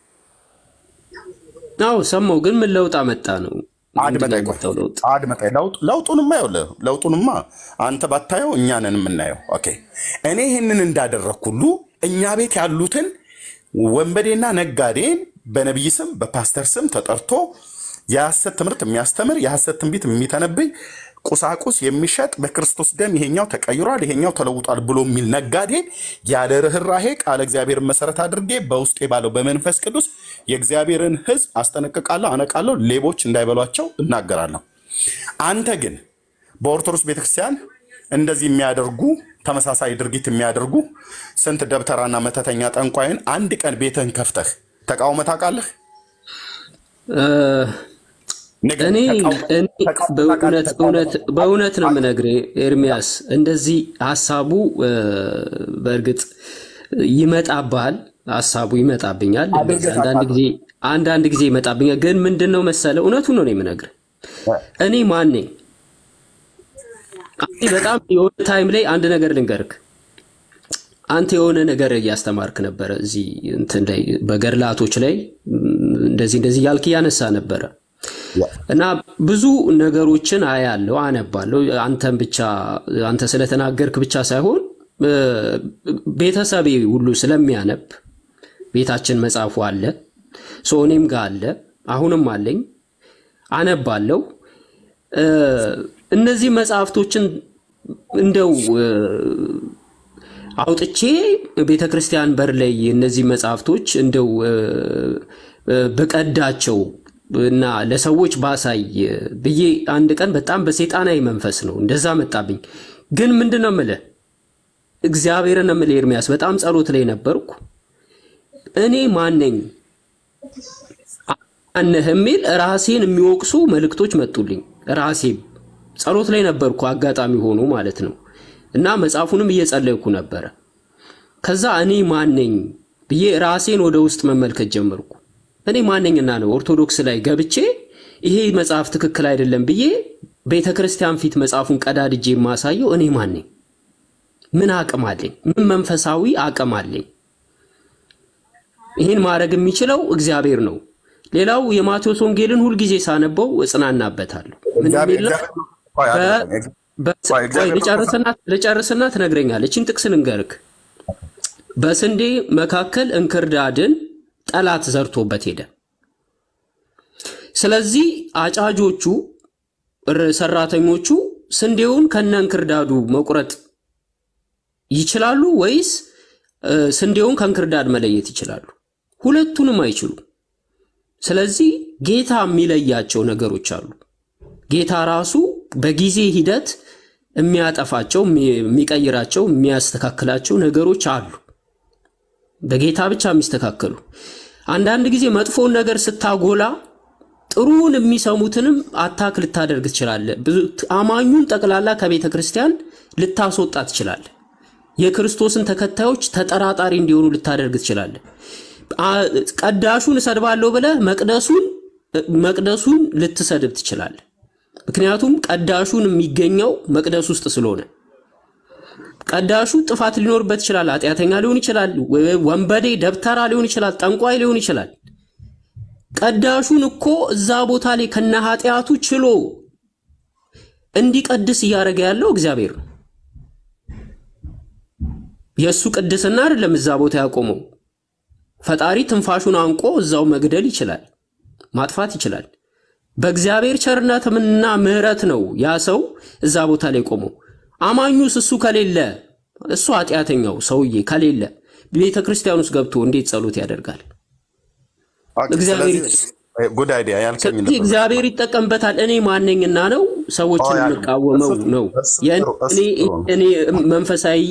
አዎ ሰማው። ግን ምን ለውጥ አመጣ ነው? አድመጣኝ ቆይ፣ አድመጣኝ። ለውጥ ለውጡንማ ይኸውልህ፣ ለውጡንማ አንተ ባታየው እኛ ነን የምናየው። ኦኬ እኔ ይህንን እንዳደረግኩ ሁሉ እኛ ቤት ያሉትን ወንበዴና ነጋዴን በነቢይ ስም በፓስተር ስም ተጠርቶ የሐሰት ትምህርት የሚያስተምር የሐሰት ትንቢት የሚተነብይ ቁሳቁስ የሚሸጥ በክርስቶስ ደም ይሄኛው ተቀይሯል፣ ይሄኛው ተለውጧል ብሎ የሚል ነጋዴ ያለ ርኅራሄ ቃለ እግዚአብሔርን መሰረት አድርጌ በውስጤ ባለው በመንፈስ ቅዱስ የእግዚአብሔርን ሕዝብ አስጠነቅቃለሁ፣ አነቃለሁ፣ ሌቦች እንዳይበሏቸው እናገራለሁ። አንተ ግን በኦርቶዶክስ ቤተክርስቲያን እንደዚህ የሚያደርጉ ተመሳሳይ ድርጊት የሚያደርጉ ስንት ደብተራና መተተኛ ጠንቋይን አንድ ቀን ቤትህን ከፍተህ ተቃውመህ ታውቃለህ? እኔ በእውነት እውነት በእውነት ነው የምነግርህ ኤርሚያስ፣ እንደዚህ ሀሳቡ በእርግጥ ይመጣብሃል፣ ሀሳቡ ይመጣብኛል። አንዳንድ ጊዜ አንዳንድ ጊዜ ይመጣብኛል። ግን ምንድን ነው መሰለህ፣ እውነቱን ነው የምነግርህ። እኔ ማን ነኝ? በጣም የሆነ ታይም ላይ አንድ ነገር ልንገርክ። አንተ የሆነ ነገር እያስተማርክ ነበረ እዚህ እንትን ላይ በገድላቶች ላይ እንደዚህ እንደዚህ እያልክ እያነሳ ነበረ እና ብዙ ነገሮችን አያለው አነባለሁ። አንተን ብቻ አንተ ስለተናገርክ ብቻ ሳይሆን ቤተሰቤ ሁሉ ስለሚያነብ ቤታችን መጽሐፉ አለ፣ ሶ እኔም ጋር አለ፣ አሁንም አለኝ፣ አነባለሁ። እነዚህ መጽሐፍቶችን እንደው አውጥቼ ቤተ ክርስቲያን በር ላይ እነዚህ መጽሐፍቶች እንደው በቀዳቸው እና ለሰዎች ባሳይ ብዬ አንድ ቀን በጣም በሴጣናዊ መንፈስ ነው እንደዛ መጣብኝ። ግን ምንድን ነው የምልህ እግዚአብሔርን ነው የምልህ ኤርሚያስ፣ በጣም ጸሎት ላይ ነበርኩ። እኔ ማነኝ አነህ የሚል ራሴን የሚወቅሱ መልእክቶች መጡልኝ። ራሴም ጸሎት ላይ ነበርኩ አጋጣሚ ሆኖ ማለት ነው እና መጽሐፉንም እየጸለይኩ ነበረ። ከዛ እኔ ማነኝ ብዬ ራሴን ወደ ውስጥ መመልከት ጀመርኩ። እኔ ማነኝና ነው ኦርቶዶክስ ላይ ገብቼ ይሄ መጽሐፍ ትክክል አይደለም ብዬ ቤተ ክርስቲያን ፊት መጽሐፉን ቀዳድጄ የማሳየው እኔ ማነኝ? ምን አቅም አለኝ? ምን መንፈሳዊ አቅም አለኝ? ይህን ማድረግ የሚችለው እግዚአብሔር ነው። ሌላው የማቴዎስ ወንጌልን ሁልጊዜ ሳነበው እጽናናበታለሁ። ምን የሚል ነው? ልጨርስና ትነግረኛለህ። ይህችን ጥቅስ ልንገርክ። በስንዴ መካከል እንክርዳድን ጠላት ዘርቶበት ሄደ። ስለዚህ አጫጆቹ ሰራተኞቹ ስንዴውን ከነ እንክርዳዱ መቁረጥ ይችላሉ ወይስ ስንዴውን ከእንክርዳድ መለየት ይችላሉ? ሁለቱንም አይችሉም። ስለዚህ ጌታ የሚለያቸው ነገሮች አሉ። ጌታ ራሱ በጊዜ ሂደት የሚያጠፋቸው፣ የሚቀይራቸው፣ የሚያስተካክላቸው ነገሮች አሉ። በጌታ ብቻ የሚስተካከሉ። አንዳንድ ጊዜ መጥፎውን ነገር ስታጎላ ጥሩውን የሚሰሙትንም አታክ ልታደርግ ትችላለህ። አማኙን ጠቅላላ ከቤተ ክርስቲያን ልታስወጣ ትችላለህ። የክርስቶስን ተከታዮች ተጠራጣሪ እንዲሆኑ ልታደርግ ትችላለህ። ቀዳሹን እሰድባለሁ ብለህ መቅደሱን መቅደሱን ልትሰድብ ትችላለህ። ምክንያቱም ቀዳሹን የሚገኘው መቅደስ ውስጥ ስለሆነ ቀዳሹ ጥፋት ሊኖርበት ይችላል። ኃጢአተኛ ሊሆን ይችላል። ወንበዴ፣ ደብተራ ሊሆን ይችላል። ጠንቋይ ሊሆን ይችላል። ቀዳሹን እኮ እዛ ቦታ ላይ ከነ ኃጢአቱ ችሎ እንዲቀድስ እያደረገ ያለው እግዚአብሔር ነው። የእሱ ቅድስና አይደለም እዛ ቦታ ያቆመው። ፈጣሪ ትንፋሹን አንቆ እዛው መግደል ይችላል፣ ማጥፋት ይችላል። በእግዚአብሔር ቸርነትና ምሕረት ነው ያ ሰው እዛ ቦታ ላይ ቆመው። አማኙስ እሱ ከሌለ እሱ ኃጢአተኛው ሰውዬ ከሌለ ቤተ ክርስቲያን ውስጥ ገብቶ እንዴት ጸሎት ያደርጋል? ጉድ አይዲያ ያልከኝ ስለዚህ እግዚአብሔር ይጠቀምበታል። እኔ ማነኝና ነው ሰዎችን የምቃወመው ነው እኔ መንፈሳዊ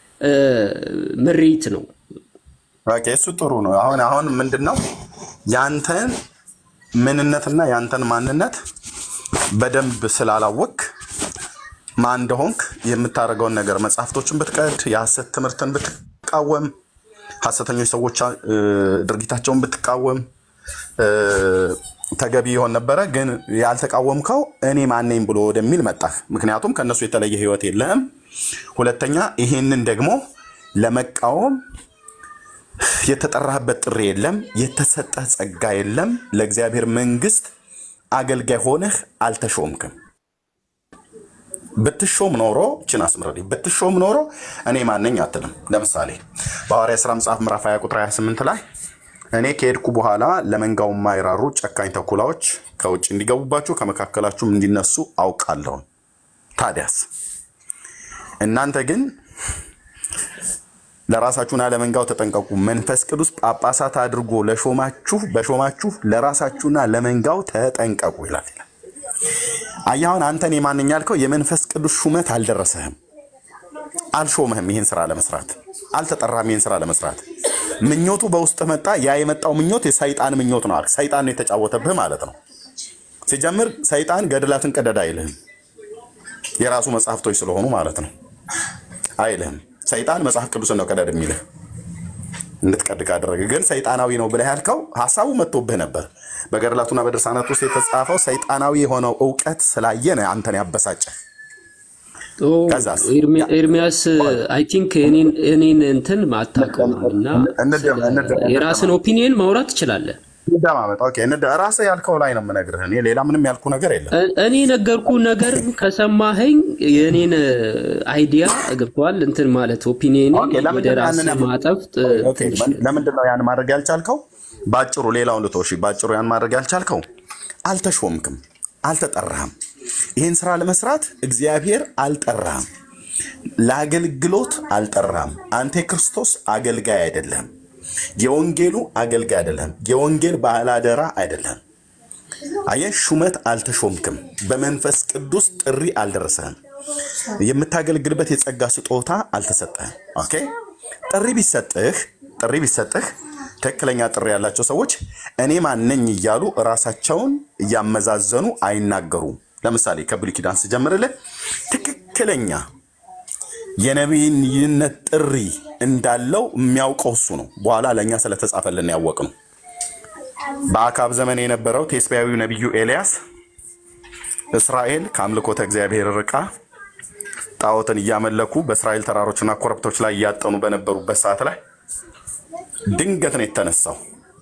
ምሪት ነው። ኦኬ፣ እሱ ጥሩ ነው። አሁን አሁን ምንድን ነው ያንተን ምንነትና ያንተን ማንነት በደንብ ስላላወቅ ማን እንደሆንክ የምታደርገውን ነገር መጽሐፍቶችን ብትቀድ የሐሰት ትምህርትን ብትቃወም ሐሰተኞች ሰዎች እ፣ ድርጊታቸውን ብትቃወም እ፣ ተገቢ ይሆን ነበረ። ግን ያልተቃወምከው እኔ ማነኝ ብሎ ወደሚል መጣህ። ምክንያቱም ከእነሱ የተለየ ህይወት የለህም። ሁለተኛ ይሄንን ደግሞ ለመቃወም የተጠራህበት ጥሪ የለም፣ የተሰጠህ ጸጋ የለም። ለእግዚአብሔር መንግስት አገልጋይ ሆነህ አልተሾምክም። ብትሾም ኖሮ ችን አስምረልኝ ብትሾም ኖሮ እኔ ማነኝ አትልም። ለምሳሌ በሐዋርያ ሥራ መጽሐፍ ምዕራፍ 20 ቁጥር 28 ላይ እኔ ከሄድኩ በኋላ ለመንጋው የማይራሩ ጨካኝ ተኩላዎች ከውጭ እንዲገቡባችሁ ከመካከላችሁም እንዲነሱ አውቃለሁ። ታዲያስ እናንተ ግን ለራሳችሁና ለመንጋው ተጠንቀቁ፣ መንፈስ ቅዱስ ጳጳሳት አድርጎ ለሾማችሁ በሾማችሁ ለራሳችሁና ለመንጋው ተጠንቀቁ ይላል። አየህ አሁን አንተን የማንኛ ያልከው የመንፈስ ቅዱስ ሹመት አልደረሰህም፣ አልሾምህም። ይህን ስራ ለመስራት አልተጠራም። ይህን ስራ ለመስራት ምኞቱ በውስጥ መጣ። ያ የመጣው ምኞት የሰይጣን ምኞት ነው። አልክ። ሰይጣን ነው የተጫወተብህ ማለት ነው። ሲጀምር ሰይጣን ገድላትን ቀደድ አይልህም፣ የራሱ መጽሐፍቶች ስለሆኑ ማለት ነው አይልህም። ሰይጣን መጽሐፍ ቅዱስን ነው ቀደድ የሚልህ እንድትቀድ ካደረገ ግን ሰይጣናዊ ነው ብለህ ያልከው ሀሳቡ መጥቶብህ ነበር። በገድላቱና በድርሳናት ውስጥ የተጻፈው ሰይጣናዊ የሆነው እውቀት ስላየ ነው አንተን ያበሳጨህ። ኦ፣ ከዛስ ኤርሚ- ኤርሚያስ አይ ቲንክ እኔን እንትን አታውቀውም እና እንደም- እንደም- የራስን ኦፒኒየን ማውራት ትችላለህ። እንደማመጥ ኦኬ፣ እንደ- ራስህ ያልከው ላይ ነው የምነግርህ። እኔ ሌላ ምንም ያልኩ ነገር የለም። እ- እኔ ነገርኩ ነገር ከሰማኸኝ የእኔን አይዲያ ገብተዋል እንትን ማለት ኦፒኒየን ኦኬ፣ ወደ ለምንድን ነው ራስ ያንን ማጠፍ ጥ- ኦኬ፣ ለምንድን ነው ያን ማድረግ ያልቻልከው? ባጭሩ ሌላውን ልቶሽ፣ ባጭሩ ያን ማድረግ ያልቻልከው አልተሾምክም፣ አልተጠራህም። ይህን ስራ ለመስራት እግዚአብሔር አልጠራህም፣ ለአገልግሎት አልጠራህም። አንተ የክርስቶስ አገልጋይ አይደለም፣ የወንጌሉ አገልጋይ አይደለም፣ የወንጌል ባላደራ አይደለም። አየህ፣ ሹመት አልተሾምክም፣ በመንፈስ ቅዱስ ጥሪ አልደረሰህም፣ የምታገለግልበት የጸጋ ስጦታ አልተሰጠህም። ኦኬ፣ ጥሪ ቢሰጥህ ጥሪ ቢሰጥህ ትክክለኛ ጥሪ ያላቸው ሰዎች እኔ ማነኝ እያሉ ራሳቸውን እያመዛዘኑ አይናገሩም። ለምሳሌ ከብሉይ ኪዳን ስጀምርልህ ትክክለኛ የነቢይነት ጥሪ እንዳለው የሚያውቀው እሱ ነው። በኋላ ለእኛ ስለተጻፈልን ያወቅ ነው። በአካብ ዘመን የነበረው ቴስቢያዊው ነቢዩ ኤልያስ እስራኤል ከአምልኮተ እግዚአብሔር ርቃ ጣዖትን እያመለኩ በእስራኤል ተራሮችና ኮረብቶች ላይ እያጠኑ በነበሩበት ሰዓት ላይ ድንገት ነው የተነሳው።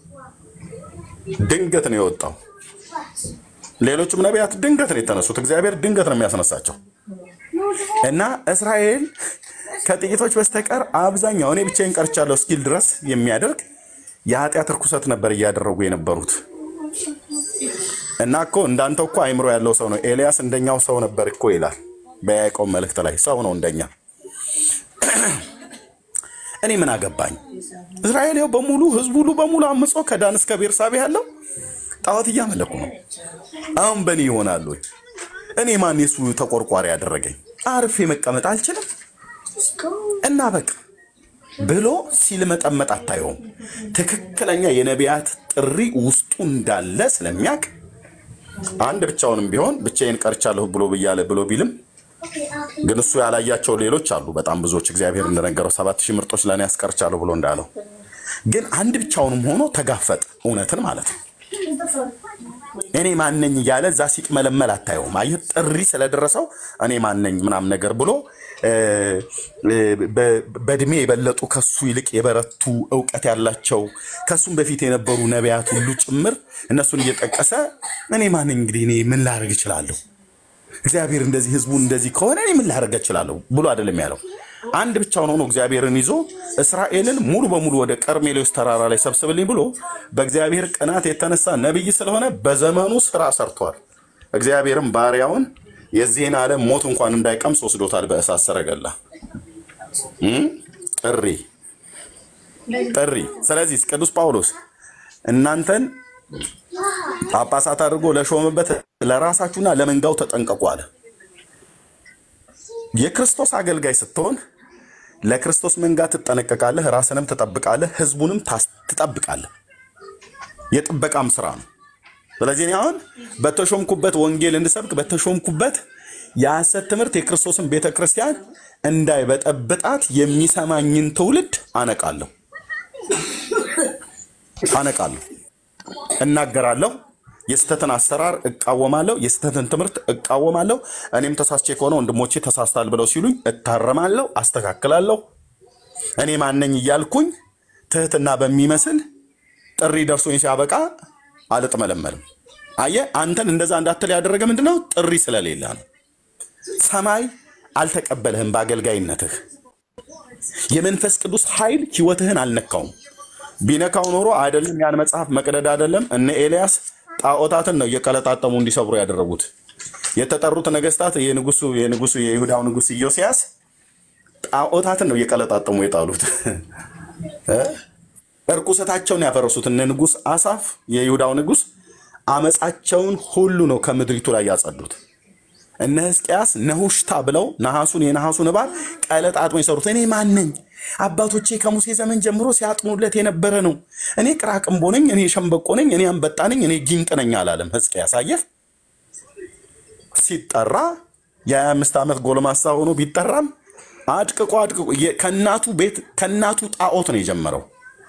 ድንገት ነው የወጣው። ሌሎችም ነቢያት ድንገት ነው የተነሱት። እግዚአብሔር ድንገት ነው የሚያስነሳቸው እና እስራኤል ከጥቂቶች በስተቀር አብዛኛው እኔ ብቻዬን ቀርቻለሁ እስኪል ድረስ የሚያደርግ የኃጢአት ርኩሰት ነበር እያደረጉ የነበሩት። እና እኮ እንዳንተ እኮ አይምሮ ያለው ሰው ነው ኤልያስ፣ እንደኛው ሰው ነበር እኮ ይላል በያዕቆብ መልእክት ላይ ሰው ነው እንደኛ። እኔ ምን አገባኝ? እስራኤል ይኸው በሙሉ ህዝቡ ሁሉ በሙሉ አምጾ ከዳን እስከ ቤርሳቤ ያለው ጣዖት እያመለኩ ነው። አሁን በእኔ ይሆናሉ ወይ? እኔ ማን የሱ ተቆርቋሪ ያደረገኝ? አርፌ መቀመጥ አልችልም እና በቃ ብሎ ሲልመጠመጥ አታየውም። ትክክለኛ የነቢያት ጥሪ ውስጡ እንዳለ ስለሚያውቅ አንድ ብቻውንም ቢሆን ብቻዬን ቀርቻለሁ ብሎ ብያለ ብሎ ቢልም ግን እሱ ያላያቸው ሌሎች አሉ፣ በጣም ብዙዎች። እግዚአብሔር እንደነገረው ሰባት ሺህ ምርጦች ለእኔ ያስቀርቻለሁ ብሎ እንዳለው ግን አንድ ብቻውንም ሆኖ ተጋፈጥ እውነትን ማለት ነው። እኔ ማነኝ እያለ እዛ ሲጥመለመል አታየውም። አየህ ጥሪ ስለደረሰው እኔ ማነኝ ምናምን ነገር ብሎ እ፣ እ፣ በ- በእድሜ የበለጡ ከሱ ይልቅ የበረቱ እውቀት ያላቸው ከሱም በፊት የነበሩ ነቢያት ሁሉ ጭምር እነሱን እየጠቀሰ እኔ ማነኝ እንግዲህ እኔ ምን ላደርግ እችላለሁ? እግዚአብሔር እንደዚህ ህዝቡን እንደዚህ ከሆነ እኔ ምን ላደርግ እችላለሁ ብሎ አይደለም ያለው። አንድ ብቻውን ሆኖ እግዚአብሔርን ይዞ እስራኤልን ሙሉ በሙሉ ወደ ቀርሜሎስ ተራራ ላይ ሰብስብልኝ ብሎ በእግዚአብሔር ቅናት የተነሳ ነቢይ ስለሆነ በዘመኑ ስራ ሰርቷል። እግዚአብሔርም ባሪያውን የዚህን ዓለም ሞት እንኳን እንዳይቀምስ ወስዶታል በእሳት ሰረገላ። እም? ጥሪ ጥሪ። ስለዚህ ቅዱስ ጳውሎስ እናንተን ጳጳሳት አድርጎ ለሾመበት ለራሳችሁና ለመንጋው ተጠንቀቁ አለ። የክርስቶስ አገልጋይ ስትሆን ለክርስቶስ መንጋ ትጠነቀቃለህ፣ ራስንም ትጠብቃለህ፣ ህዝቡንም ታስ- ትጠብቃለህ። የጥበቃም ስራ ነው። ስለዚህ እኔ አሁን በተሾምኩበት ወንጌል እንድሰብክ በተሾምኩበት የሐሰት ትምህርት የክርስቶስን ቤተ ክርስቲያን እንዳይበጠብጣት የሚሰማኝን ትውልድ አነቃለሁ። አነቃለሁ፣ እናገራለሁ፣ የስህተትን አሰራር እቃወማለሁ፣ የስህተትን ትምህርት እቃወማለሁ። እኔም ተሳስቼ ከሆነ ወንድሞቼ ተሳስታል ብለው ሲሉኝ እታረማለሁ፣ አስተካክላለሁ። እኔ ማነኝ እያልኩኝ ትህትና በሚመስል ጥሪ ደርሶኝ ሲያበቃ አልጥመለመልም። አየህ፣ አንተን እንደዛ እንዳትል ያደረገ ምንድነው? ጥሪ ስለሌለ ነው። ሰማይ አልተቀበልህም በአገልጋይነትህ። የመንፈስ ቅዱስ ኃይል ህይወትህን አልነካውም። ቢነካው ኖሮ አይደለም ያን መጽሐፍ መቅደድ አይደለም እነ ኤልያስ ጣዖታትን ነው እየቀለጣጠሙ እንዲሰብሩ ያደረጉት። የተጠሩት ነገስታት የንጉሱ የንጉሱ የይሁዳው ንጉስ ኢዮስያስ ጣዖታትን ነው እየቀለጣጠሙ የጣሉት። እ? እርኩሰታቸውን ያፈረሱት እነ ንጉስ አሳፍ የይሁዳው ንጉስ አመፃቸውን ሁሉ ነው ከምድሪቱ ላይ ያጸዱት። እነ ሕዝቅያስ ነሁሽታ ብለው ነሐሱን የነሐሱን እባብ ቀለጣጥሞ የሰሩት እኔ ማን ነኝ? አባቶቼ ከሙሴ ዘመን ጀምሮ ሲያጥኑለት የነበረ ነው። እኔ ቅራቅንቦ ነኝ፣ እኔ ሸምበቆ ነኝ፣ እኔ አንበጣ ነኝ፣ እኔ ጊንጥ ነኝ አላለም ሕዝቅያስ። አየህ፣ ሲጠራ የ25 ዓመት ጎልማሳ ሆኖ ቢጠራም አድቅቆ አድቅቆ የ- ከእናቱ ቤት ከእናቱ ጣዖት ነው የጀመረው።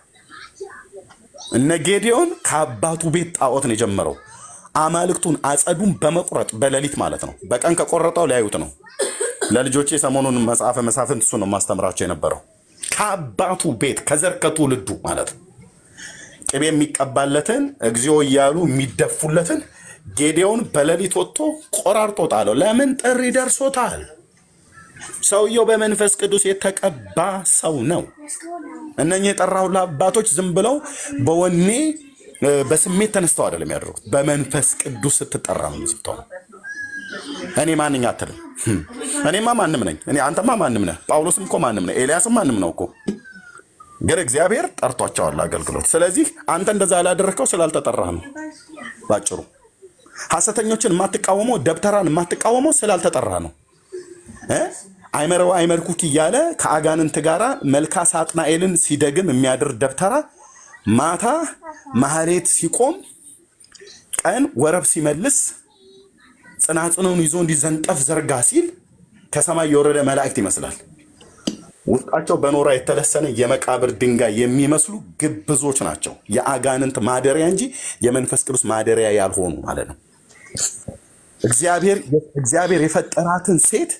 እነ ጌዲዮን ከአባቱ ቤት ጣዖት ነው የጀመረው። አማልክቱን አጸዱን በመቁረጥ በሌሊት ማለት ነው። በቀን ከቆረጠው ሊያዩት ነው። ለልጆቼ ሰሞኑን መጽሐፈ መሳፍንት እሱ ነው ማስተምራቸው የነበረው። ከአባቱ ቤት ከዘር ከትውልዱ ማለት ነው። ቅቤ የሚቀባለትን እግዚኦ እያሉ የሚደፉለትን ጌዴዎን በሌሊት ወጥቶ ቆራርጦ ጣለው። ለምን? ጥሪ ደርሶታል። ሰውየው በመንፈስ ቅዱስ የተቀባ ሰው ነው። እነኚህ የጠራሁልህ አባቶች ዝም ብለው በወኔ እ፣ በስሜት ተነስተው አይደለም ያደረጉት። በመንፈስ ቅዱስ ስትጠራ ነው የምትሆነው። እኔ ማንኛ አትልም። ህም፣ እኔማ ማንም ነኝ። እኔ አንተማ ማንም ነህ። ጳውሎስም እኮ ማንም ነህ። ኤልያስም ማንም ነው እኮ ግን እግዚአብሔር ጠርቷቸዋል አገልግሎት። ስለዚህ አንተ እንደዛ ያላደረግከው ስላልተጠራህ ነው ባጭሩ። ሐሰተኞችን የማትቃወመው ደብተራን የማትቃወመው ስላልተጠራ ነው እ? አይመረው አይመርኩክ እያለ ከአጋንንት ጋር መልካ ሳጥናኤልን ሲደግም የሚያድር ደብተራ ማታ ማህሌት ሲቆም ቀን ወረብ ሲመልስ ጽናጽኑን ይዞ እንዲዘንጠፍ ዘርጋ ሲል ከሰማይ የወረደ መላእክት ይመስላል። ውስጣቸው በኖራ የተለሰነ የመቃብር ድንጋይ የሚመስሉ ግብዞች ናቸው። የአጋንንት ማደሪያ እንጂ የመንፈስ ቅዱስ ማደሪያ ያልሆኑ ማለት ነው። እግዚአብሔር እግዚአብሔር የፈጠራትን ሴት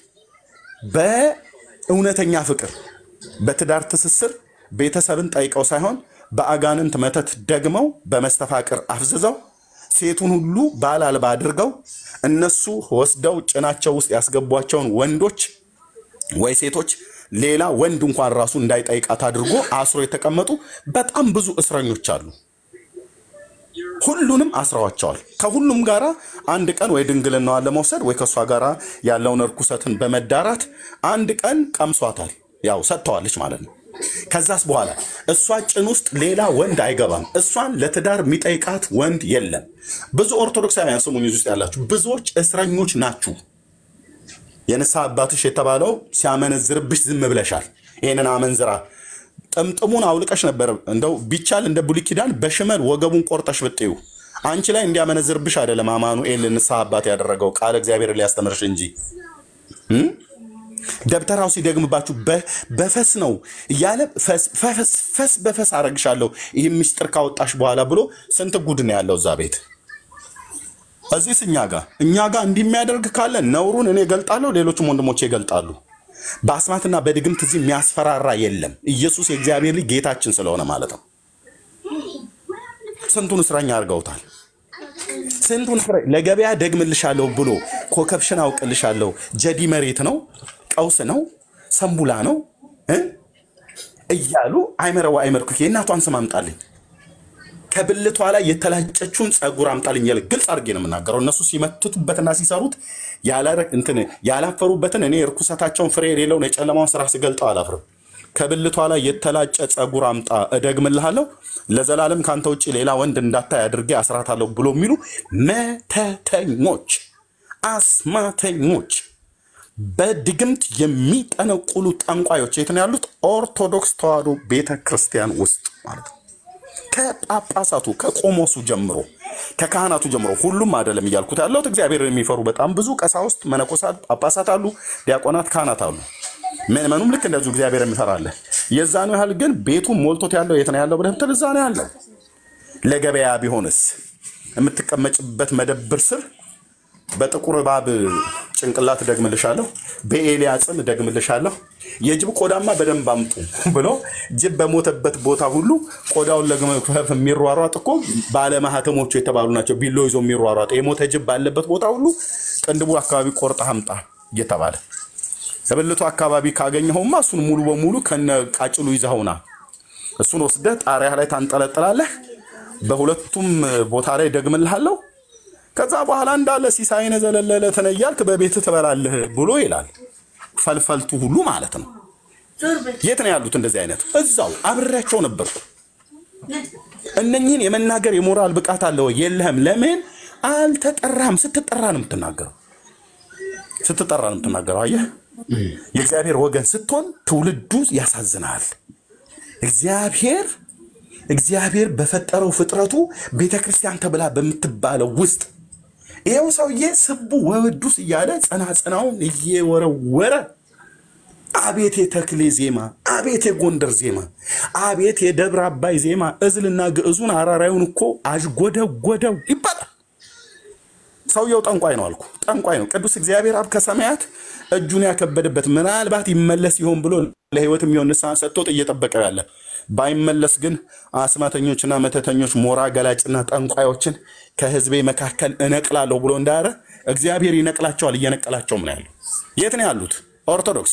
በእውነተኛ ፍቅር በትዳር ትስስር ቤተሰብን ጠይቀው ሳይሆን በአጋንንት መተት ደግመው በመስተፋቅር አፍዝዘው ሴቱን ሁሉ ባል አልባ አድርገው እነሱ ወስደው ጭናቸው ውስጥ ያስገቧቸውን ወንዶች ወይ ሴቶች ሌላ ወንድ እንኳን ራሱ እንዳይጠይቃት አድርጎ አስሮ የተቀመጡ በጣም ብዙ እስረኞች አሉ። ሁሉንም አስረዋቸዋል። ከሁሉም ጋራ አንድ ቀን ወይ ድንግልናዋን ለመውሰድ ወይ ከእሷ ጋራ ያለውን እርኩሰትን በመዳራት አንድ ቀን ቀምሷታል። ያው ሰጥተዋለች ማለት ነው። ከዛስ በኋላ እሷ ጭን ውስጥ ሌላ ወንድ አይገባም። እሷን ለትዳር የሚጠይቃት ወንድ የለም። ብዙ ኦርቶዶክሳውያን ስሙኝ፣ እዚህ ውስጥ ያላችሁ ብዙዎች እስረኞች ናችሁ። የንስሐ አባትሽ የተባለው ሲያመነዝርብሽ ዝም ብለሻል። ይህንን አመንዝራ ጥምጥሙን አውልቀሽ ነበር። እንደው ቢቻል እንደ ብሉይ ኪዳን በሽመል ወገቡን ቆርጠሽ ብጥዩ አንቺ ላይ እንዲያመነዝርብሽ አይደለም አማኑኤል ንስሐ አባት ያደረገው ቃለ እግዚአብሔር ሊያስተምርሽ እንጂ እም? ደብተራው ሲደግምባችሁ በ- በፈስ ነው እያለ ፈስ ፈስ- ፈስ በፈስ አረግሻለሁ ይህ ምስጢር ካወጣሽ በኋላ ብሎ ስንት ጉድ ነው ያለው እዛ ቤት። እዚህስ እኛ ጋር እኛ ጋር እንዲህ የሚያደርግ ካለ ነውሩን እኔ እገልጣለሁ፣ ሌሎችም ወንድሞቼ ይገልጣሉ። በአስማትና በድግምት እዚህ የሚያስፈራራ የለም። ኢየሱስ የእግዚአብሔር ልጅ ጌታችን ስለሆነ ማለት ነው። ስንቱን እስረኛ አድርገውታል። ስንቱን እስረ ለገበያ ደግምልሻለሁ ብሎ ኮከብሽን አውቅልሻለሁ ጀዲ መሬት ነው ቀውስ ነው ሰንቡላ ነው እ? እያሉ አይመረዋ አይመርኩ የእናቷን ስም አምጣልኝ ከብልቷ ላይ የተላጨችውን ጸጉር አምጣልኝ እያለ ግልጽ አድርጌ ነው የምናገረው። እነሱ ሲመትቱበትና ሲሰሩት ያላረ- እንትን ያላፈሩበትን እኔ እርኩሰታቸውን ፍሬ የሌለውን የጨለማውን ስራ ስገልጠው አላፍርም። ከብልቷ ላይ የተላጨ ጸጉር አምጣ እደግምልሃለሁ፣ ለዘላለም ከአንተ ውጭ ሌላ ወንድ እንዳታይ አድርጌ አስራታለሁ ብሎ የሚሉ መተተኞች፣ አስማተኞች፣ በድግምት የሚጠነቁሉ ጠንቋዮች የት ነው ያሉት? ኦርቶዶክስ ተዋሕዶ ቤተ ክርስቲያን ውስጥ ማለት ነው። ከጳጳሳቱ ከቆሞሱ ጀምሮ ከካህናቱ ጀምሮ ሁሉም አይደለም እያልኩት ያለሁት እግዚአብሔርን የሚፈሩ በጣም ብዙ ቀሳውስት፣ መነኮሳት፣ ጳጳሳት አሉ፣ ዲያቆናት፣ ካህናት አሉ። ምእመኑም ልክ እንደዚሁ እግዚአብሔር የሚፈራለ የዛኑ ያህል ግን ቤቱ ሞልቶት ያለው የት ነው ያለው ብለህ ብትል እዛ ነው ያለው። ለገበያ ቢሆንስ የምትቀመጭበት መደብር ስር በጥቁር እባብ ጭንቅላት ደግምልሻለሁ፣ በኤልያ ጽም ደግምልሻለሁ፣ የጅብ ቆዳማ በደንብ አምጡ ብሎ ጅብ በሞተበት ቦታ ሁሉ ቆዳውን ለመክፈፍ የሚሯሯጥ እኮ ባለማህተሞቹ የተባሉ ናቸው። ቢሎ ይዞ የሚሯሯጥ የሞተ ጅብ ባለበት ቦታ ሁሉ ቅንድቡ አካባቢ ቆርጠህ አምጣ እየተባለ ተበልቶ አካባቢ ካገኘኸውማ እሱን ሙሉ በሙሉ ከነ ቃጭሉ ይዘኸውና እሱን ወስደህ ጣሪያ ላይ ታንጠለጥላለህ። በሁለቱም ቦታ ላይ ደግምልሃለሁ። ከዛ በኋላ እንዳለ ሲሳይነ ዘለለለ ተነያልክ በቤት ትበላለህ ብሎ ይላል። ፈልፈልቱ ሁሉ ማለት ነው። የት ነው ያሉት? እንደዚህ አይነት እዛው አብሬያቸው ነበርኩ። እነኝህን የመናገር የሞራል ብቃት አለ ወይ? የለህም። ለምን አልተጠራህም? ስትጠራ ነው የምትናገረው። ስትጠራ ነው የምትናገረው። አየህ፣ የእግዚአብሔር ወገን ስትሆን ትውልዱ ያሳዝናል። እግዚአብሔር እግዚአብሔር በፈጠረው ፍጥረቱ ቤተ ክርስቲያን ተብላ በምትባለው ውስጥ ይኸው ሰውዬ ስቡ ወውዱስ እያለ ጸናጸናውን እየወረወረ አቤት የተክሌ ዜማ፣ አቤት የጎንደር ዜማ፣ አቤት የደብረ አባይ ዜማ፣ እዝልና ግዕዙን አራራዩን እኮ አዥጎደጎደው ይባላል። ሰውየው ጠንቋይ ነው አልኩ። ጠንቋይ ነው። ቅዱስ እግዚአብሔር አብ ከሰማያት እጁን ያከበደበት ምናልባት ይመለስ ይሆን ብሎ ለሕይወት የሚሆን ንስሐ ሰጥቶት እየጠበቀው ያለ ባይመለስ ግን አስማተኞችና መተተኞች ሞራ ገላጭና ጠንቋዮችን ከሕዝቤ መካከል እነቅላለሁ ብሎ እንዳረ እግዚአብሔር ይነቅላቸዋል። እየነቀላቸውም ነው ያለው። የት ነው ያሉት? ኦርቶዶክስ።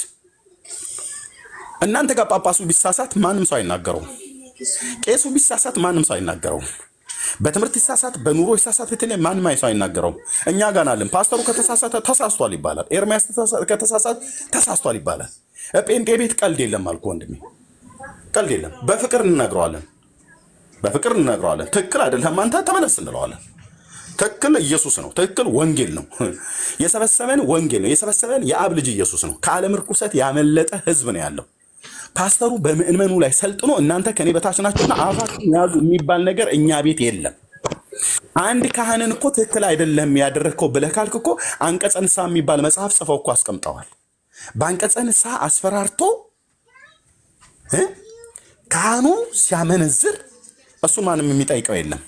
እናንተ ጋር ጳጳሱ ቢሳሳት ማንም ሰው አይናገረውም። ቄሱ ቢሳሳት ማንም ሰው አይናገረውም። በትምህርት ይሳሳት፣ በኑሮ ይሳሳት፣ በተለይ ማንም ሰው አይናገረውም። እኛ ጋር አለን። ፓስተሩ ከተሳሳተ ተሳስቷል ይባላል። ኤርሚያስ ከተሳሳተ ተሳስቷል ይባላል። ጴንጤ ቤት ቀልድ የለም አልኩ ወንድሜ፣ ቀልድ የለም። በፍቅር እንነግረዋለን፣ በፍቅር እንነግረዋለን። ትክክል አይደለም አንተ ተመለስ እንለዋለን። ትክክል ኢየሱስ ነው። ትክክል ወንጌል ነው። የሰበሰበን ወንጌል ነው። የሰበሰበን የአብ ልጅ ኢየሱስ ነው። ከዓለም ርኩሰት ያመለጠ ህዝብ ነው ያለው። ፓስተሩ በምእመኑ ላይ ሰልጥኖ እናንተ ከኔ በታች ናችሁና አፋችሁን ያዙ የሚባል ነገር እኛ ቤት የለም። አንድ ካህንን እኮ ትክክል አይደለም ያደረግከው ብለህ ካልክ እኮ አንቀጸ ንስሐ የሚባል መጽሐፍ ጽፈው እኮ አስቀምጠዋል። በአንቀጸ ንስሐ አስፈራርቶ እ ካህኑ ሲያመነዝር እሱን ማንም የሚጠይቀው የለም።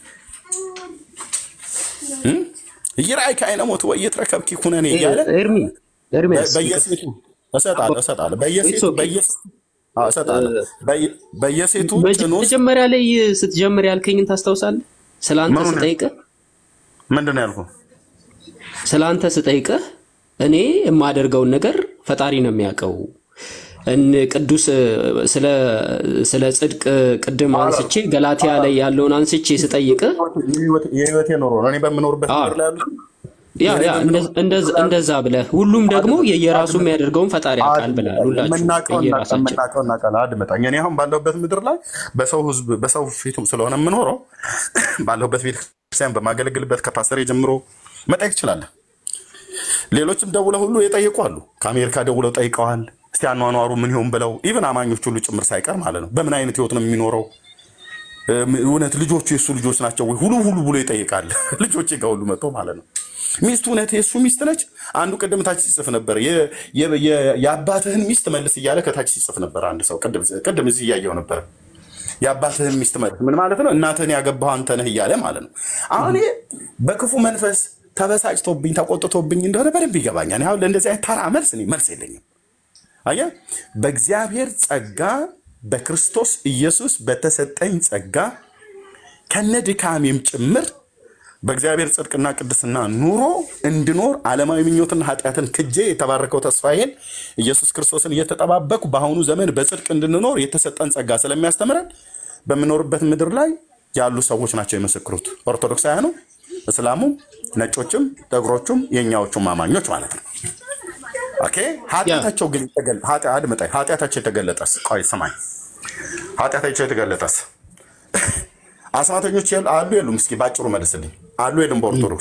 ይራይ ከአይነ ሞት ወይ የተረከብኪ ኩነኔ እያለ ኤርሚ ኤርሚያስ በየሴቱ እሰጣለሁ እሰጣለሁ በየሴቱ በየሴቱ አዎ፣ እሰጣለሁ በየ- በየሴቱ መጀ- ጭኖ መጀመሪያ ላይ ስትጀምር ያልከኝን ታስታውሳለህ? ስለ አንተ ምኑን? ስጠይቅህ ምንድን ነው ያልኩህ? ስለ አንተ ስጠይቅህ እኔ የማደርገውን ነገር ፈጣሪ ነው የሚያውቀው። እን ቅዱስ ስለ ስለ ጽድቅ ቅድም አንስቼ ገላትያ ላይ ያለውን አንስቼ ስጠይቅህ የህይወት- የህይወቴ ኑሮ ነው። እኔ በምኖርበት አዎ። ምድር ላይ ያሉት ያ ያ እንደ- እንደዛ- እንደዛ ብለህ ሁሉም ደግሞ የየራሱ የሚያደርገውን ፈጣሪ ያውቃል ብለሃል። ሁላችሁ የምናውቀው የየራሳችን የምናውቀው እናውቃለን። አድምጠኝ። እኔ አሁን ባለሁበት ምድር ላይ በሰው ህዝብ በሰው ፊቱም ስለሆነ የምኖረው ባለሁበት ቤተክርስቲያን በማገለግልበት ከፓስተር ጀምሮ መጠየቅ ትችላለህ። ሌሎችም ደውለው ሁሉ የጠየቁ አሉ። ከአሜሪካ ደውለው ጠይቀዋል። እስቲ አኗኗሩ ምን ይሆን ብለው ኢቨን አማኞች ሁሉ ጭምር ሳይቀር ማለት ነው። በምን አይነት ህይወት ነው የሚኖረው? እም፣ እውነት ልጆቹ የእሱ ልጆች ናቸው ወይ? ሁሉ ሁሉ ብሎ ይጠይቃል። ልጆቼ ጋር ሁሉ መጥቶ ማለት ነው። ሚስቱ እውነት የእሱ ሚስት ነች? አንዱ ቅድም ታች ሲጽፍ ነበር። የ- የ- የ- የአባትህን ሚስት መልስ እያለ ከታች ሲጽፍ ነበር አንድ ሰው። ቅድም ቅድም እዚህ እያየው ነበር። የአባትህን ሚስት መልስ ምን ማለት ነው? እናትህን ያገባው አንተ ነህ እያለ ማለት ነው። አሁን ይሄ በክፉ መንፈስ ተበሳጭቶብኝ ተቆጥቶብኝ እንደሆነ በደንብ ይገባኛል። አሁን ለእንደዚህ አይነት ተራ መልስ እኔ መልስ የለኝም። አየህ፣ በእግዚአብሔር ጸጋ በክርስቶስ ኢየሱስ በተሰጠኝ ጸጋ ከነ ድካሜም ጭምር በእግዚአብሔር ጽድቅና ቅድስና ኑሮ እንድኖር ዓለማዊ ምኞትና ኃጢአትን ክጄ የተባረከው ተስፋዬን ኢየሱስ ክርስቶስን እየተጠባበኩ በአሁኑ ዘመን በጽድቅ እንድንኖር የተሰጠን ጸጋ ስለሚያስተምረን በምኖርበት ምድር ላይ ያሉ ሰዎች ናቸው የመሰክሩት። ኦርቶዶክሳውያኑ፣ እስላሙም፣ ነጮችም፣ ጥቁሮቹም የእኛዎቹም አማኞች ማለት ነው። ኦኬ ኃጢአታቸው ግን የተገለ- ኃጢአ- አድምጠኝ። ኃጢአታቸው የተገለጠስ ቆይ ስማኝ። ኃጢአታቸው የተገለጠስ አስማተኞች ያሉ አሉ የሉም? እስኪ ባጭሩ መልስልኝ። አሉ የሉም? በኦርቶዶክስ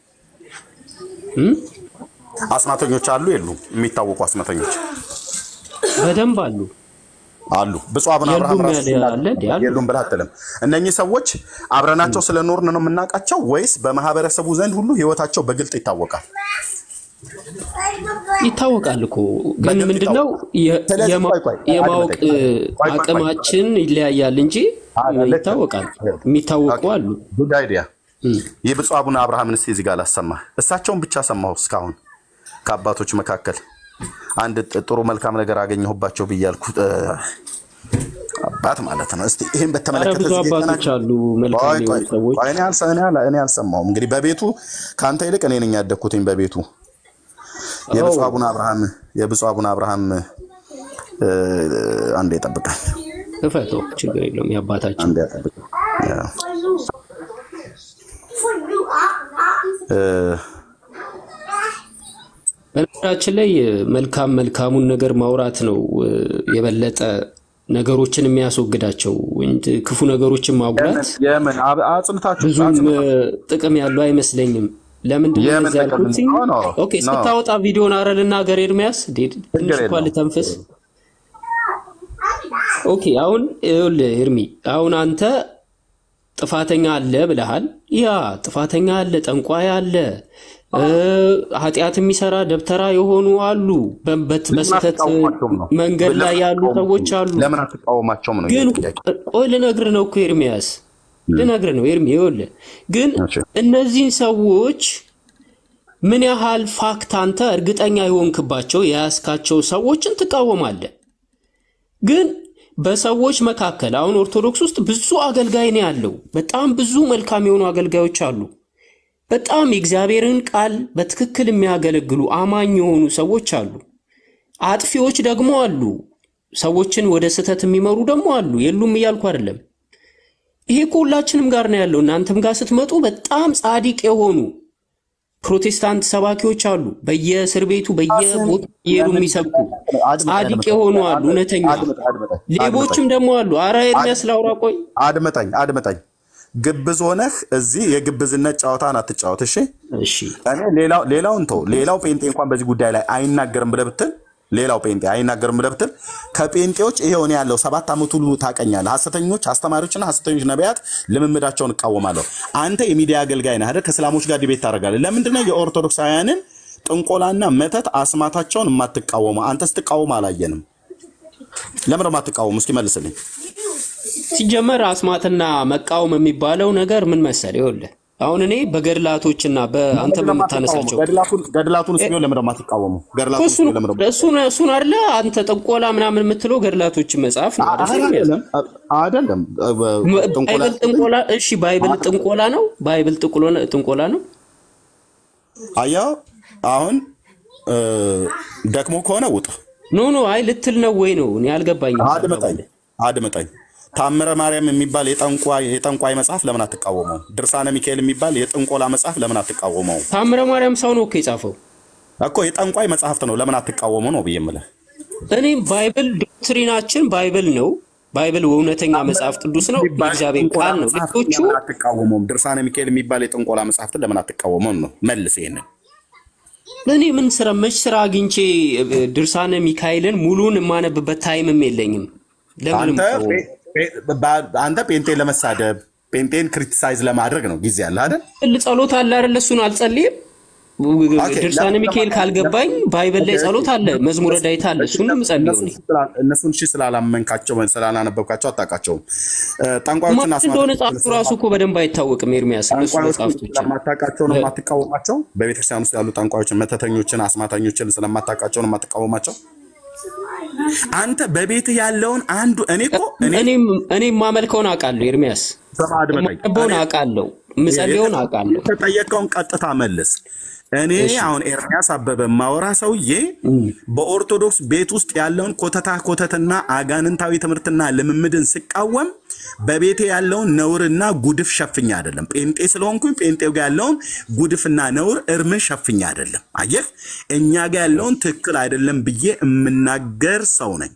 አስማተኞች አሉ የሉም? የሚታወቁ አስማተኞች በደንብ አሉ። አሉ። ብፁዕ አቡነ አብርሃም የሉም ራሱ ያለ ሲናገሩ አለ እንዴ? አሉ። የሉም ብለህ አትልም። እነኚህ ሰዎች አብረናቸው ስለኖርን ነው የምናውቃቸው ወይስ በማህበረሰቡ ዘንድ ሁሉ ህይወታቸው በግልጥ ይታወቃል? ይታወቃል እኮ ግን በግልጽ ምንድነው የ- ስለዚህ የማ- ቆይ ቆይ የማወቅ አድምጠኝ። ቆይ ቆይ ቆይ አቅማችን ይለያያል እንጂ ይታወቃል። የሚታወቁ አሉ። ጉድ አይዲያ የብፁዕ አቡነ አብርሃምን እስኪ እዚህ ጋር ላሰማ። እሳቸውን ብቻ ሰማሁ እስካሁን ከአባቶች መካከል አንድ ጥ- ጥሩ መልካም ነገር አገኘሁባቸው ብያልኩት እ፣ አባት ማለት ነው። እስቲ ይህን አረ በተመለከተ ብዙ እዚህ ጋር አባቶች የተናገ- አሉ መልካም ቆይ ቆይ የሆኑ ሰዎች። ቆይ፣ እኔ አልሰ- እኔ አላ- እኔ አልሰማሁም። እንግዲህ በቤቱ ከአንተ ይልቅ እኔ ነኝ ያደግኩትኝ በቤቱ የብፁዕ አቡነ አብርሃም የብፁዕ አቡነ አብርሃም እ፣ አንዴ ጠብቀኝ፣ ክፈተው፣ ችግር የለውም የአባታችን አንዴ ጠብቀኝ። ያው፣ እ፣ በነገራችን ላይ መልካም መልካሙን ነገር ማውራት ነው እ፣ የበለጠ ነገሮችን የሚያስወግዳቸው እንጂ ክፉ ነገሮችን ማጉላት የምን የምን አብ- አጽንታችሁ ብዙም እ፣ አጽንታችሁ ጥቅም ያለው አይመስለኝም። ለምንድን ነው የምን እንደዚህ ጥቅም ያልኩት? ኖ ኖ ኦኬ ኖ ስታወጣ ቪዲዮን አረ ልናገር ኤርሚያስ፣ እንዴ ትንሽ ችግር እንኳን የለውም ልተንፍስ። ኦኬ አሁን ይኸውልህ ኤርሚ፣ አሁን አንተ ጥፋተኛ አለ ብለሃል። ያ ጥፋተኛ አለ፣ ጠንቋይ አለ፣ እ፣ ኃጢአት የሚሰራ ደብተራ የሆኑ አሉ፣ በ- በት- ለምን በስህተት አትቃወማቸውም ነው መንገድ ላይ ለምን ያሉ አትቃወሙም ሰዎች አሉ። ለምን አትቃወማቸውም ነው ግን የኔ ጥያቄ ቆይ ልነግርህ ነው እኮ ኤርሚያስ ልነግርህ ነው ኤርሚ። ይኸውልህ ግን እሺ እነዚህን ሰዎች ምን ያህል ፋክት አንተ እርግጠኛ የሆንክባቸው የያዝካቸው ሰዎችን ትቃወማለህ። ግን በሰዎች መካከል አሁን ኦርቶዶክስ ውስጥ ብዙ አገልጋይ ነው ያለው። በጣም ብዙ መልካም የሆኑ አገልጋዮች አሉ። በጣም የእግዚአብሔርን ቃል በትክክል የሚያገለግሉ አማኝ የሆኑ ሰዎች አሉ። አጥፊዎች ደግሞ አሉ። ሰዎችን ወደ ስህተት የሚመሩ ደግሞ አሉ። የሉም እያልኩ አይደለም። ይሄ እኮ ሁላችንም ጋር ነው ያለው። እናንተም ጋር ስትመጡ በጣም ጻድቅ የሆኑ ፕሮቴስታንት ሰባኪዎች አሉ። በየእስር ቤቱ በየቦታ እየሄዱ የሚሰብኩ ጻድቅ የሆኑ አሉ። እውነተኛ ሌቦችም ደግሞ አሉ። አረ ኤርሚያስ ላውራ ቆይ አድመጠኝ አድመጠኝ ግብዝ ሆነህ እዚህ የግብዝነት ጨዋታን አትጫወት እሺ እሺ እኔ ሌላው ሌላውን ተው ሌላው ጴንጤ እንኳን በዚህ ጉዳይ ላይ አይናገርም ብለህ ብትል ሌላው ጴንጤ አይናገርም ብለህ ብትል ከጴንጤዎች ይሄው እኔ ያለው ሰባት ዓመት ሁሉ ታቀኛለህ ሐሰተኞች አስተማሪዎችና ሐሰተኞች ነቢያት ልምምዳቸውን እቃወማለሁ አንተ የሚዲያ አገልጋይ ነህ አይደል ከእስላሞች ጋር ዲቤት ታደርጋለህ ለምንድነው የኦርቶዶክሳውያንን ጥንቆላና መተት አስማታቸውን የማትቃወመው አንተ ስትቃወም አላየንም ለምን ነው የማትቃወሙ እስኪ መልስልኝ ሲጀመር አስማትና መቃወም የሚባለው ነገር ምን መሰለህ? ይኸውልህ አሁን እኔ በገድላቶችና በአንተ በምታነሳቸው ገድላቱን ቢሆን ለምን ነው የማትቃወሙ ገድላቱን እሱን ለምን ነው እሱን እሱን አይደለ አንተ ጥንቆላ ምናምን የምትለው ገድላቶችን መጽሐፍ ነው አይደል? አይደለም አይደለም ጥንቆላ ባይብል ጥንቆላ እሺ፣ ባይብል ጥንቆላ ነው። ባይብል ጥንቆላ ጥንቆላ ነው። አያው አሁን እ፣ ደክሞ ከሆነ ውጣ ኖ ኖ፣ አይ ልትል ነው ወይ ነው? እኔ አልገባኝም። አድምጠኝ አድምጠኝ ታምረ ማርያም የሚባል የጠንቋይ የጠንቋይ መጽሐፍ ለምን አትቃወመው? ድርሳነ ሚካኤል የሚባል የጥንቆላ መጽሐፍ ለምን አትቃወመው? ታምረ ማርያም ሰው ነው እኮ የጻፈው እኮ የጠንቋይ መጽሐፍት ነው ለምን አትቃወመው ነው ብዬ የምልህ። እኔ ባይብል ዶክትሪናችን ባይብል ነው። ባይብል እውነተኛ መጽሐፍ ቅዱስ ነው፣ የእግዚአብሔር ቃል ነው። ሌሎቹ ለምን አትቃወመውም? ድርሳነ ሚካኤል የሚባል የጥንቆላ መጽሐፍትን ለምን አትቃወመውም ነው መልስ። ይሄንን እኔ ምን ስራ መች ስራ አግኝቼ እ፣ ድርሳነ ሚካኤልን ሙሉን የማነብበት ታይምም የለኝም። ለምንም አንተ እኮ ጴ- ጴ- በ- አንተ ጴንጤን ለመሳደብ ጴንጤን ክሪቲሳይዝ ለማድረግ ነው ጊዜ አለ አይደል? ል ጸሎት አለ አይደል? እሱን አልጸልይም። ኦኬ፣ ድርሳነ ለምን ሚካኤል ካልገባኝ ባይብል ላይ ጸሎት አለ፣ መዝሙረ ዳዊት አለ። እሱን ነው የምጸልየው እኔ። እነሱን እሺ ስላላመንካቸው ስላላነበብካቸው አታውቃቸውም። እ፣ ጠንቋዮችና ማን እንደሆነ ጻፉ ራሱ እኮ በደንብ አይታወቅም። ኤርሚያስ እነሱ ጠንቋዮችን መጽሐፍቶችን ስለማታውቃቸው ነው የማትቃወማቸው። በቤተክርስቲያን ውስጥ ያሉ ጠንቋዮችን፣ መተተኞችን፣ አስማተኞችን ስለማታውቃቸው ነው የማትቃወማቸው። አንተ በቤት ያለውን አንዱ እኔ እኮ እኔ እኔም እኔ የማመልከውን አውቃለሁ። ኤርሚያስ ስማ አድምጠኝ። የማነበውን አውቃለሁ፣ የምጸልየውን አውቃለሁ። የተጠየቀውን ቀጥታ መልስ። እኔ አሁን ኤርሚያስ አበበ ማወራ ሰውዬ በኦርቶዶክስ ቤት ውስጥ ያለውን ኮተታ ኮተትና አጋንንታዊ ትምህርትና ልምምድን ስቃወም በቤቴ ያለውን ነውርና ጉድፍ ሸፍኛ አይደለም። ጴንጤ ስለሆንኩኝ ጴንጤው ጋር ያለውን ጉድፍና ነውር እርምን ሸፍኛ አይደለም። አየህ፣ እኛ ጋር ያለውን ትክክል አይደለም ብዬ የምናገር ሰው ነኝ።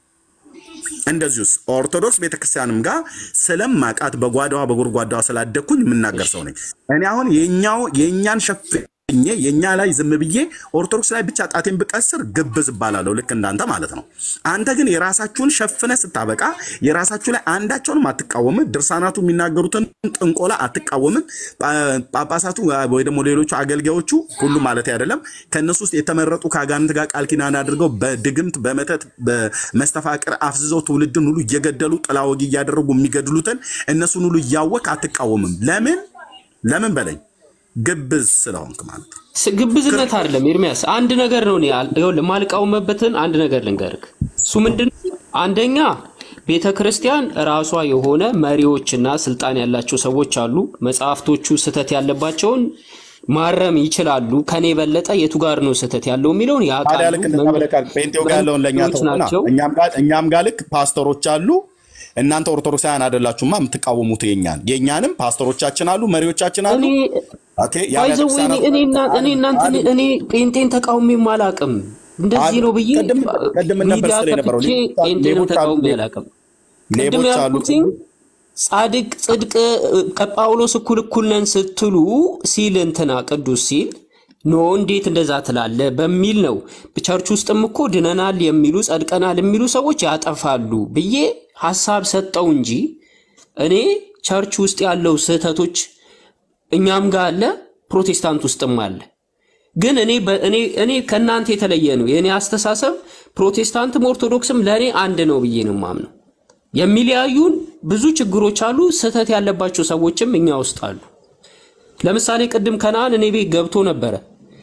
እንደዚሁስ ኦርቶዶክስ ቤተክርስቲያንም ጋር ስለማቃት በጓዳዋ በጎድጓዳዋ ስላደግኩኝ የምናገር ሰው ነኝ። እኔ አሁን የኛው የእኛን ሸፍ የእኛ ላይ ዝም ብዬ ኦርቶዶክስ ላይ ብቻ ጣቴን ብቀስር ግብዝ እባላለሁ፣ ልክ እንዳንተ ማለት ነው። አንተ ግን የራሳችሁን ሸፍነ ስታበቃ የራሳችሁ ላይ አንዳቸውንም አትቃወምም። ድርሳናቱ የሚናገሩትን ጥንቆላ አትቃወምም። ጳጳሳቱ ወይ ደግሞ ሌሎቹ አገልጋዮቹ ሁሉ ማለት አይደለም፣ ከእነሱ ውስጥ የተመረጡ ከአጋንንት ጋር ቃል ኪዳን አድርገው በድግምት በመተት በመስተፋቅር አፍዝዘው ትውልድን ሁሉ እየገደሉ ጥላ ወጊ እያደረጉ የሚገድሉትን እነሱን ሁሉ እያወቅ አትቃወምም። ለምን ለምን በለኝ ግብዝ ስለሆንክ ማለት ነው። ስ- ግብዝነት አይደለም ኤርሚያስ፣ አንድ ነገር ነው። እኔ አል- ይኸውልህ የማልቃወምበትን አንድ ነገር ልንገርህ። እሱ ምንድን ነው? አንደኛ ቤተ ክርስቲያን ራሷ የሆነ መሪዎችና ስልጣን ያላቸው ሰዎች አሉ። መጽሐፍቶቹ ስህተት ያለባቸውን ማረም ይችላሉ። ከኔ የበለጠ የቱ ጋር ነው ስህተት ያለው የሚለውን ታዲያ ያውቃሉ። ልክ እንደዛ ብለህ ካልክ ጴንጤው ጋር ያለውን ለእኛ መሪዎች ተውና ናቸው። እኛም ጋር እኛም ጋር ልክ ፓስተሮች አሉ። እናንተ ኦርቶዶክሳውያን አይደላችሁማ የምትቃወሙት የኛን የእኛንም ፓስተሮቻችን አሉ፣ መሪዎቻችን አሉ። ኦኬ የአብያተ ባይዘው ክርስቲያናት እኔ እና- እኔ እናንተ እኔ ጴንጤን ተቃውሜም አላውቅም። እንደዚህ ነው ብዬ ቅድም ምን ነበር ሚዲያ ስትል የነበረው? ከፍቼ ሌቦች አሉ፣ ጴንጤንም ሌቦች አሉ፣ ተቃውሜ አላውቅም። ቅድም ሌቦች አሉ። ያልኩትኝ ጻድቅ ጽድቅ እ፣ ከጳውሎስ እኩል እኩል ነን ስትሉ ሲል እንትና ቅዱስ ሲል ኖ እንዴት እንደዛ ትላለ በሚል ነው። ቸርች ውስጥም እኮ ድነናል የሚሉ ጸድቀናል የሚሉ ሰዎች ያጠፋሉ ብዬ ሀሳብ ሰጠው እንጂ እኔ ቸርች ውስጥ ያለው ስህተቶች እኛም ጋር አለ፣ ፕሮቴስታንት ውስጥም አለ። ግን እኔ በ- እኔ እኔ ከእናንተ የተለየ ነው የእኔ አስተሳሰብ። ፕሮቴስታንትም ኦርቶዶክስም ለእኔ አንድ ነው ብዬ ነው ማምነው። የሚለያዩን ብዙ ችግሮች አሉ። ስህተት ያለባቸው ሰዎችም እኛ ውስጥ አሉ። ለምሳሌ ቅድም ከነአን እኔ ቤት ገብቶ ነበረ።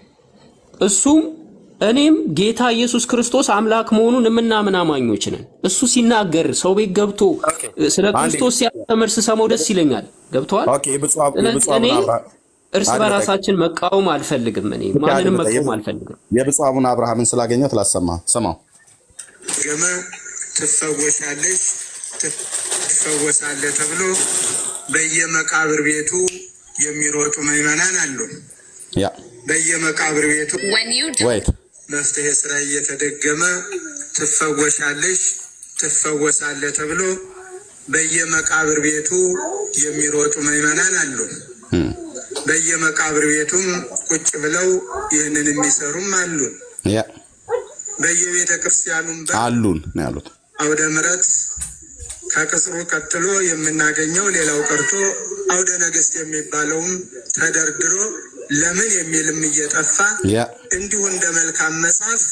እሱም እኔም ጌታ ኢየሱስ ክርስቶስ አምላክ መሆኑን የምናምን አማኞች ነን። እሱ ሲናገር ሰው ቤት ገብቶ ስለ አንዴ። ክርስቶስ ሲያስተምር ስሰማው ደስ ይለኛል። ገብተዋል። ኦኬ የብፁዕ አብ- ስለዚህ የብፁዕ እኔ አቡነ አብርሃ- እርስ አንድ በራሳችን መቃወም አልፈልግም። እኔ ማንንም ደቂቃ፣ መቃወም አልፈልግም። የብፁዕ አቡነ አብርሃምን ስላገኘሁት ላሰማ ስማው። ገመ ትፈወሻለሽ ትፈወሳለህ ተብሎ በየመቃብር ቤቱ የሚሮጡ ምዕመናን አሉ። ያ በየመቃብር ቤቱ ወይት መፍትሄ ስራ እየተደገመ ትፈወሻለሽ ትፈወሳለህ ተብሎ በየመቃብር ቤቱ የሚሮጡ ምዕመናን አሉ። በየመቃብር ቤቱም ቁጭ ብለው ይህንን የሚሰሩም አሉ። ያ በየቤተ ክርስቲያኑም በር አሉን ነው ያሉት። አውደ ምሕረት ከቅጽሩ ቀጥሎ የምናገኘው ሌላው ቀርቶ አውደ ነገሥት የሚባለውም ተደርድሮ ለምን የሚልም እየጠፋ ያ እንዲሁ እንደ መልካም መጽሐፍ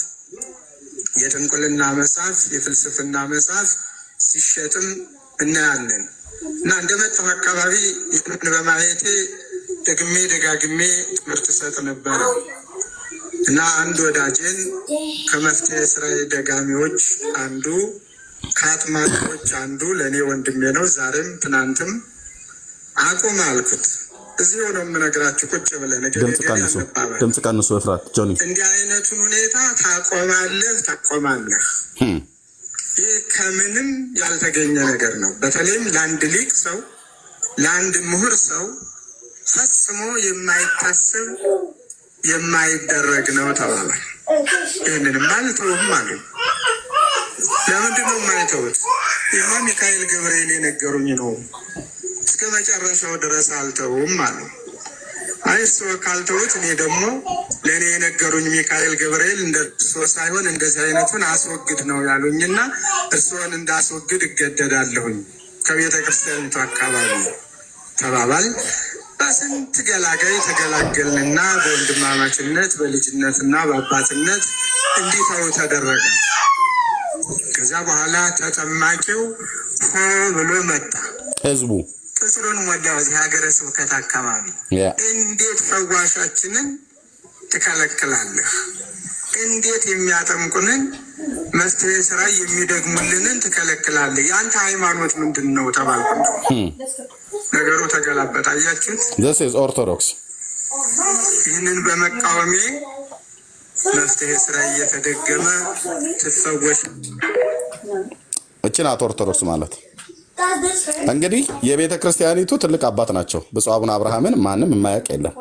የጥንቁልና መጽሐፍ፣ የፍልስፍና መጽሐፍ ሲሸጥም እናያለን እና እንደመጣሁ አካባቢ ይህንን በማየቴ ደግሜ ደጋግሜ ትምህርት ሰጥ ነበረ እና አንድ ወዳጄን ከመፍትሄ ስራ ደጋሚዎች አንዱ ከአጥማቂዎች አንዱ ለእኔ ወንድሜ ነው። ዛሬም ትናንትም አቁም አልኩት። እዚሁ ነው የምነግራችሁ ቁጭ ብለን እገሌ ድምፅ እገሌ ቀንሱ፣ አንባባል። ድምፅ ቀንሱ። እፍራት ጆኒ እንዲህ አይነቱን ሁኔታ ታቆማለህ ታቆማለህ። ህም፣ ይህ ከምንም ያልተገኘ ነገር ነው። በተለይም ለአንድ ሊቅ ሰው ለአንድ ምሁር ሰው ፈጽሞ የማይታሰብ የማይደረግ ነው ተባለ። ይህንንም አልተውም አሉ። ለምንድን ነው የማይተውት? ይህማ ሚካኤል ገብርኤል የነገሩኝ ነው። እስከ መጨረሻው ድረስ አልተውም አሉ። አይ እርስዎ ካልተውት እኔ ደግሞ ለእኔ የነገሩኝ ሚካኤል ገብርኤል እንደ እርስዎ ሳይሆን እንደዚህ አይነቱን አስወግድ ነው ያሉኝና እርስዎን እንዳስወግድ እገደዳለሁኝ ከቤተ ክርስቲያኒቱ አካባቢ ተባባል። በስንት ገላጋይ ተገላገልንና በወንድማማችነት በልጅነትና በአባትነት እንዲተው ተደረገ። ከዚያ በኋላ ተጠማቂው ሆ ብሎ መጣ። ህዝቡ ቅጽሩን ሞላው። እዚህ ሀገረ ስብከት አካባቢ ያ እንዴት ፈዋሻችንን ትከለክላለህ? እንዴት የሚያጠምቁንን መፍትሄ ስራ የሚደግሙልንን ትከለክላለህ? የአንተ ሃይማኖት ምንድን ነው ተባልኩ። ህም፣ ነገሩ ተገላበጠ። አያችሁት? this is ኦርቶዶክስ ይህንን በመቃወሜ መፍትሄ ስራ እየተደገመ ትፈወሽ እቺ ናት ኦርቶዶክስ ማለት። እንግዲህ የቤተ ክርስቲያኒቱ ትልቅ አባት ናቸው። ብፁዕ አቡነ አብርሃምን ማንም የማያውቅ የለም።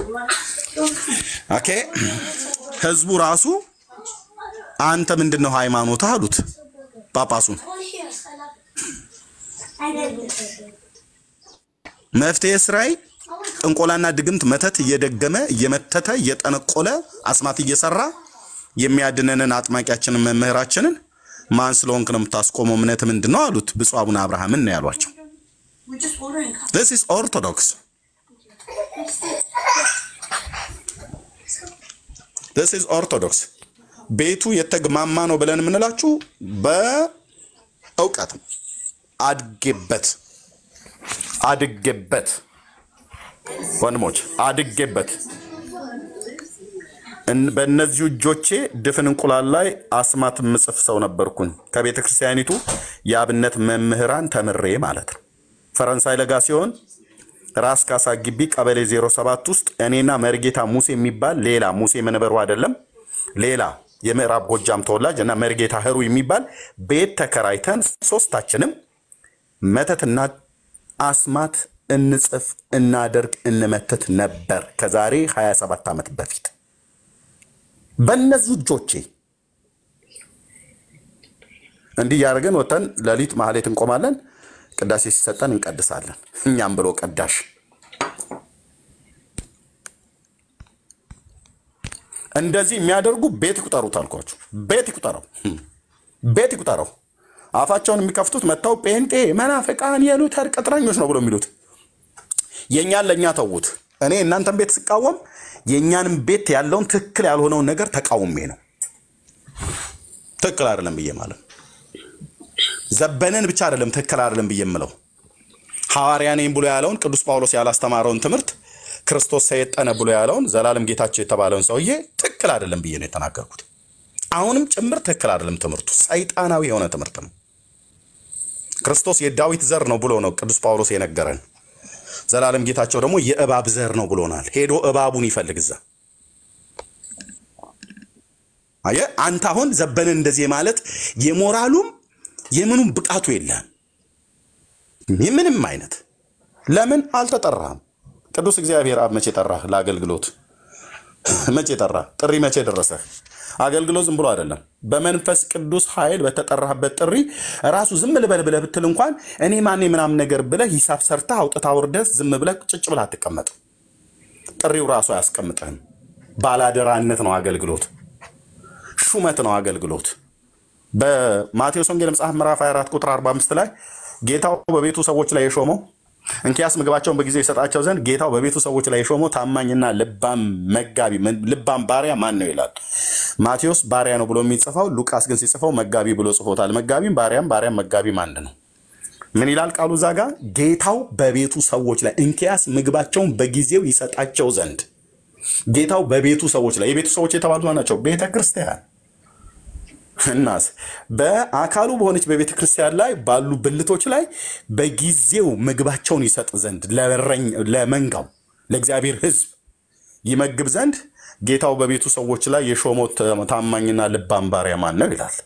ኦኬ ህዝቡ ራሱ አንተ ምንድን ነው ሃይማኖትህ አሉት ጳጳሱን። መፍትሄ ስራይ ጥንቆላና ድግምት መተት እየደገመ እየመተተ እየጠነቆለ አስማት እየሰራ የሚያድነንን አጥማቂያችንን መምህራችንን ማን ስለሆንክ ነው የምታስቆመው? እምነት ምንድን ነው አሉት። ብፁዕ አቡነ አብርሃምን ነው ያሏቸው። this is ኦርቶዶክስ this is ኦርቶዶክስ ቤቱ የተግማማ ነው ብለን የምንላችሁ በእውቀት አድጌበት አድጌበት ወንድሞች አድጌበት እን- በእነዚሁ እጆቼ ድፍን እንቁላል ላይ አስማት ምጽፍ ሰው ነበርኩኝ። ከቤተ ክርስቲያኒቱ የአብነት መምህራን ተምሬ ማለት ነው። ፈረንሳይ ለጋ ሲሆን ራስ ካሳ ግቢ ቀበሌ 07 ውስጥ እኔና መርጌታ ሙሴ የሚባል ሌላ ሙሴ መንበሩ አይደለም ሌላ የምዕራብ ጎጃም ተወላጅ እና መርጌታ ህሩ የሚባል ቤት ተከራይተን ሶስታችንም መተትና አስማት እንጽፍ እናደርግ እንመትት ነበር ከዛሬ 27 ዓመት በፊት በእነዚሁ እጆቼ እንዲህ እያደረግን ወተን ሌሊት ማህሌት እንቆማለን። ቅዳሴ ሲሰጠን እንቀድሳለን። እኛም ብሎ ቀዳሽ እንደዚህ የሚያደርጉ ቤት ይቁጠሩት አልኳችሁ። ቤት ይቁጠረው፣ ቤት ይቁጠረው። አፋቸውን የሚከፍቱት መጥተው ጴንጤ መናፍቃን የሉተር ቅጥረኞች ነው ብሎ የሚሉት የእኛን ለእኛ ተዉት። እኔ እናንተን ቤት ስቃወም የእኛንም ቤት ያለውን ትክክል ያልሆነውን ነገር ተቃውሜ ነው። ትክክል አይደለም ብዬ ማለት ነው። ዘበንን ብቻ አይደለም ትክክል አይደለም ብዬ የምለው ሐዋርያ ነኝ ብሎ ያለውን ቅዱስ ጳውሎስ ያላስተማረውን ትምህርት ክርስቶስ ሰየጠነ ብሎ ያለውን ዘላለም ጌታቸው የተባለውን ሰውዬ ትክክል አይደለም ብዬ ነው የተናገርኩት። አሁንም ጭምር ትክክል አይደለም ትምህርቱ፣ ሰይጣናዊ የሆነ ትምህርት ነው። ክርስቶስ የዳዊት ዘር ነው ብሎ ነው ቅዱስ ጳውሎስ የነገረን። ዘላለም ጌታቸው ደግሞ የእባብ ዘር ነው ብሎናል። ሄዶ እባቡን ይፈልግ እዛ። አየህ አንተ አሁን ዘበንን እንደዚህ ማለት የሞራሉም የምኑም ብቃቱ የለም። ምንም አይነት ለምን አልተጠራህም? ቅዱስ እግዚአብሔር አብ መቼ ጠራህ? ለአገልግሎት መቼ ጠራህ? ጥሪ መቼ ደረሰህ? አገልግሎት ዝም ብሎ አይደለም። በመንፈስ ቅዱስ ኃይል በተጠራህበት ጥሪ ራሱ ዝም ልበል ብለህ ብትል እንኳን እኔ ማኔ ምናምን ነገር ብለህ ሂሳብ ሰርተህ አውጥተህ አውርደህ ዝም ብለህ ጭጭ ብለህ አትቀመጥም። ጥሪው ራሱ አያስቀምጥህም። ባላደራነት ነው አገልግሎት፣ ሹመት ነው አገልግሎት። በማቴዎስ ወንጌል መጽሐፍ ምዕራፍ 24 ቁጥር 45 ላይ ጌታው በቤቱ ሰዎች ላይ የሾመው እንኪያስ ምግባቸውን በጊዜው ይሰጣቸው ዘንድ ጌታው በቤቱ ሰዎች ላይ የሾመው ታማኝና ልባም መጋቢ ልባም ባሪያ ማን ነው ይላል። ማቴዎስ ባሪያ ነው ብሎ የሚጽፈው፣ ሉቃስ ግን ሲጽፈው መጋቢ ብሎ ጽፎታል። መጋቢም ባሪያም ባሪያም መጋቢም አንድ ነው። ምን ይላል ቃሉ እዛ ጋ? ጌታው በቤቱ ሰዎች ላይ እንኪያስ ምግባቸውን በጊዜው ይሰጣቸው ዘንድ ጌታው በቤቱ ሰዎች ላይ የቤቱ ሰዎች የተባሉት ማን ናቸው? ቤተ ክርስቲያን እናስ በአካሉ በሆነች በቤተ ክርስቲያን ላይ ባሉ ብልቶች ላይ በጊዜው ምግባቸውን ይሰጥ ዘንድ ለበረኝ- ለመንጋው ለእግዚአብሔር ሕዝብ ይመግብ ዘንድ ጌታው በቤቱ ሰዎች ላይ የሾመው ታማኝና ልባም ባሪያ ማን ነው ይላል።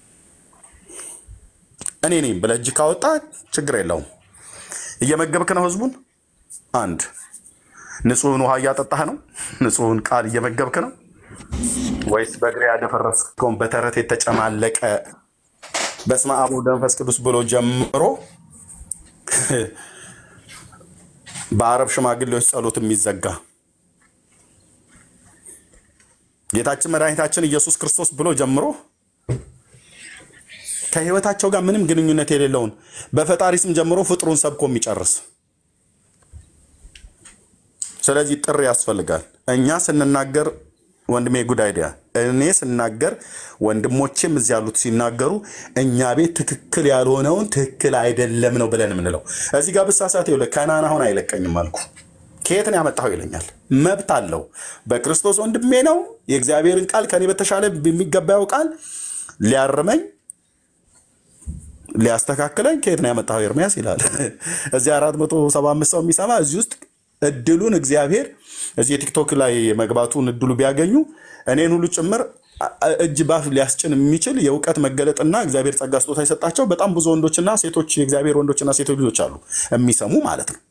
እኔ ነኝ ብለህ እጅ ካወጣ ችግር የለውም። እየመገብክ ነው ሕዝቡን። አንድ ንጹሕን ውሃ እያጠጣህ ነው? ንጹሕን ቃል እየመገብክ ነው ወይስ በእግሬ ያደፈረስከውን በተረት የተጨማለቀ በስመ አብ ወወልድ ወመንፈስ ቅዱስ ብሎ ጀምሮ በአረብ ሽማግሌዎች ጸሎት የሚዘጋ ጌታችን መድኃኒታችን ኢየሱስ ክርስቶስ ብሎ ጀምሮ ከህይወታቸው ጋር ምንም ግንኙነት የሌለውን በፈጣሪ ስም ጀምሮ ፍጥሩን ሰብኮ የሚጨርስ ስለዚህ ጥሪ ያስፈልጋል። እኛ ስንናገር ወንድሜ ጉድ አይዲያ እኔ ስናገር ወንድሞቼም እዚህ ያሉት ሲናገሩ እኛ ቤት ትክክል ያልሆነውን ትክክል አይደለም ነው ብለን የምንለው። እዚህ ጋር ብሳሳት ይኸውልህ ከናን አሁን አይለቀኝም አልኩ። ከየት ነው ያመጣኸው ይለኛል። መብት አለው። በክርስቶስ ወንድሜ ነው። የእግዚአብሔርን ቃል ከኔ በተሻለ የሚገባ ያውቃል። ሊያርመኝ ሊያስተካክለኝ ከየት ነው ያመጣኸው ኤርሚያስ ይላል። እዚህ አራት መቶ ሰባ አምስት ሰው የሚሰማ እዚህ ውስጥ እድሉን እግዚአብሔር እዚህ የቲክቶክ ላይ መግባቱን እድሉ ቢያገኙ እኔን ሁሉ ጭምር እጅ ባፍ ሊያስጭን የሚችል የእውቀት መገለጥና እግዚአብሔር ጸጋ ስጦታ የሰጣቸው በጣም ብዙ ወንዶችና ሴቶች የእግዚአብሔር ወንዶችና ሴቶች ልጆች አሉ የሚሰሙ ማለት ነው።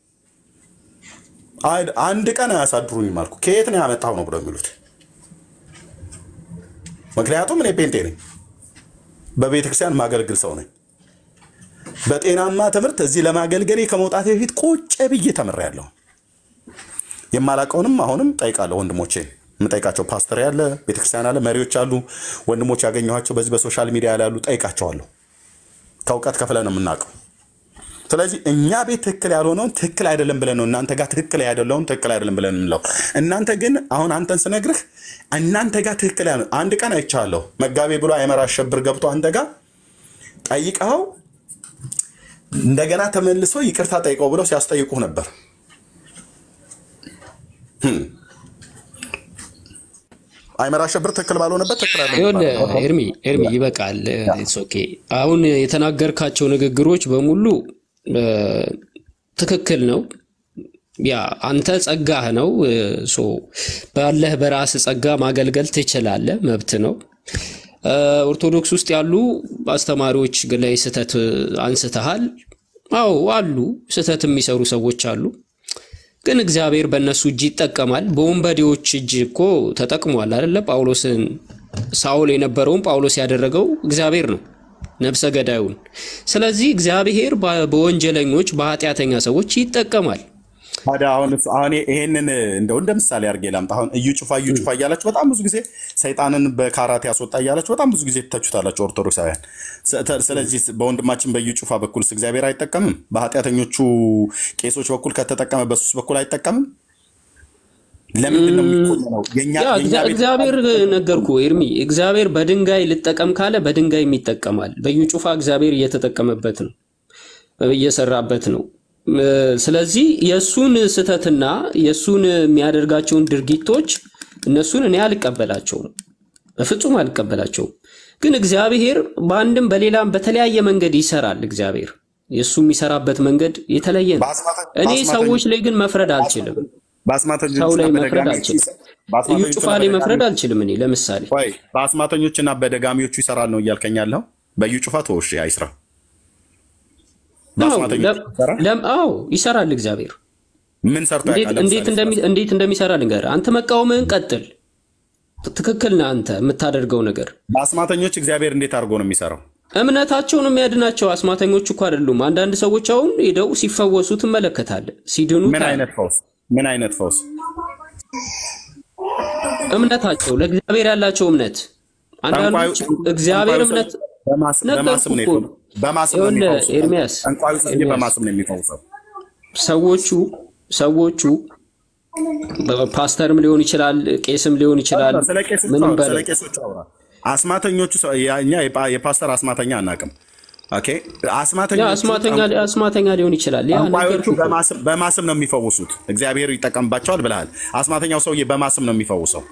አንድ ቀን አያሳድሩኝም አልኩ። ከየት ነው ያመጣው ነው ብለው የሚሉት። ምክንያቱም እኔ ፔንቴ ነኝ፣ በቤተክርስቲያን ማገልግል ሰው ነኝ። በጤናማ ትምህርት እዚህ ለማገልገሌ ከመውጣት በፊት ቁጭ ብዬ ተምሬያለሁ። የማላውቀውንም አሁንም ጠይቃለሁ። ወንድሞቼ የምጠይቃቸው ፓስተር ያለ ቤተክርስቲያን አለ መሪዎች አሉ ወንድሞች ያገኘኋቸው በዚህ በሶሻል ሚዲያ ላይ ያሉ ጠይቃቸዋለሁ። ከእውቀት ከፍለ ነው የምናውቀው። ስለዚህ እኛ ቤት ትክክል ያልሆነውን ትክክል አይደለም ብለን ነው እናንተ ጋር ትክክል ያደለውን ትክክል አይደለም ብለን የምንለው። እናንተ ግን አሁን አንተን ስነግርህ እናንተ ጋር ትክክል ያለ አንድ ቀን አይቻለሁ። መጋቤ ብሎ አይመራ አሸብር ገብቶ አንተ ጋር ጠይቀኸው እንደገና ተመልሶ ይቅርታ ጠይቀው ብለው ሲያስጠይቁህ ነበር። አይመራ አሸብር ትክክል ባልሆነበት ትክክል አይደለም ይኸውልህ ይባላል። ኤርሚ ኤርሚ ይበቃል። ኢትስ ኦኬ። አሁን የተናገርካቸው ንግግሮች በሙሉ እ፣ ትክክል ነው። ያ አንተ ጸጋህ ነው። እ፣ ሶ ባለህ በራስ ጸጋ ማገልገል ትችላለህ፣ መብት ነው። እ፣ ኦርቶዶክስ ውስጥ ያሉ አስተማሪዎች ላይ ስህተት አንስተሃል። አዎ አሉ፣ ስህተት የሚሰሩ ሰዎች አሉ። ግን እግዚአብሔር በእነሱ እጅ ይጠቀማል። በወንበዴዎች እጅ እኮ ተጠቅሟል አይደለ? ጳውሎስን ሳውል የነበረውን ጳውሎስ ያደረገው እግዚአብሔር ነው፣ ነፍሰ ገዳዩን። ስለዚህ እግዚአብሔር በ- በወንጀለኞች በኃጢአተኛ ሰዎች ይጠቀማል። ታዲያ አሁን እሱ- አሁን ይሄንን እንደው እንደ ምሳሌ አድርጌ ላምጣ። አሁን እዩ ጩፋ እዩ ጩፋ እያላችሁ በጣም ብዙ ጊዜ ሰይጣንን በካራቴ ያስወጣ እያላችሁ በጣም ብዙ ጊዜ ትተቹታላችሁ ኦርቶዶክሳውያን። ስለ- ስለዚህ በወንድማችን በእዩ ጩፋ በኩልስ እግዚአብሔር አይጠቀምም? በኃጢአተኞቹ ቄሶች በኩል ከተጠቀመ በሱስ በኩል አይጠቀምም? ለምንድን ነው የሚኮነነው? የኛ ያ የኛ እግዚአ- ቤት እግዚአብሔር ነገርኩ ኤርሚ፣ እግዚአብሔር በድንጋይ ልጠቀም ካለ በድንጋይ ይጠቀማል። በዩ ጩፋ እግዚአብሔር እየተጠቀመበት ነው፣ እየሰራበት ነው። እ፣ ስለዚህ የእሱን ስህተትና የእሱን የሚያደርጋቸውን ድርጊቶች እነሱን እኔ አልቀበላቸውም፣ በፍጹም አልቀበላቸውም። ግን እግዚአብሔር በአንድም በሌላም በተለያየ መንገድ ይሰራል። እግዚአብሔር የእሱ የሚሰራበት መንገድ የተለየ ነው። እኔ ሰዎች ላይ ግን መፍረድ አልችልም። ሰው በአስማተኞችና ላይ መፍረድ በደጋሚዎቹ አልችልም። ይሰ- እዩ በአስማተኞችና ጩፋ ላይ መፍረድ በደጋሚዎቹ አልችልም። እኔ ለምሳሌ ወይ በአስማተኞችና በደጋሚዎቹ ይሰራል ነው እያልከኝ ያለው? በእዩ ጩፋ ተወሽ አይስራ። አዎ በአስማተኞቹ ለም- ይሰራል? ለም- አዎ ይሰራል እግዚአብሔር። ምን ሰርቶ እንዴት ያውቃል? እንዴት ለምሳሌ እንደሚ- እንዴት እንደሚሰራ ልንገርህ። አንተ መቃወምህን ቀጥል። ት- ትክክል ነህ አንተ የምታደርገው ነገር። በአስማተኞች እግዚአብሔር እንዴት አድርጎ ነው የሚሰራው? እምነታቸውን የሚያድናቸው አስማተኞች እኮ አይደሉም። አንዳንድ ሰዎች አሁን ሄደው ሲፈወሱ ትመለከታለህ፣ ሲድኑ ምን ታያለህ። አይነት ፈውስ? ምን አይነት ፈውስ? እምነታቸው ለእግዚአብሔር ያላቸው እምነት አንዳንዶች ጠንቋዩ እግዚአብሔር ጠንቋዩ እምነት ሰውዬ በማስ- ነገርኩህ በማስም ነው እኮ የፈው- በማስም ነው ይኸውልህ የሚፈውሰው። ኤርሚያስ ጠንቋዩ ሰውዬ ኤርሚያስ በማስም ነው የሚፈውሰው። ሰዎቹ ሰዎቹ ፓስተርም ሊሆን ይችላል፣ ቄስም ሊሆን ይችላል። ስለ ቄሶች ምንም አውራ፣ ስለ በለው ቄሶች አውራ። አስማተኞቹ ሰው- ያ- እኛ የፓ- የፓስተር አስማተኛ አናውቅም። ኦኬ ያ አስማተኞቹ አስማተኛ ጠንቋ- አስማተኛ ሊሆን ይችላል። ያ ጠንቋዮቹ ነገርኩህ እኮ በማስም በማስም ነው የሚፈውሱት። እግዚአብሔር ይጠቀምባቸዋል ብለሃል። አስማተኛው ሰውዬ በማስም ነው የሚፈውሰው።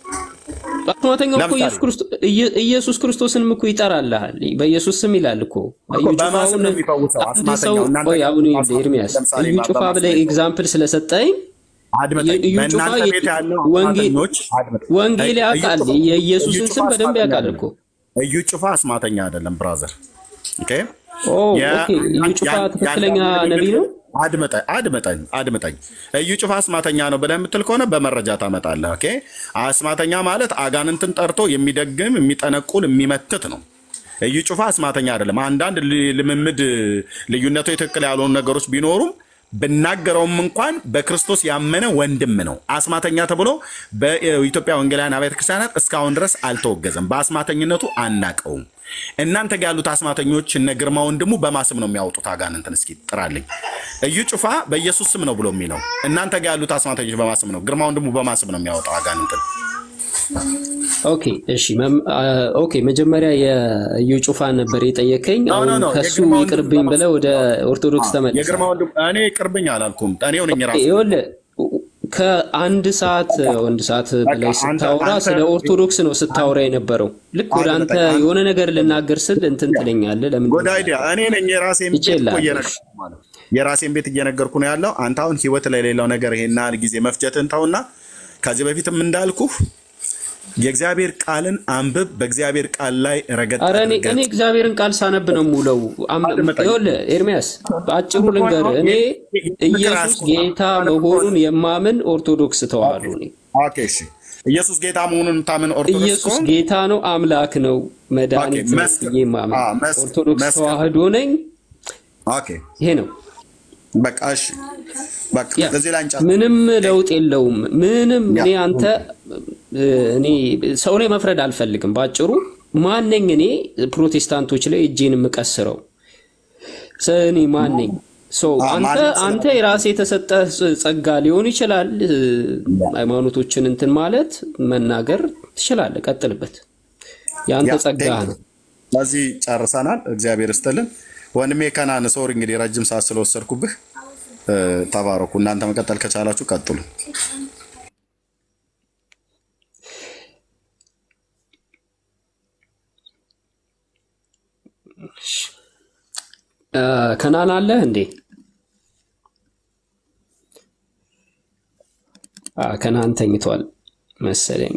አስማተኛው እኮ ለምሳሌ ኢየሱስ ክርስቶስ ኢየ- ኢየሱስ ክርስቶስንም እኮ ይጠራልሃል። በኢየሱስ ስም ይላል እኮ እኮ እዩ ጩፋ በማስም አሁን ነው የሚፈውሰው አንድ ሰው አስማተኛው። እናንተ ቆይ ጋር አሁን ይኸውልህ አስማተኛው ኤርሚያስ ለምሳሌ እዩ ማ- ጩፋ በማስም ብለህ ነው ኤግዛምፕል ስለሰጠኝ አድምጠኝ። እዩ ጩፋ በእናንተ ቤት ያለው ወንጌል አስማተኞች አድምጠኝ። ወንጌል እዩ ያውቃል። ጩፋ- እዩ የኢየሱስን ጩፋ ስም በደንብ አስማተኛ ያውቃል አይደለም። እኮ እዩ ጩፋ አስማተኛ አይደለም ብራዘር። ኦኬ ኦ ያ- ኦኬ። እዩ ያን- ጩፋ ያን- ትክክለኛ ያን- ነቢይ ነው። አድምጠኝ አድምጠኝ አድምጠኝ። እዩ ጩፋ አስማተኛ ነው ብለህ የምትል ከሆነ በመረጃ ታመጣለህ። ኦኬ አስማተኛ ማለት አጋንንትን ጠርቶ የሚደግም የሚጠነቁል የሚመትት ነው። እዩ ጩፋ አስማተኛ አይደለም። አንዳንድ ል- ልምምድ ልዩነቱ ትክክል ያልሆኑ ነገሮች ቢኖሩም ብናገረውም እንኳን በክርስቶስ ያመነ ወንድም ነው። አስማተኛ ተብሎ በኢትዮጵያ ወንጌላውያን አብያተ ክርስቲያናት እስካሁን ድረስ አልተወገዘም። በአስማተኝነቱ አናቀውም። እናንተ ጋር ያሉት አስማተኞች እነ ግርማ ወንድሙ በማስም ነው የሚያወጡት አጋንንትን። እስኪ ጥራልኝ። እዩ ጩፋ በኢየሱስ ስም ነው ብሎ የሚለው እናንተ ጋር ያሉት አስማተኞች በማስም ነው። ግርማ ወንድሙ በማስም ነው የሚያወጣው አጋንንትን። ኦኬ እሺ መም- አ- ኦኬ መጀመሪያ የእዩ ጩፋ ነበር የጠየከኝ። ኖ አሁን ኖ ኖ ከሱ የግርማ ወንድሙ ይቅርብኝ በማስም ብለህ ወደ ኦርቶዶክስ ተመለሰ። የግርማ ወንድሙ እኔ ቅርብኝ አላልኩም። እኔው ነኝ ራሱ ይኸውልህ ከአንድ ሰዓት አንድ ሰዓት በላይ በቃ አንተ ስታወራ አንተ ስለ ኦርቶዶክስ ነው ስታወራ የነበረው። ልክ ወደ አንተ አድምጠኝ። አንተ የሆነ ነገር ልናገር ስል እንትን ትለኛለህ። ለምን ጎድ አይዲያ እኔ ነኝ የራሴን ቤት እኮ ይችላል? እየነገርኩ ማለት ነው። የራሴን ቤት እየነገርኩ ነው ያለው። አንተ አሁን ህይወት ላይ ሌላው ነገር ይሄን ያህል ጊዜ መፍጀትን ተውና ከዚህ በፊትም እንዳልኩህ የእግዚአብሔር ቃልን አንብብ። በእግዚአብሔር ቃል ላይ ረገጥ አረ እኔ አድርገህ እኔ እግዚአብሔርን ቃል ሳነብ ነው የምውለው። አም- አድምጠኝ። ይኸውልህ ኤርሚያስ በአጭሩ ልንገርህ፣ እኔ ኢየሱስ ጌታ መሆኑን የማምን ኦርቶዶክስ ተዋህዶ ነኝ። ኦኬ እሺ። ኢየሱስ ጌታ መሆኑን የምታምን ኦርቶዶክስ ኢየሱስ ከሆንክ ጌታ ነው፣ አምላክ ነው፣ መድኃኒት ኦኬ፣ ነው መስክር። ብዬ የማምን አዎ፣ መስ- ኦርቶዶክስ መስክር። ተዋህዶ ነኝ። ኦኬ ይሄ ነው። በቃ እሺ፣ በቃ ያ እዚህ ላይ እንጨርስ። ምንም ለውጥ የለውም። ምንም ያ እኔ አንተ እኔ ሰው ላይ መፍረድ አልፈልግም። ባጭሩ ማነኝ እኔ ፕሮቴስታንቶች ላይ እጄን የምቀስረው ሰ- እኔ ማነኝ? ሶ አ- አንተ ማንም አንተ ስለ የራሴ የተሰጠ ጸጋ ሊሆን ይችላል። እ፣ ሃይማኖቶችን እንትን ማለት መናገር ትችላለህ። ቀጥልበት። የአንተ ያ ጸጋ ቴንክ ነው። በዚህ ጨርሰናል። እግዚአብሔር ይስጥልን ወንድሜ ከናን ሶሪ እንግዲህ ረጅም ሰዓት ስለወሰድኩብህ እ፣ ተባረኩ። እናንተ መቀጠል ከቻላችሁ ቀጥሉ። እ፣ ከናን አለህ እንዴ? አ፣ ከናን ተኝቷል መሰለኝ።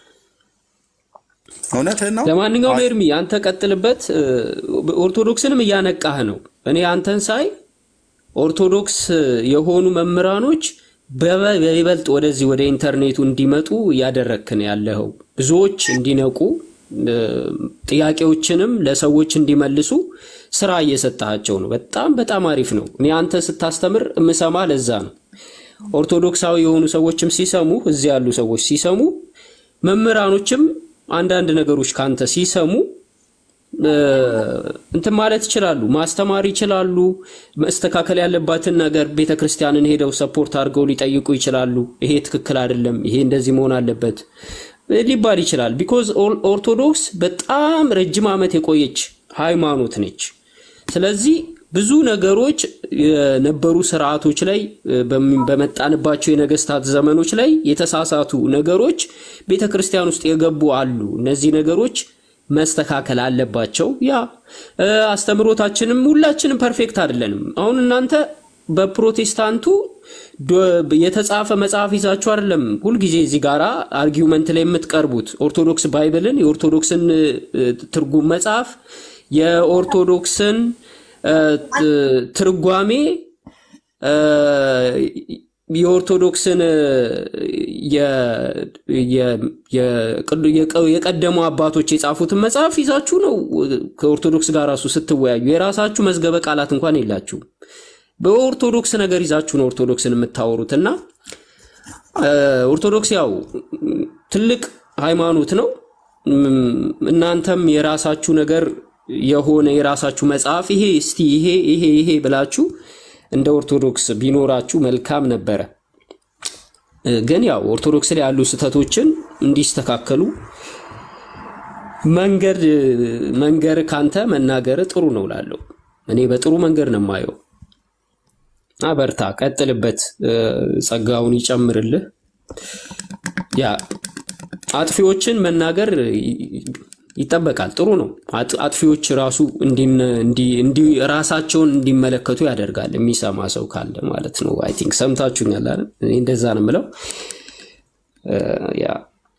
እውነትህን ነው። ለማንኛውም አይ ኤርሚ አንተ ቀጥልበት። እ፣ ኦርቶዶክስንም እያነቃህ ነው። እኔ አንተን ሳይ ኦርቶዶክስ የሆኑ መምህራኖች በበ- በይበልጥ ወደዚህ ወደ ኢንተርኔቱ እንዲመጡ እያደረግክ ነው ያለኸው። ብዙዎች እንዲነቁ እ፣ ጥያቄዎችንም ለሰዎች እንዲመልሱ ስራ እየሰጣቸው ነው። በጣም በጣም አሪፍ ነው። እኔ አንተ ስታስተምር የምሰማ ለዛ ነው። ኦርቶዶክሳዊ የሆኑ ሰዎችም ሲሰሙ እዚህ ያሉ ሰዎች ሲሰሙ መምህራኖችም አንዳንድ ነገሮች ካንተ ሲሰሙ እ፣ እንትን ማለት ይችላሉ፣ ማስተማር ይችላሉ። መስተካከል ያለባትን ነገር ቤተ ክርስቲያንን ሄደው ሰፖርት አድርገው ሊጠይቁ ይችላሉ። ይሄ ትክክል አይደለም፣ ይሄ እንደዚህ መሆን አለበት እ፣ ሊባል ይችላል። ቢኮዝ ኦርቶዶክስ በጣም ረጅም ዓመት የቆየች ሃይማኖት ነች። ስለዚህ ብዙ ነገሮች የነበሩ ስርዓቶች ላይ እ፣ በሚ- በመጣንባቸው የነገስታት ዘመኖች ላይ የተሳሳቱ ነገሮች ቤተ ክርስቲያን ውስጥ የገቡ አሉ። እነዚህ ነገሮች መስተካከል አለባቸው። ያ እ፣ አስተምህሮታችንም ሁላችንም ፐርፌክት አይደለንም። አሁን እናንተ በፕሮቴስታንቱ ዶ- የተጻፈ መጽሐፍ ይዛችሁ አይደለም ሁልጊዜ እዚህ ጋራ አርጊውመንት ላይ የምትቀርቡት። ኦርቶዶክስ ባይብልን፣ የኦርቶዶክስን እ፣ ትርጉም መጽሐፍ፣ የኦርቶዶክስን እ፣ ት- ትርጓሜ እ፣ የኦርቶዶክስን እ፣ የ- የ- የቅዱ- የቀ- የቀደሙ አባቶች የጻፉትን መጽሐፍ ይዛችሁ ነው ከኦርቶዶክስ ጋር ራሱ ስትወያዩ። የራሳችሁ መዝገበ ቃላት እንኳን የላችሁም። በኦርቶዶክስ ነገር ይዛችሁ ነው ኦርቶዶክስን የምታወሩት እና እ፣ ኦርቶዶክስ ያው ም፣ ትልቅ ሃይማኖት ነው። ም፣ እናንተም የራሳችሁ ነገር የሆነ የራሳችሁ መጽሐፍ ይሄ እስቲ ይሄ ይሄ ይሄ ብላችሁ እንደ ኦርቶዶክስ ቢኖራችሁ መልካም ነበረ። እ፣ ግን ያው ኦርቶዶክስ ላይ ያሉ ስህተቶችን እንዲስተካከሉ መንገድ መንገር ካንተ መናገር ጥሩ ነው ላለው እኔ በጥሩ መንገድ ነው የማየው። እና በርታ፣ ቀጥልበት፣ እ፣ ጸጋውን ይጨምርልህ። ያ አጥፊዎችን መናገር ይ- ይጠበቃል። ጥሩ ነው። አጥ- አጥፊዎች ራሱ እንዲነ- እንዲ- እንዲ- ራሳቸውን እንዲመለከቱ ያደርጋል። የሚሰማ ሰው ካለ ማለት ነው። አይ ቲንክ ሰምታችሁኛል አይደል? እኔ እንደዛ ነው የምለው። እ፣ ያ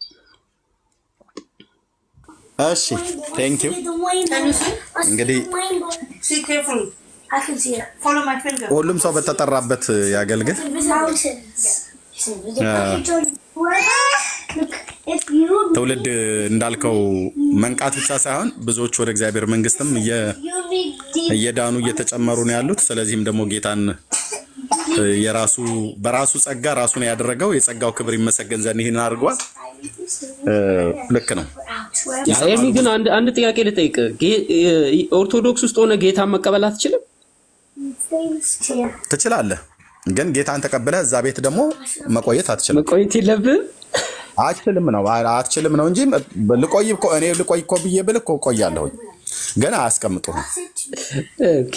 እሺ ቴንክ ዩ እንግዲህ See carefully. I can see it. Follow my finger. ሁሉም ሰው በተጠራበት ያገልግል። Mountains. እ፣ Look, if you ትውልድ እንዳልከው መንቃት ብቻ ሳይሆን ብዙዎች ወደ እግዚአብሔር መንግስትም እየ- you need deep እየዳኑ እየተጨመሩ ነው ያሉት። ስለዚህም ደግሞ ጌታን እ፣ የራሱ በራሱ ጸጋ ራሱን ያደረገው የጸጋው ክብር ይመሰገን ዘንድ ይህን አድርጓል። እ፣ ልክ ነው። ያ ኤርሚ ግን አንድ አንድ ጥያቄ ልጠይቅ። ጌ- እ፣ ኦርቶዶክስ ውስጥ ሆነ ጌታን መቀበል አትችልም? things here. ትችላለህ፣ ግን ጌታን ተቀብለህ እዛ ቤት ደግሞ መቆየት አትችልም። መቆየት የለብህም። አትችልም ነው አትችልም ነው እንጂ ልቆይ እኮ እኔ ልቆይ እኮ ብዬ ብል እኮ እቆያለሁኝ፣ ግን አያስቀምጡህም። ኦኬ፣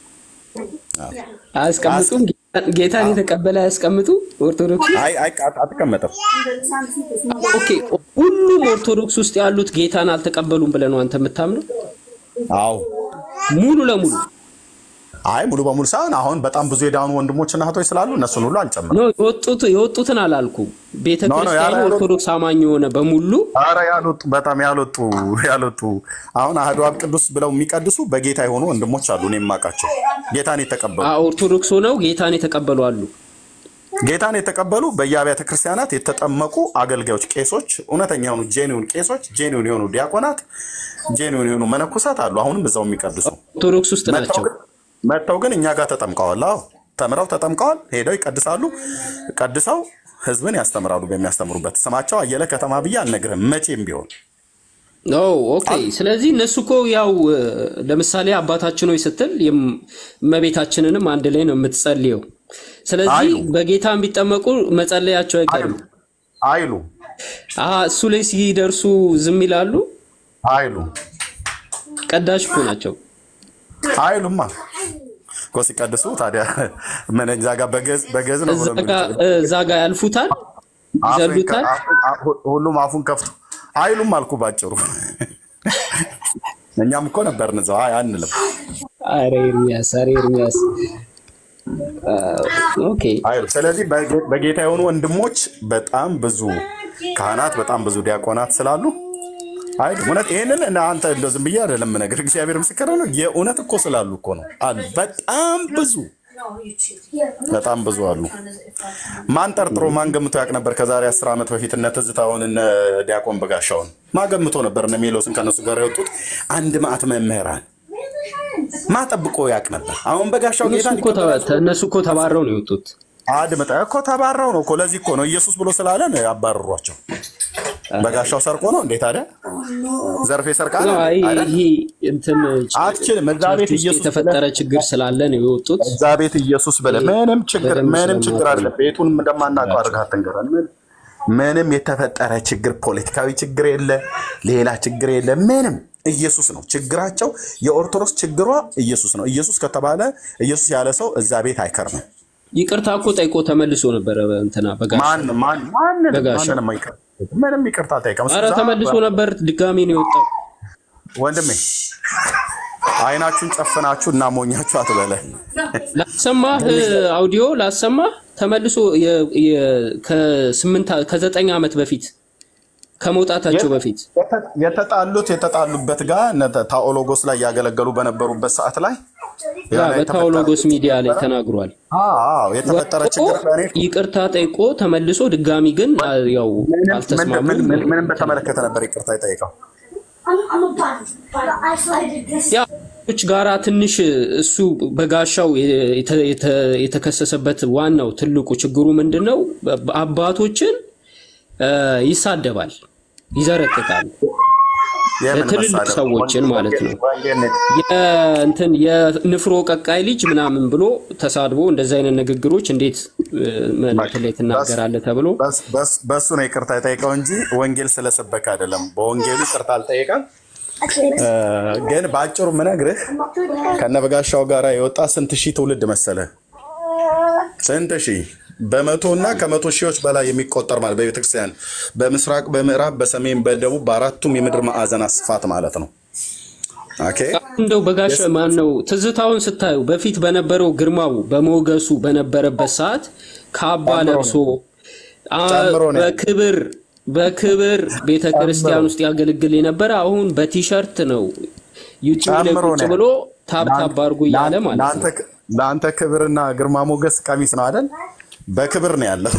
አያስቀምጡም። ጌታን ጌታን የተቀበለ አያስቀምጡ ኦርቶዶክስ ውስጥ? አይ አይ አትቀመጥም። ኦኬ፣ ሁሉም ኦርቶዶክስ ውስጥ ያሉት ጌታን አልተቀበሉም ብለህ ነው አንተ የምታምነው? አዎ ሙሉ ለሙሉ አይ ሙሉ በሙሉ ሳይሆን አሁን በጣም ብዙ የዳኑ ወንድሞችና እህቶች ስላሉ እነሱን ሁሉ አልጨምርም። ነው የወጡት የወጡትን አላልኩም። ቤተ ኖ፣ ኖ፣ ክርስቲያኑ ያለ- ያልወጡ- ኦርቶዶክስ አማኝ የሆነ በሙሉ ኧረ ያልወጡ በጣም ያልወጡ ያልወጡ አሁን አህዶ አብ ቅዱስ ብለው የሚቀድሱ በጌታ የሆኑ ወንድሞች አሉ እኔ የማውቃቸው ጌታን የተቀበሉ አ- ኦርቶዶክስ ሆነው ጌታን የተቀበሉ አሉ። ጌታን የተቀበሉ በየአብያተ ክርስቲያናት የተጠመቁ አገልጋዮች፣ ቄሶች፣ እውነተኛ የሆኑ ጄኒውን ቄሶች፣ ጄኒውን የሆኑ ዲያቆናት፣ ጄኒውን የሆኑ መነኮሳት አሉ። አሁንም እዛው የሚቀድሱ ኦርቶዶክስ ውስጥ ናቸው። መጥተው ግን እኛ ጋር ተጠምቀዋል። አዎ ተምረው ተጠምቀዋል፣ ሄደው ይቀድሳሉ። ቀድሰው ህዝብን ያስተምራሉ። በሚያስተምሩበት ስማቸው አየለ ከተማ ብዬ አልነግርህም መቼም ቢሆን ኦ ኦኬ። ስለዚህ እነሱ እኮ ያው እ፣ ለምሳሌ አባታችን ሆይ ስትል የም- እመቤታችንንም አንድ ላይ ነው የምትጸልየው። ስለዚህ አይሉም በጌታ ቢጠመቁ መጸለያቸው አይቀርም። አይሉ አሀ፣ እሱ ላይ ሲደርሱ ዝም ይላሉ። አይሉ ቀዳሽ እኮ ናቸው። አይሉማ እኮ ሲቀድሱ ታዲያ ምን እዛ ጋር በገዝ በገዝ ነው እዛ ብሎ ጋ እዛ ጋ ያልፉታል፣ አፉን ከ- ይዘሉታል። አፉን- አፉ- ሁሉም አፉን ከፍቶ አይሉም አልኩ ባጭሩ። እኛም እኮ ነበርን እዛው አይ አንልም። አረ ኤርሚያስ፣ አረ ኤርሚያስ። አ፣ ኦኬ አይሉ ስለዚህ በጌ- በጌታ የሆኑ ወንድሞች በጣም ብዙ ካህናት፣ በጣም ብዙ ዲያቆናት ስላሉ አይሉ እውነት ይሄንን እና አንተ እንደው ዝም ብዬ አይደለም ነገር እግዚአብሔር ምስክር ነው። የእውነት እኮ ስላሉ እኮ ነው አሉ። በጣም ብዙ በጣም ብዙ አሉ። ማን ጠርጥሮ ማን ገምቶ ያውቅ ነበር? ከዛሬ አስር ዓመት በፊት እነ ትዝታውን እነ ዲያቆን በጋሻውን ማን ገምቶ ነበር? እነ ሜሎስን ከነሱ ጋር የወጡት አንድ ማዕት መምህራን ማ ጠብቆ ያውቅ ነበር? አሁን በጋሻው እነሱ ጌታን እኮ ተ- እነሱ እኮ ተባረው ነው የወጡት። አድምጠ እኮ ተባረው ነው እኮ ለዚህ እኮ ነው ኢየሱስ ብሎ ስላለ ነው ያባረሯቸው። በጋሻው ሰርቆ ነው እንዴ ታዲያ? ዘርፌ ሰርቃለ ነው፣ አይ አይደል? ይሄ እንትን አትችልም። እዛ ቸርች ቤት ውስጥ ኢየሱስ የተፈጠረ ችግር ስላለ ነው የወጡት። እዛ ቤት ኢየሱስ ብለህ ምንም ችግር በደንብ ምንም ችግር ስለማውቀው አለ። ነው። ቤቱን እንደማናውቀው አድርገህ አትንገረን። ምን- ምንም የተፈጠረ ችግር ፖለቲካዊ ችግር የለ፣ ሌላ ችግር የለ። ምንም ኢየሱስ ነው ችግራቸው። የኦርቶዶክስ ችግሯ ኢየሱስ ነው። ኢየሱስ ከተባለ ኢየሱስ ያለ ሰው እዛ ቤት አይከርምም። ይቅርታ እኮ ጠይቆ ተመልሶ ነበረ እንትና በጋሻው ማን ማን ማንንም በጋሻው ማንንም አይከርም። ምንም ይቅርታ አልጠይቀም። እሱ አረ እዛ ተመልሶ ነበር፣ ድጋሚ ነው የወጣው። ወንድሜ አይናችሁን ጨፍናችሁ እና ሞኛችሁ አትበለ ላሰማህ አውዲዮ ላሰማህ ተመልሶ የ- የ- ከስምንት ከዘጠኝ ዓመት በፊት ከመውጣታቸው በፊት የተጣሉት የተጣሉበት ጋር እነ ታኦሎጎስ ላይ ያገለገሉ በነበሩበት ሰዓት ላይ ያ የሆነ በታዎሎጎስ ሚዲያ ላይ ተናግሯል። አዎ የተፈጠረ ወጥቶ ችግር ከእኔ ይቅርታ ጠይቆ ተመልሶ ድጋሚ ግን አ፣ ያው ምንም- ምን- አልተስማሙም። ምን- ምን- ምንም በተመለከተ ነበር ይቅርታ የጠየቀው። I'm, I'm a bad, but I isolated this. ያ ች ጋራ ትንሽ እሱ በጋሻው የተ- የተ- የተከሰሰበት ዋናው ትልቁ ችግሩ ምንድን ነው? አባቶችን አ፣ ይሳደባል፣ ይዘረጥጣል። የምን ትልልቅ መሳደብ? ሰዎችን ማለት ነው። ወንጌል ነው። የእንትን የንፍሮ ቀቃይ ልጅ ምናምን ብሎ ተሳድቦ እንደዚህ አይነት ንግግሮች እንዴት እ፣ መልእክት ላይ ትናገራለህ ተብሎ በስ- በስ- በሱ ነው ይቅርታ የጠየቀው እንጂ ወንጌል ስለሰበከ አይደለም። በወንጌሉ ይቅርታ አልጠየቀም። እ፣ ግን በአጭሩ ምነግርህ ከነበጋሻው ጋር የወጣ ስንት ሺህ ትውልድ መሰለ? ስንት ሺህ በመቶ እና ከመቶ ሺዎች በላይ የሚቆጠር ማለት በቤተክርስቲያን በምስራቅ፣ በምዕራብ፣ በሰሜን፣ በደቡብ በአራቱም የምድር ማዕዘናት ስፋት ማለት ነው። ኦኬ እንደው በጋሻ ማን ነው ትዝታውን ስታዩ በፊት በነበረው ግርማው በሞገሱ በነበረበት ሰዓት ካባ ጨምሮ ለብሶ አ፣ ጨምሮ ነው ያለው። በክብር በክብር ቤተ ክርስቲያን ውስጥ ያገለግል የነበረ አሁን በቲሸርት ነው ዩቲዩብ ላይ ጨምሮ ቁጭ ነው ብሎ ታብታብ አድርጎ እያለ ማለት ነው። ለአንተ- ለአንተ ክብርና ግርማ ሞገስ ቀሚስ ነው አይደል? በክብር ነው ያለው።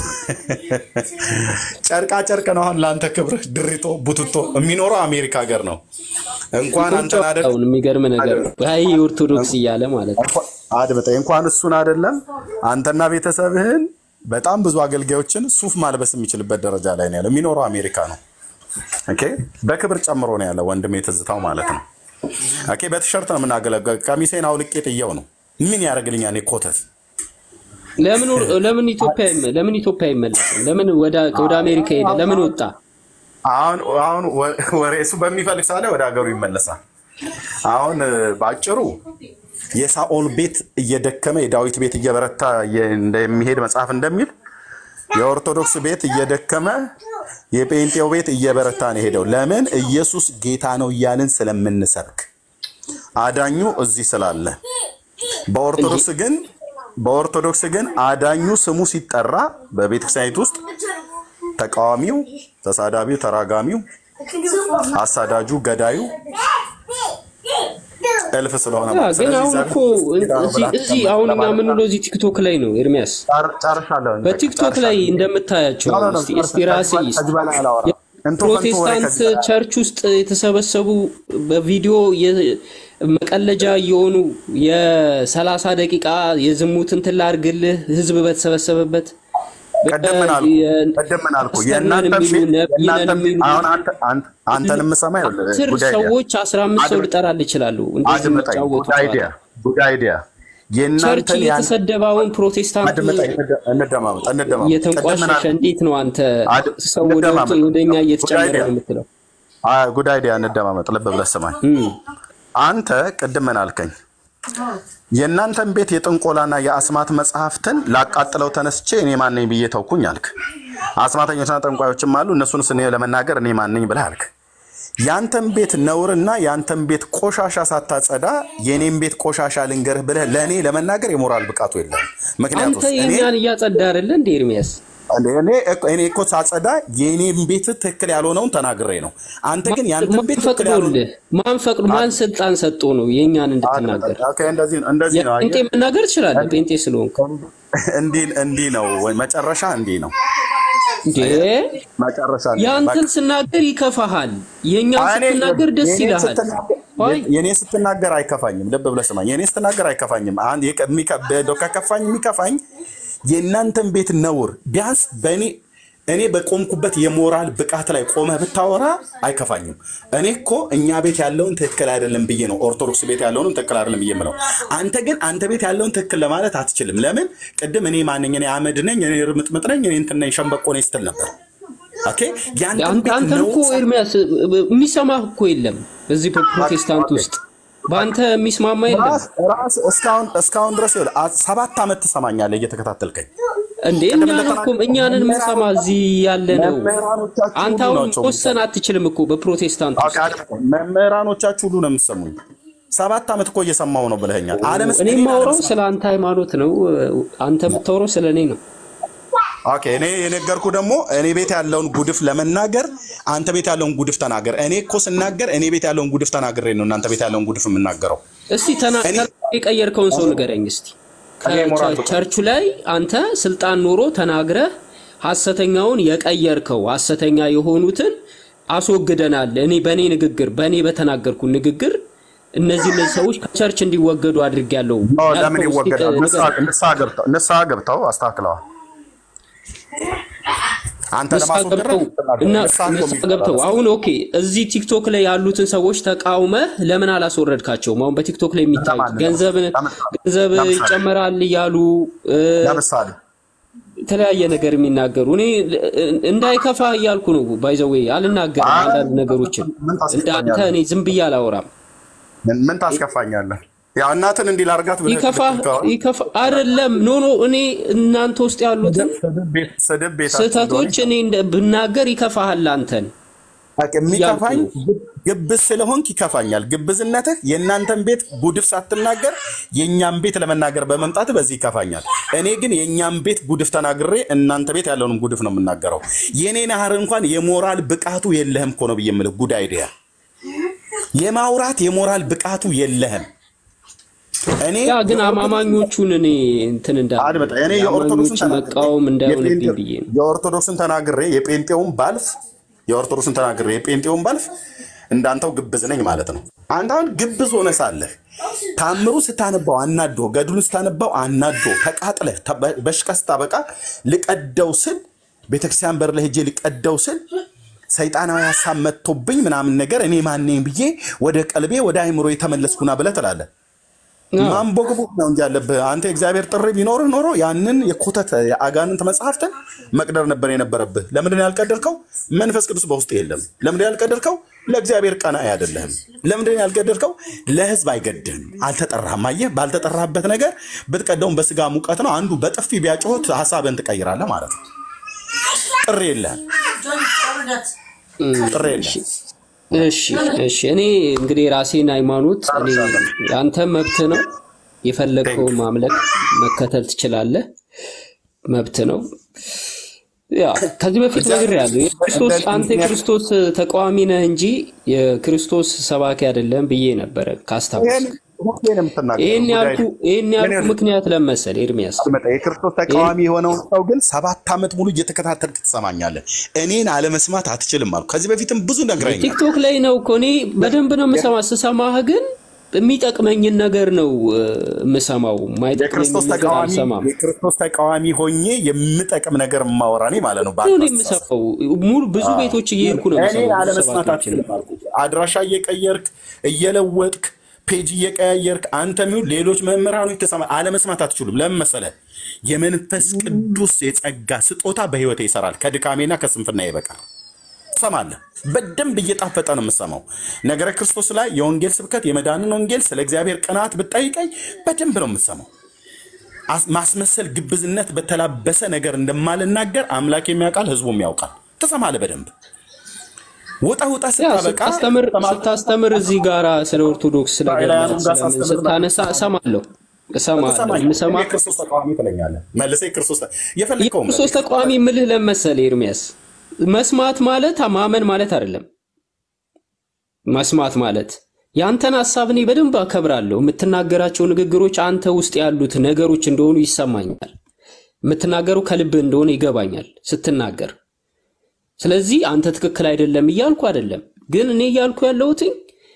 ጨርቃ ጨርቅ ነው አሁን ለአንተ ክብር ድሪቶ ቡትቶ የሚኖረው አሜሪካ ሀገር ነው። እንኳን አንተን አይደል አሁን የሚገርም ነገር ይ ኦርቶዶክስ እያለ ማለት ነው። አድምጠኝ፣ እንኳን እሱን አይደለም አንተና ቤተሰብህን በጣም ብዙ አገልጋዮችን ሱፍ ማልበስ የሚችልበት ደረጃ ላይ ነው ያለው። የሚኖረው አሜሪካ ነው። ኦኬ፣ በክብር ጨምሮ ነው ያለው ወንድሜ ትዝታው ማለት ነው። ኦኬ፣ በቲሸርት ነው የምናገለግለው። ቀሚሴን አውልቄ ጥየው ነው ምን ያደርግልኛል? እኔ ኮተት ለምን ለምን ኢትዮጵያ አይመ- ለምን ኢትዮጵያ አይመለስም? ለምን ወደ ወደ አሜሪካ ሄደ? ለምን ወጣ? አሁን አሁን ወ- ወሬ እሱ በሚፈልግ ሳለ ወደ ሀገሩ ይመለሳል። አሁን እ፣ በአጭሩ የሳኦል ቤት እየደከመ የዳዊት ቤት እየበረታ የ- እንደሚሄድ መጽሐፍ እንደሚል የኦርቶዶክስ ቤት እየደከመ የጴንጤው ቤት እየበረታ ነው ሄደው። ለምን? ኢየሱስ ጌታ ነው እያልን ስለምንሰብክ አዳኙ እዚህ ስላለ። በኦርቶዶክስ ግን በኦርቶዶክስ ግን አዳኙ ስሙ ሲጠራ በቤተክርስቲያኒት ውስጥ ተቃዋሚው፣ ተሳዳቢው፣ ተራጋሚው፣ አሳዳጁ፣ ገዳዩ እልፍ ስለሆነ ያ ማለት። ግን ስለዚህ አሁን እዛ እኮ እዚህ እዚህ አሁን እኛ የምንውለው እዚህ ቲክቶክ ላይ ነው ኤርሚያስ። ጨር- ጨርሻለሁ። በቲክቶክ ላይ እንደምታያቸው ኖ፣ ኖ፣ ኖ፣ እስቲ እስቲ ጨርሻለሁ። ራስህ ከዚህ በላይ አላወራም። እንቶ ፈንቶ ወሬ ፕሮቴስታንት ከዚህ በላይ ቸርች ውስጥ የተሰበሰቡ በቪዲዮ የ- መቀለጃ እየሆኑ የሰላሳ ደቂቃ የዝሙት እንትን ላድርግልህ ህዝብ በተሰበሰበበት ቅድም ምን አልኩ? ቅድም ምን አልኩ? ፓስተር ነን የእናንተን የሚሉ ቤት ነቢይ ነን የእናንተን ቤት የሚሉ አሁን አንተ አንተ አንተን የምሰማ ይኸውልህ፣ አስር ጉድ አይዲያ ሰዎች አስራ አምስት ሰው አድምጥ ልጠራል ይችላሉ እንደዚህ አድምጠኝ። የሚጫወቱ ጉድ አይዲያ ጉድ አይዲያ ቸርች የእናንተን ያን እየተሰደባውን ፕሮቴስታንት አድምጠኝ፣ እንደ- እንደማመጥ እንደማመጥ ቅድም ምን እየተንቋሸሸ አልኩ? እንዴት ነው አንተ አድ- ሰው ወደ እንደማመጥ ወደኛ ጉድ እየተጨመረ አይዲያ ነው የምትለው? አይ፣ ጉድ አይዲያ እንደማመጥ ልብ ብለህ ስማኝ። እም። አንተ ቅድም ምን አልከኝ? የእናንተን ቤት የጥንቆላና የአስማት መጽሐፍትን ላቃጥለው ተነስቼ እኔ ማን ነኝ ብዬ ተውኩኝ አልክ። አስማተኞችና ጠንቋዮችም አሉ እነሱንስ እኔ ለመናገር እኔ ማን ነኝ ብለህ አልክ። ያንተን ቤት ነውርና ያንተን ቤት ቆሻሻ ሳታጸዳ የእኔን ቤት ቆሻሻ ልንገርህ ብለህ ለእኔ ለመናገር የሞራል ብቃቱ የለም። ምክንያቱ አንተ የእኛን እያጸዳ አይደለ እንደ ኤርሚያስ እኔ እኮ- እኔ እኮ ሳጸዳ የእኔን ቤት ትክክል ያልሆነውን ተናግሬ ነው። አንተ ግን ያንተን ማን ቤት ትክክል ያልሆነ ፈቅዶልህ? ማን ፈቅዶ ማን ስልጣን ሰጥቶ ነው የእኛን እንድትናገር? ኦኬ፣ እንደዚህ ነው እንደዚህ ነው ጴንጤ አየህ? መናገር ትችላለህ፣ ጴንጤ ስለሆንክ እንዲህ እንዲህ ነው ወይ መጨረሻ እንዲህ ነው እንዴ። መጨረሻ እንዲህ ነው። ያንተን በቃ ስናገር ይከፋሃል፣ የእኛን እኔ ስትናገር ደስ የኔን ይልሃል። ስትናገር- አይ የኔ ስትናገር አይከፋኝም። ልብ ብለህ ስማኝ። የኔ ስትናገር አይከፋኝም። አንድ የቀ- የሚከ- በ- ከከፋኝ የሚከፋኝ የእናንተን ቤት ነውር ቢያንስ በእኔ እኔ በቆምኩበት የሞራል ብቃት ላይ ቆመህ ብታወራ አይከፋኝም። እኔ እኮ እኛ ቤት ያለውን ትክክል አይደለም ብዬ ነው ኦርቶዶክስ ቤት ያለውን ትክክል አይደለም ብዬ የምለው። አንተ ግን አንተ ቤት ያለውን ትክክል ለማለት አትችልም። ለምን? ቅድም እኔ ማንኝ እኔ አመድ ነኝ፣ እኔ ርምጥምጥ ነኝ፣ እኔ እንትን ነኝ፣ ሸንበቆ ነኝ ስትል ነበር። ኦኬ ያንተን አንተ ቤት አንተን እኮ ነውር ኤርሚያስ የሚሰማህ እኮ የለም እዚህ በፕሮቴስታንት ውስጥ በአንተ የሚስማማ የለም ራስ ራስ እስካሁን እስካሁን ድረስ ይኸውልህ፣ አ- ሰባት ዓመት ትሰማኛለህ እየተከታተልከኝ። እንዴ ቅድም እኛን እኮ እንደተናገርኩህ እኛንን የምንሰማ እዚህ ያለ ነው። መምህራኖቻችሁ አንተ ሁሉ አሁን ናቸው መወሰን አትችልም እኮ በፕሮቴስታንት ኦኬ፣ ውስጥ አይደለም። መምህራኖቻችሁ ሁሉ ነው የምትሰሙኝ። ሰባት ዓመት እኮ እየሰማሁ ነው ብለኸኛል። አለመስ እኔ እኔን የማወራው አለመስማት ስለ አንተ ሃይማኖት ነው። አንተ የምታወራው ስለ እኔ ነው። ኦኬ እኔ የነገርኩ ደግሞ እኔ ቤት ያለውን ጉድፍ ለመናገር አንተ ቤት ያለውን ጉድፍ ተናገር። እኔ እኮ ስናገር እኔ ቤት ያለውን ጉድፍ ተናግሬ ነው እናንተ ቤት ያለውን ጉድፍ የምናገረው። እስቲ ተና- እኔ የቀየርከውን ሰው ንገረኝ እስቲ። እኔ ሞራል ብቃት ቸርቹ ላይ አንተ ስልጣን ኖሮ ተናግረህ ሐሰተኛውን የቀየርከው ሐሰተኛ የሆኑትን አስወግደናል። እኔ በእኔ ንግግር በእኔ በተናገርኩ ንግግር እነዚህ እነዚህ ሰዎች ከቸርች እንዲወገዱ አድርጌያለሁ ኖ፣ ለምን ያልከው እስቲ ይወገዳል? ንገረኝ። ንስሐ ንስሐ ገብተው ንስሐ ገብተው አስተካክለዋል። አንተ ንስሐ ለማስወገድ ገብተው ነው እና ንስሐ እኮ ንስሐ የሚገባ ገብተው ነው። አሁን ኦኬ፣ እዚህ ቲክቶክ ላይ ያሉትን ሰዎች ተቃውመህ ለምን አላስወረድካቸውም? አሁን በቲክቶክ ላይ የሚታዩት ለማን ገንዘብ ገንዘብ ለምሳሌ ይጨመራል እያሉ እ፣ ለምሳሌ የተለያየ ነገር የሚናገሩ እኔ እንዳይከፋ እያልኩ ነው። ባይዘዌ አልናገርም አይ፣ አንዳንድ ነገሮችን ምን እንዳንተ ታስከፋኛለህ? እኔ ዝም ብዬ አላወራም። ምን ምን ታስከፋኛለህ? ያው እናትን እንዲህ ላድርጋት ብለህ ይከፋ ልትል ከሆነ ይከፋ አይደለም ኖ ኖ እኔ እናንተ ውስጥ ያሉትን ስድብ ቤት- ስድብ ቤታችሁ እንደሆነ ስህተቶች እኔ እንደ- ብናገር ይከፋሃል አንተን በቃ የሚከፋኝ እያልኩ ነው። ግብዝ ስለሆንክ ይከፋኛል። ግብዝነትህ የእናንተን ቤት ጉድፍ ሳትናገር የእኛን ቤት ለመናገር በመምጣት በዚህ ይከፋኛል። እኔ ግን የእኛን ቤት ጉድፍ ተናግሬ እናንተ ቤት ያለውን ጉድፍ ነው የምናገረው። የእኔ ናህር እንኳን የሞራል ብቃቱ የለህም እኮ ነው ብዬ የምልህ። ጉድ አይዲያ የማውራት የሞራል ብቃቱ የለህም። እኔ ያ ግን አማማኞቹን እኔ እንትን እንዳለ አድመጣ እኔ የኦርቶዶክስን አማኞች ተናግሬ መቃወም እንዳይሆንብኝ የጴንጤ- ብዬ ነው። የኦርቶዶክስን ተናግሬ የጴንጤውን ባልፍ የኦርቶዶክስን ተናግሬ የጴንጤውን ባልፍ እንዳንተው ግብዝ ነኝ ማለት ነው። አንተ አሁን ግብዝ ሆነ ሳለህ ታምሩ ስታነባው አናዶ፣ ገድሉን ስታነባው አናዶ፣ ተቃጥለህ ተ- በሽቀህ ስታበቃ ልቀደው ስል ቤተክርስቲያን በር ላይ ሄጄ ልቀደው ስል ሰይጣናዊ ሀሳብ መጥቶብኝ ምናምን ነገር እኔ ማነኝ ብዬ ወደ ቀልቤ ወደ አይምሮ የተመለስኩና ብለህ ትላለህ። አዎ። ማንቦግቦግ ነው እንጂ ያለብህ አንተ የእግዚአብሔር ጥሪ ቢኖርህ ኖሮ ያንን የኮተት የአጋንንት መጽሐፍትን መቅደር ነበር የነበረብህ። ለምንድን ነው ያልቀደርከው? መንፈስ ቅዱስ በውስጥ የለም። ለምንድን ነው ያልቀደርከው? ለእግዚአብሔር ቀናኢ አይደለህም። ለምንድን ነው ያልቀደርከው? ለህዝብ አይገድህም። አልተጠራህም። አየህ፣ ባልተጠራህበት ነገር ብትቀደውም በስጋ ሙቀት ነው። አንዱ በጥፊ ቢያጮህ ሀሳብህን ትቀይራለህ ማለት ነው። ጥሪ የለህም። ጥሪ የለህም። እሺ እሺ። እኔ እንግዲህ የራሴን ሃይማኖት እኔ አንተ መብት ነው የፈለግከው ማምለክ መከተል ትችላለህ፣ መብት ነው። ያ ከዚህ በፊት ነግሬሃለሁ። የክርስቶስ አንተ የክርስቶስ ተቃዋሚ ነህ እንጂ የክርስቶስ ሰባኪ አይደለም ብዬ ነበረ ካስታወስ። ሁሌ ነው የምትናገረው። ይህን ጉዳይ ያልኩ ይህን ምን ያልኩ ይሆን? ምክንያት ለመሰል ኤርሚያስ አድመጠ የክርስቶስ ተቃዋሚ የሆነውን ሰው ግን ሰባት ዓመት ሙሉ እየተከታተልክ ትሰማኛለህ። እኔን አለመስማት አትችልም አልኩ። ከዚህ በፊትም ብዙ ነግረኛል። ቲክቶክ ላይ ነው እኮ እኔ በደንብ ነው የምሰማ። ስሰማህ ግን የሚጠቅመኝን ነገር ነው እ፣ የምሰማው። የማይጠቅመኝን የክርስቶስ ነገር ተቃዋሚ አልሰማም። የክርስቶስ ተቃዋሚ ሆኜ የምጠቅም ነገር የማወራ እኔ ማለት ነው። ነው በአንተ እኔ አስተሳሰብ የምሰማው። ሙሉ ብዙ አዎ። ቤቶች እየሄድኩ ነው እኔን የምሰማው። ብዙ አለመስማት ሰባኪዎችን አትችልም አልኩ። አድራሻ እየቀየርክ እየለወጥክ ፔጅ እየቀያየርክ አንተ ሚሆን ሌሎች መምህራኖች ተሰማ አለመስማት አትችሉም። ለምን መሰለህ? የመንፈስ ቅዱስ የጸጋ ስጦታ በህይወቴ ይሰራል ከድካሜና ከስንፍና ይበቃል። ትሰማለህ። በደንብ እየጣፈጠ ነው የምሰማው። ነገረ ክርስቶስ ላይ የወንጌል ስብከት የመዳንን ወንጌል ስለ እግዚአብሔር ቅናት ብጠይቀኝ በደንብ ነው የምሰማው። አስ- ማስመሰል፣ ግብዝነት በተላበሰ ነገር እንደማልናገር አምላክ የሚያውቃል፣ ህዝቡም ያውቃል። ትሰማለህ በደንብ ውጣ ውጣ ያ ስታበቃ ስታስተምር ስታስተምር እዚህ ጋራ ስለ ኦርቶዶክስ ስለ እስራኤላውያኑም ጋር ገድላት ስለምን ሳስተምር ስታነሳ እሰማለሁ እሰማለሁ ተሰማኝ። የምሰማ የክርስቶስ ተቃዋሚ ትለኛለህ። መልሰህ የክርስቶስ ተ- የፈለግከውን በል። የክርስቶስ ተቃዋሚ ምልህ ለመሰለ ኤርሚያስ መስማት ማለት ማመን ማለት አይደለም። መስማት ማለት የአንተን ሀሳብ እኔ በደንብ አከብራለሁ። የምትናገራቸው ንግግሮች አንተ ውስጥ ያሉት ነገሮች እንደሆኑ ይሰማኛል። የምትናገረው ከልብህ እንደሆነ ይገባኛል ስትናገር። ስለዚህ አንተ ትክክል አይደለም እያልኩ አይደለም። ግን እኔ እያልኩ ያለሁትኝ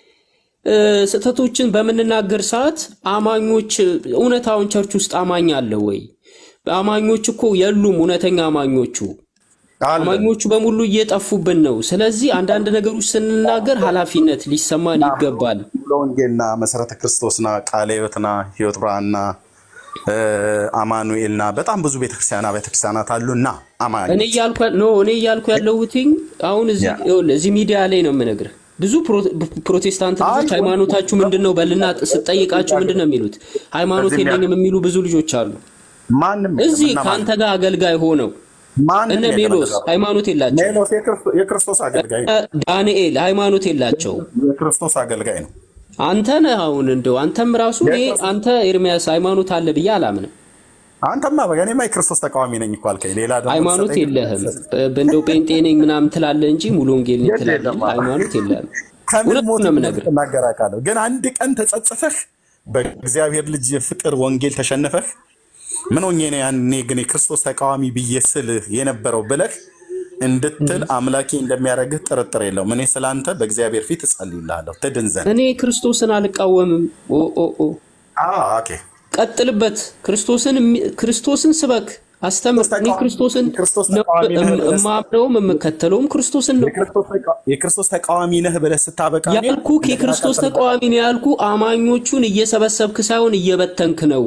እ፣ ስህተቶችን በምንናገር ሰዓት አማኞች እውነታውን ቸርች ውስጥ አማኝ አለ ወይ? አማኞች እኮ የሉም። እውነተኛ አማኞቹ አለ አማኞቹ በሙሉ እየጠፉብን ነው። ስለዚህ አንዳንድ ነገሮች ስንናገር ኃላፊነት ሊሰማን ይገባል። ሙሉ ወንጌልና መሰረተ ክርስቶስና ቃለ ሕይወትና ሕይወት ብርሃንና እ፣ አማኑኤልና በጣም ብዙ ቤተክርስቲያና ቤተክርስቲያናት አሉና እኔ አማኞች እያልኩ ኖ እኔ እያልኩ ያለሁትኝ አሁን እዚህ ያ ይኸውልህ፣ እዚህ ሚዲያ ላይ ነው የምነግርህ። ብዙ ፕሮ- ፕሮቴስታንት ልጆች አይ ሃይማኖታችሁ ምንድን ነው በልና ስጠይቃቸው ምንድን ነው የሚሉት? ሃይማኖት እዚህም ያለ የለኝም የሚሉ ብዙ ልጆች አሉ። ማንም የለም እዚህ እና ከአንተ ማንም ጋር አገልጋይ ሆነው ማንም እነ የለም ሜሎስ እንደዛ ብሎ ሃይማኖት የላቸው፣ ሜሎስ የክርስቶ- የክርስቶስ አገልጋይ ነው። ዳንኤል ሃይማኖት የላቸው። የክርስቶስ አገልጋይ ነው። አንተ ነህ አሁን እንደው አንተም ራሱ እኔ የክርስቶስ አንተ ኤርሚያስ ሃይማኖት አለ ብዬ አላምንም። አንተማ በቃ እኔማ የክርስቶስ ተቃዋሚ ነኝ እኮ አልከኝ። ሌላ ደግሞ ሃይማኖት ትሰጠኝ የለህም። እንደው ጴንጤ ነኝ ምናምን ትላለህ እንጂ ሙሉ ወንጌል ነኝ የት ትላለህ የለም እንጂ ሃይማኖት የለህም። ከምን እውነት ሞት ነው የምነግርህ። ትናገር አውቃለሁ። ግን አንድ ቀን ተጸጽፈህ በእግዚአብሔር ልጅ ፍቅር ወንጌል ተሸንፈህ ምን ሆኜ ነው ያኔ ግን የክርስቶስ ተቃዋሚ ብዬ ስልህ የነበረው ብለህ እንድትል አምላኬ እንደሚያደርግህ ጥርጥር የለውም። እኔ ስላንተ በእግዚአብሔር ፊት እጸልይልሃለሁ ትድን ዘንድ። እኔ ክርስቶስን አልቃወምም። ኦ ኦ ኦ አዎ፣ ኦኬ። ቀጥልበት። ክርስቶስን የሚ- ክርስቶስን ስበክ፣ አስተምር። ክርስቶስ እኔ ተቃዋሚ ክርስቶስን የክርስቶስ ነው ተቃዋሚ ነህ እም- ብለህ እማምነውም የምከተለውም ክርስቶስን ነው የክርስቶስ ተቃ- የክርስቶስ ተቃዋሚ ነህ ብለህ ስታበቃ ግን ያልኩ እንደገና የክርስቶስ ቀጥልበት። ተቃዋሚ ነው ያልኩ አማኞቹን እየሰበሰብክ ሳይሆን እየበተንክ ነው።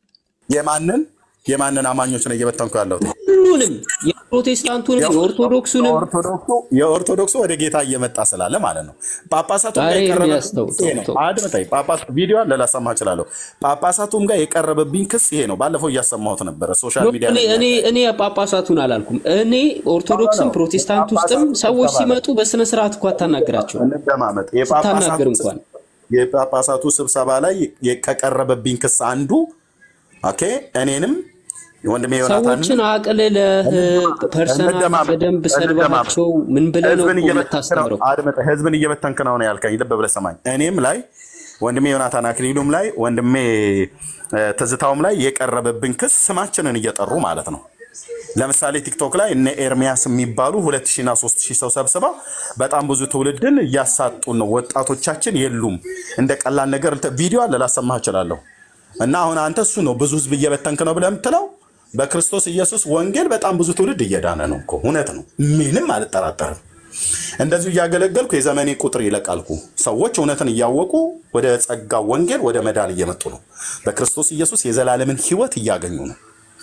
የማንን የማንን አማኞች ነው እየበተንኩ ያለሁት? ሁሉንም የፕሮቴስታንቱንም የኦርቶዶክሱንም የኦርቶዶክሱ የኦርቶዶክሱ ወደ ጌታ እየመጣ ስላለ ማለት ነው። ጳጳሳቱም ጋር ዛሬ የቀረበብኝ ኤርሚያስ ተው ክስ ይሄ ተው ነው። ተው። አድምጠኝ። ጳጳስ ቪዲዮ አለ ላሰማ እችላለሁ። ጳጳሳቱም ጋር የቀረበብኝ ክስ ይሄ ነው። ባለፈው እያሰማሁት ነበረ ሶሻል ኖ፣ ሚዲያ እኔ ላይ እኔ እኔ ጳጳሳቱን አላልኩም። እኔ ኦርቶዶክስም ፕሮቴስታንት ውስጥም የጳጳሳቱ ሰዎች ስብሰባ ላይ ሲመጡ በስነ ስርዓት እኮ አታናግራቸው እንደማመጥ ስታናግር እንኳን የጳጳሳቱ ስብሰባ ላይ የ- ከቀረበብኝ ክስ አንዱ ኦኬ እኔንም ወንድሜ ዮናታንን ሰዎችን አቅልለህ ፐርሰናል እንደማመጥ በደንብ እንደማመጥ ሰድባቸው ምን ብለህ ነው ህዝብን እኮ እየበተንክ ነው። የምታስተምረው? አድምጠህ ህዝብን እየበተንክ ነው ነው ያልከኝ። ልብ ብለህ ሰማኝ። እኔም ላይ ወንድሜ ዮናታን አክሊሉም ላይ ወንድሜ እ፣ ትዝታውም ላይ የቀረበብን ክስ ስማችንን እየጠሩ ማለት ነው። ለምሳሌ ቲክቶክ ላይ እነ ኤርሚያስ የሚባሉ ሁለት ሺና ሶስት ሺህ ሰው ሰብስበው በጣም ብዙ ትውልድን እያሳጡን ነው። ወጣቶቻችን የሉም። እንደ ቀላል ነገር እንትን ቪዲዮ አለ ላሰማህ እችላለሁ። እና አሁን አንተ እሱ ነው ብዙ ህዝብ እየበተንክ ነው ብለህ የምትለው በክርስቶስ ኢየሱስ ወንጌል በጣም ብዙ ትውልድ እየዳነ ነው እኮ እውነት ነው። ምንም አልጠራጠርም። እንደዚሁ እያገለገልኩ የዘመኔ ቁጥር ይለቃልኩ። ሰዎች እውነትን እያወቁ ወደ ጸጋ ወንጌል ወደ መዳን እየመጡ ነው። በክርስቶስ ኢየሱስ የዘላለምን ህይወት እያገኙ ነው።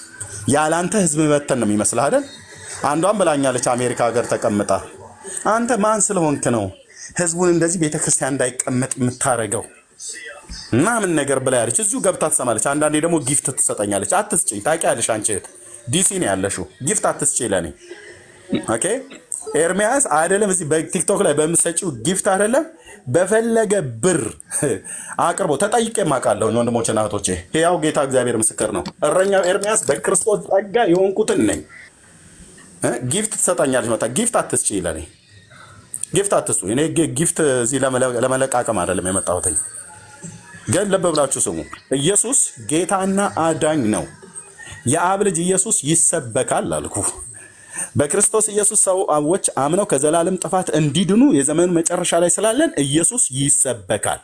ያላንተ ህዝብ መበተን ነው የሚመስልህ አይደል? አንዷን ብላኛለች አሜሪካ ሀገር ተቀምጣ፣ አንተ ማን ስለሆንክ ነው ህዝቡን እንደዚህ ቤተክርስቲያን እንዳይቀመጥ የምታደርገው ምናምን ነገር ብላ ያለች። እዚሁ ገብታ ትሰማለች። አንዳንዴ ደግሞ ጊፍት ትሰጠኛለች። አትስጭኝ፣ ታውቂያለሽ አንቺ እህት ዲሲ ነው ያለሽው። ጊፍት አትስጭኝ ለእኔ ኦኬ። ኤርሚያስ አይደለም እዚህ በቲክቶክ ላይ በምሰጪው ጊፍት አይደለም በፈለገ ብር አቅርቦ ተጠይቄ የማውቃለሁ። ወንድሞችና እህቶቼ ያው ጌታ እግዚአብሔር ምስክር ነው። እረኛው ኤርሚያስ በክርስቶስ ጸጋ የሆንኩትን ነኝ። እ? ጊፍት ትሰጠኛለች። መጣ ጊፍት አትስጪ ለእኔ ጊፍት አትስጡ። እኔ ጊ- ጊፍት እዚህ ለመለ- ለመለቃቀም አይደለም የመጣሁትኝ ግን ልብ ብላችሁ ስሙ። ኢየሱስ ጌታና አዳኝ ነው። የአብ ልጅ ኢየሱስ ይሰበካል አልኩ። በክርስቶስ ኢየሱስ ሰዎች አምነው ከዘላለም ጥፋት እንዲድኑ የዘመኑ መጨረሻ ላይ ስላለን ኢየሱስ ይሰበካል።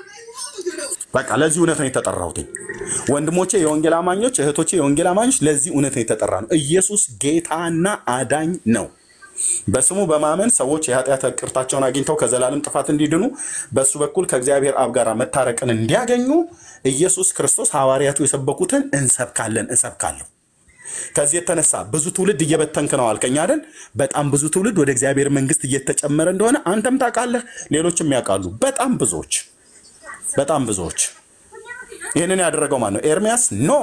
በቃ ለዚህ እውነት ነው የተጠራሁት። ወንድሞቼ የወንጌል አማኞች፣ እህቶቼ የወንጌል አማኞች ለዚህ እውነት ነው የተጠራ ነው። ኢየሱስ ጌታና አዳኝ ነው። በስሙ በማመን ሰዎች የኃጢአት ይቅርታቸውን አግኝተው ከዘላለም ጥፋት እንዲድኑ በእሱ በኩል ከእግዚአብሔር አብ ጋር መታረቅን እንዲያገኙ ኢየሱስ ክርስቶስ ሐዋርያቱ የሰበኩትን እንሰብካለን፣ እሰብካለሁ። ከዚህ የተነሳ ብዙ ትውልድ እየበተንክ ነው አልከኝ አይደል? በጣም ብዙ ትውልድ ወደ እግዚአብሔር መንግስት እየተጨመረ እንደሆነ አንተም ታውቃለህ፣ ሌሎችም ያውቃሉ። በጣም ብዙዎች በጣም ብዙዎች። ይህንን ያደረገው ማን ነው? ኤርሚያስ ኖ።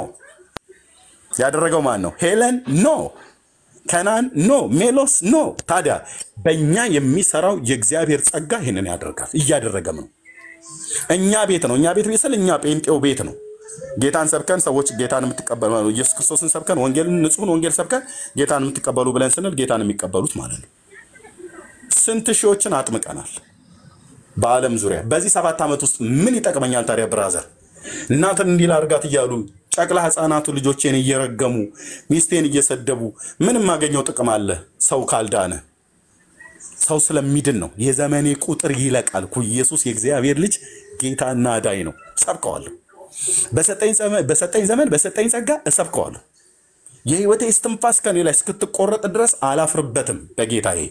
ያደረገው ማን ነው? ሄለን ኖ። ከናን ኖ። ሜሎስ ኖ። ታዲያ በእኛ የሚሰራው የእግዚአብሔር ጸጋ ይህንን ያደርጋል፣ እያደረገም ነው። እኛ ቤት ነው። እኛ ቤት ቤት ስል እኛ ጴንጤው ቤት ነው። ጌታን ሰብከን ሰዎች ጌታን የምትቀበሉ ኢየሱስ ክርስቶስን ሰብከን ወንጌልን ንጹሕን ወንጌል ሰብከን ጌታን የምትቀበሉ ብለን ስንል ጌታን የሚቀበሉት ማለት ነው። ስንት ሺዎችን አጥምቀናል በዓለም ዙሪያ። በዚህ ሰባት ዓመት ውስጥ ምን ይጠቅመኛል ታዲያ ብራዘር? እናትን እንዲህ ላድርጋት እያሉ ጨቅላ ህፃናቱ ልጆቼን እየረገሙ ሚስቴን እየሰደቡ ምን የማገኘው ጥቅም አለ? ሰው ካልዳነ ሰው ስለሚድን ነው። የዘመኔ ቁጥር ይለቃል እኮ ኢየሱስ የእግዚአብሔር ልጅ ጌታና አዳኝ ነው። ሰብከዋለሁ። በሰጠኝ ዘመን በሰጠኝ ዘመን በሰጠኝ ጸጋ እሰብከዋለሁ። የህይወቴ እስትንፋስ ከኔ ላይ እስክትቆረጥ ድረስ አላፍርበትም። በጌታዬ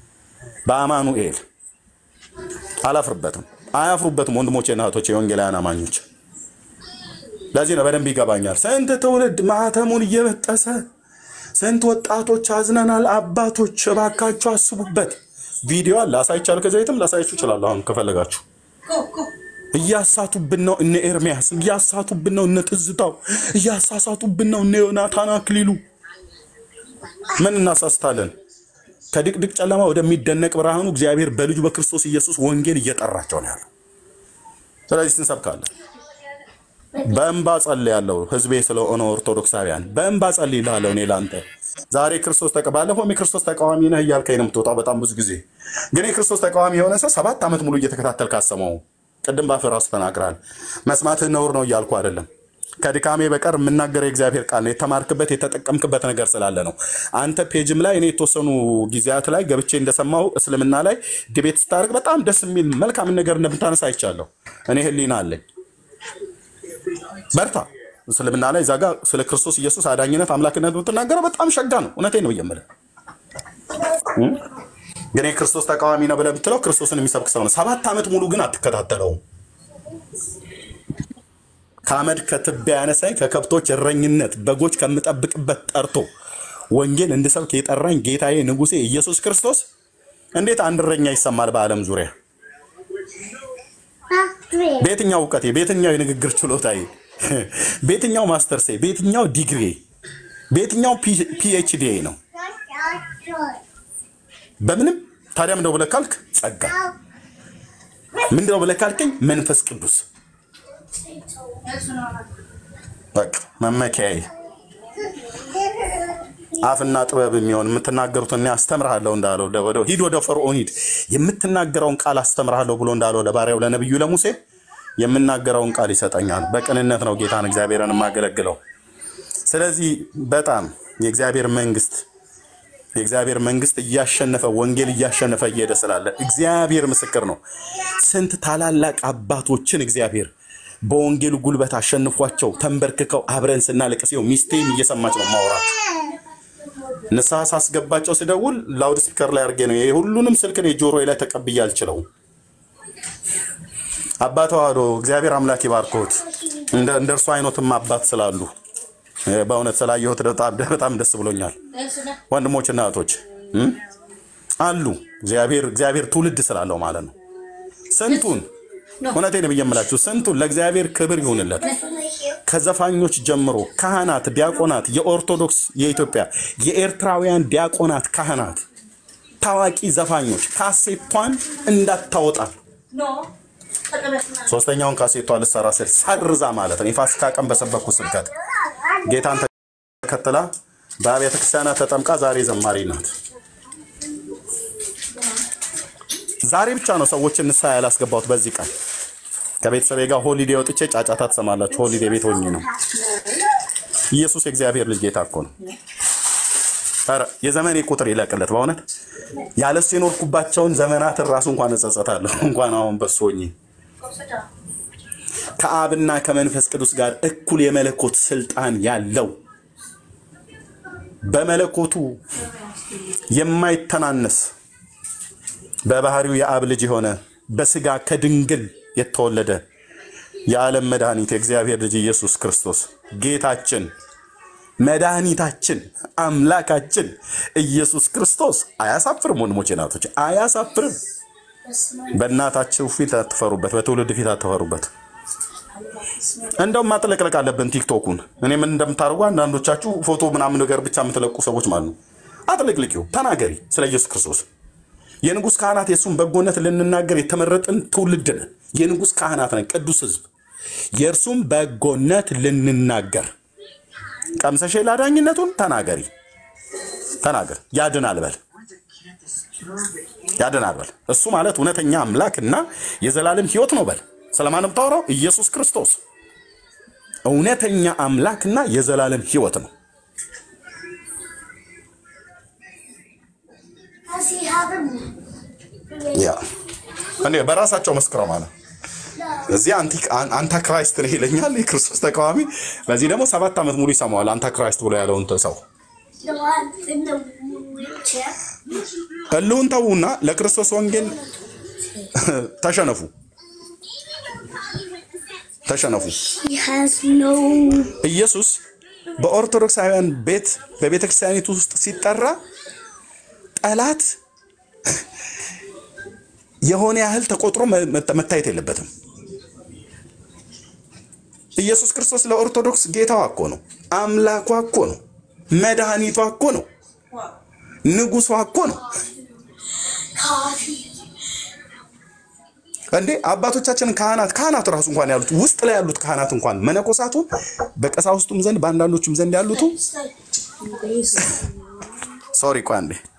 በአማኑኤል አላፍርበትም። አያፍሩበትም። ወንድሞቼና እህቶቼ የወንጌላውያን አማኞች ለዚህ ነው በደንብ ይገባኛል። ስንት ትውልድ ማህተሙን እየበጠሰ ስንት ወጣቶች አዝነናል። አባቶች እባካችሁ አስቡበት። ቪዲዮ አለ አሳይቻለሁ። ከዚህ ቤትም ላሳያችሁ እችላለሁ። አሁን ከፈለጋችሁ እያሳቱብን ነው እነ ኤርሚያስ፣ እያሳቱብን ነው እነ ትዝታው፣ እያሳሳቱብን ነው እነ ዮናታን አክሊሉ። ምን እናሳስታለን? ከድቅድቅ ጨለማ ወደሚደነቅ ብርሃኑ እግዚአብሔር በልጁ በክርስቶስ ኢየሱስ ወንጌል እየጠራቸው ነው ያለው። ስለዚህ እንሰብካለን። በእንባ ጸልያለሁ። ህዝቤ ስለሆነ ኦርቶዶክሳውያን በእንባ ጸልይልሃለሁ። እኔ ለአንተ ዛሬ ክርስቶስ ተቀ ባለፈውም የክርስቶስ ተቃዋሚ ነህ እያልከኝ ነው የምትወጣው በጣም ብዙ ጊዜ። ግን የክርስቶስ ተቃዋሚ የሆነ ሰው ሰባት ዓመት ሙሉ እየተከታተል ካሰማው ቅድም ባፍህ ራሱ ተናግራል። መስማትህ ነውር ነው እያልኩ አይደለም። ከድካሜ በቀር የምናገረው የእግዚአብሔር ቃል ነው። የተማርክበት የተጠቀምክበት ነገር ስላለ ነው። አንተ ፔጅም ላይ እኔ የተወሰኑ ጊዜያት ላይ ገብቼ እንደሰማው እስልምና ላይ ዲቤት ስታደርግ በጣም ደስ የሚል መልካም ነገር እንደምታነሳ አይቻለሁ። እኔ ህሊና አለኝ። በርታ። እስልምና ላይ እዛ ጋ ስለ ክርስቶስ ኢየሱስ አዳኝነት አምላክነት የምትናገረው በጣም ሸጋ ነው። እውነቴን ነው የምልህ። ግን የክርስቶስ ተቃዋሚ ነው ብለህ ብትለው ክርስቶስን የሚሰብክ ሰው ነው። ሰባት ዓመት ሙሉ ግን አትከታተለውም። ከአመድ ከትቢያ ያነሳኝ ከከብቶች እረኝነት በጎች ከምጠብቅበት ጠርቶ ወንጌል እንድሰብክ የጠራኝ ጌታዬ ንጉሴ ኢየሱስ ክርስቶስ እንዴት አንድ እረኛ ይሰማል በዓለም ዙሪያ? በየትኛው እውቀቴ፣ በየትኛው የንግግር ችሎታዬ፣ በየትኛው ማስተርሴ፣ በየትኛው ዲግሪ፣ በየትኛው ፒኤችዲ ነው? በምንም ታዲያ ምንድነው ብለህ ካልክ ጸጋ፣ ምንድነው ብለህ ካልከኝ መንፈስ ቅዱስ በቃ መመኪያዬ አፍና ጥበብ የሚሆን የምትናገሩት እኔ አስተምርሃለሁ እንዳለው ወደ ሂድ ወደ ፈርዖን ሂድ የምትናገረውን ቃል አስተምርሃለሁ ብሎ እንዳለው ለባሪያው ለነቢዩ ለሙሴ የምናገረውን ቃል ይሰጠኛል። በቅንነት ነው ጌታን እግዚአብሔርን የማገለግለው። ስለዚህ በጣም የእግዚአብሔር መንግስት የእግዚአብሔር መንግስት እያሸነፈ ወንጌል እያሸነፈ እየሄደ ስላለ እግዚአብሔር ምስክር ነው። ስንት ታላላቅ አባቶችን እግዚአብሔር በወንጌሉ ጉልበት አሸንፏቸው ተንበርክከው አብረን ስናለቅስ ይኸው ሚስቴም እየሰማች ነው ማውራት ንስሐ ሳስገባቸው ስደውል ላውድ ስፒከር ላይ አድርጌ ነው ሁሉንም ስልክ እኔ ጆሮዬ ላይ ተቀብዬ አልችለውም። አባት ተዋህዶ እግዚአብሔር አምላክ ይባርኮት። እንደ እንደ እርሱ አይነትም አባት ስላሉ በእውነት ስላየሁት በጣም ደስ ብሎኛል። ወንድሞችና እህቶች እም? አሉ እግዚአብሔር እግዚአብሔር ትውልድ ስላለው ማለት ነው። ስንቱን እውነቴን ብዬ የምላችሁ ስንቱን ለእግዚአብሔር ክብር ይሁንለት። ከዘፋኞች ጀምሮ ካህናት፣ ዲያቆናት፣ የኦርቶዶክስ የኢትዮጵያ የኤርትራውያን ዲያቆናት፣ ካህናት፣ ታዋቂ ዘፋኞች ካሴቷን እንዳታወጣ ሶስተኛውን ካሴቷ ልሰራ ስል ሰርዛ ማለት ነው። የፋሲካ ቀን በሰበኩ ስብከት ጌታን ተከትላ በአብያተ ክርስቲያናት ተጠምቃ ዛሬ ዘማሪ ናት። ዛሬ ብቻ ነው ሰዎችን ንስሐ ያላስገባሁት በዚህ ቀን ከቤተሰቤ ጋር ሆሊዴ ወጥቼ ጫጫታ ትሰማላችሁ። ሆሊዴ ቤት ሆኜ ነው። ኢየሱስ የእግዚአብሔር ልጅ ጌታ እኮ ነው። ኧረ የዘመኔ ቁጥር ይለቅለት በእውነት ያለሱ የኖርኩባቸውን ዘመናትን ራሱ እንኳን እጸጸታለሁ። እንኳን አሁን በሱ ሆኜ ከአብና ከመንፈስ ቅዱስ ጋር እኩል የመለኮት ስልጣን ያለው በመለኮቱ የማይተናነስ በባህሪው የአብ ልጅ የሆነ በስጋ ከድንግል የተወለደ የዓለም መድኃኒት የእግዚአብሔር ልጅ ኢየሱስ ክርስቶስ ጌታችን መድኃኒታችን አምላካችን ኢየሱስ ክርስቶስ አያሳፍርም። ወንድሞቼ ናቶች አያሳፍርም። በእናታችሁ ፊት አትፈሩበት፣ በትውልድ ፊት አትፈሩበት። እንደውም ማጥለቅለቅ አለብን ቲክቶኩን። እኔ ምን እንደምታደርጉ አንዳንዶቻችሁ ፎቶ ምናምን ነገር ብቻ የምትለቁ ሰዎች ማለት ነው። አጥለቅልቂው፣ ተናገሪ ስለ ኢየሱስ ክርስቶስ። የንጉሥ ካህናት የእሱን በጎነት ልንናገር የተመረጥን ትውልድ ነን። የንጉሥ ካህናት ነን፣ ቅዱስ ሕዝብ የእርሱም በጎነት ልንናገር ቀምሰሽ ላዳኝነቱን ተናገሪ፣ ተናገር። ያድናል በል ያድናል በል። እሱ ማለት እውነተኛ አምላክ እና የዘላለም ሕይወት ነው በል። ስለማን ነው የምታወራው? ኢየሱስ ክርስቶስ እውነተኛ አምላክና የዘላለም ሕይወት ነው። Does he have him? ያ እኔ በራሳቸው መስክረው ማለት እዚህ አንታክራይስት ነው ይለኛል የክርስቶስ ተቃዋሚ። በዚህ ደግሞ ሰባት ዓመት ሙሉ ይሰማዋል አንታክራይስት ብሎ ያለውን ሰው The one in the wheelchair? ህልውን ተዉና ለክርስቶስ ወንጌል ተሸነፉ፣ ተሸነፉ። He has no. ኢየሱስ በኦርቶዶክሳውያን ቤት በቤተ ክርስቲያኒቱ ውስጥ ሲጠራ ጠላት የሆነ ያህል ተቆጥሮ መ- መ- መታየት የለበትም። ኢየሱስ ክርስቶስ ለኦርቶዶክስ ጌታዋ እኮ ነው፣ አምላኳ እኮ ነው፣ መድኃኒቷ እኮ ነው፣ ንጉሷ እኮ ነው። Coffee. እንዴ አባቶቻችን ካህናት ካህናት ራሱ እንኳን ያሉት ውስጥ ላይ ያሉት ካህናት እንኳን መነኮሳቱ በቀሳውስቱም ዘንድ በአንዳንዶቹም ዘንድ ያሉቱ ሶሪ ቆይ አንዴ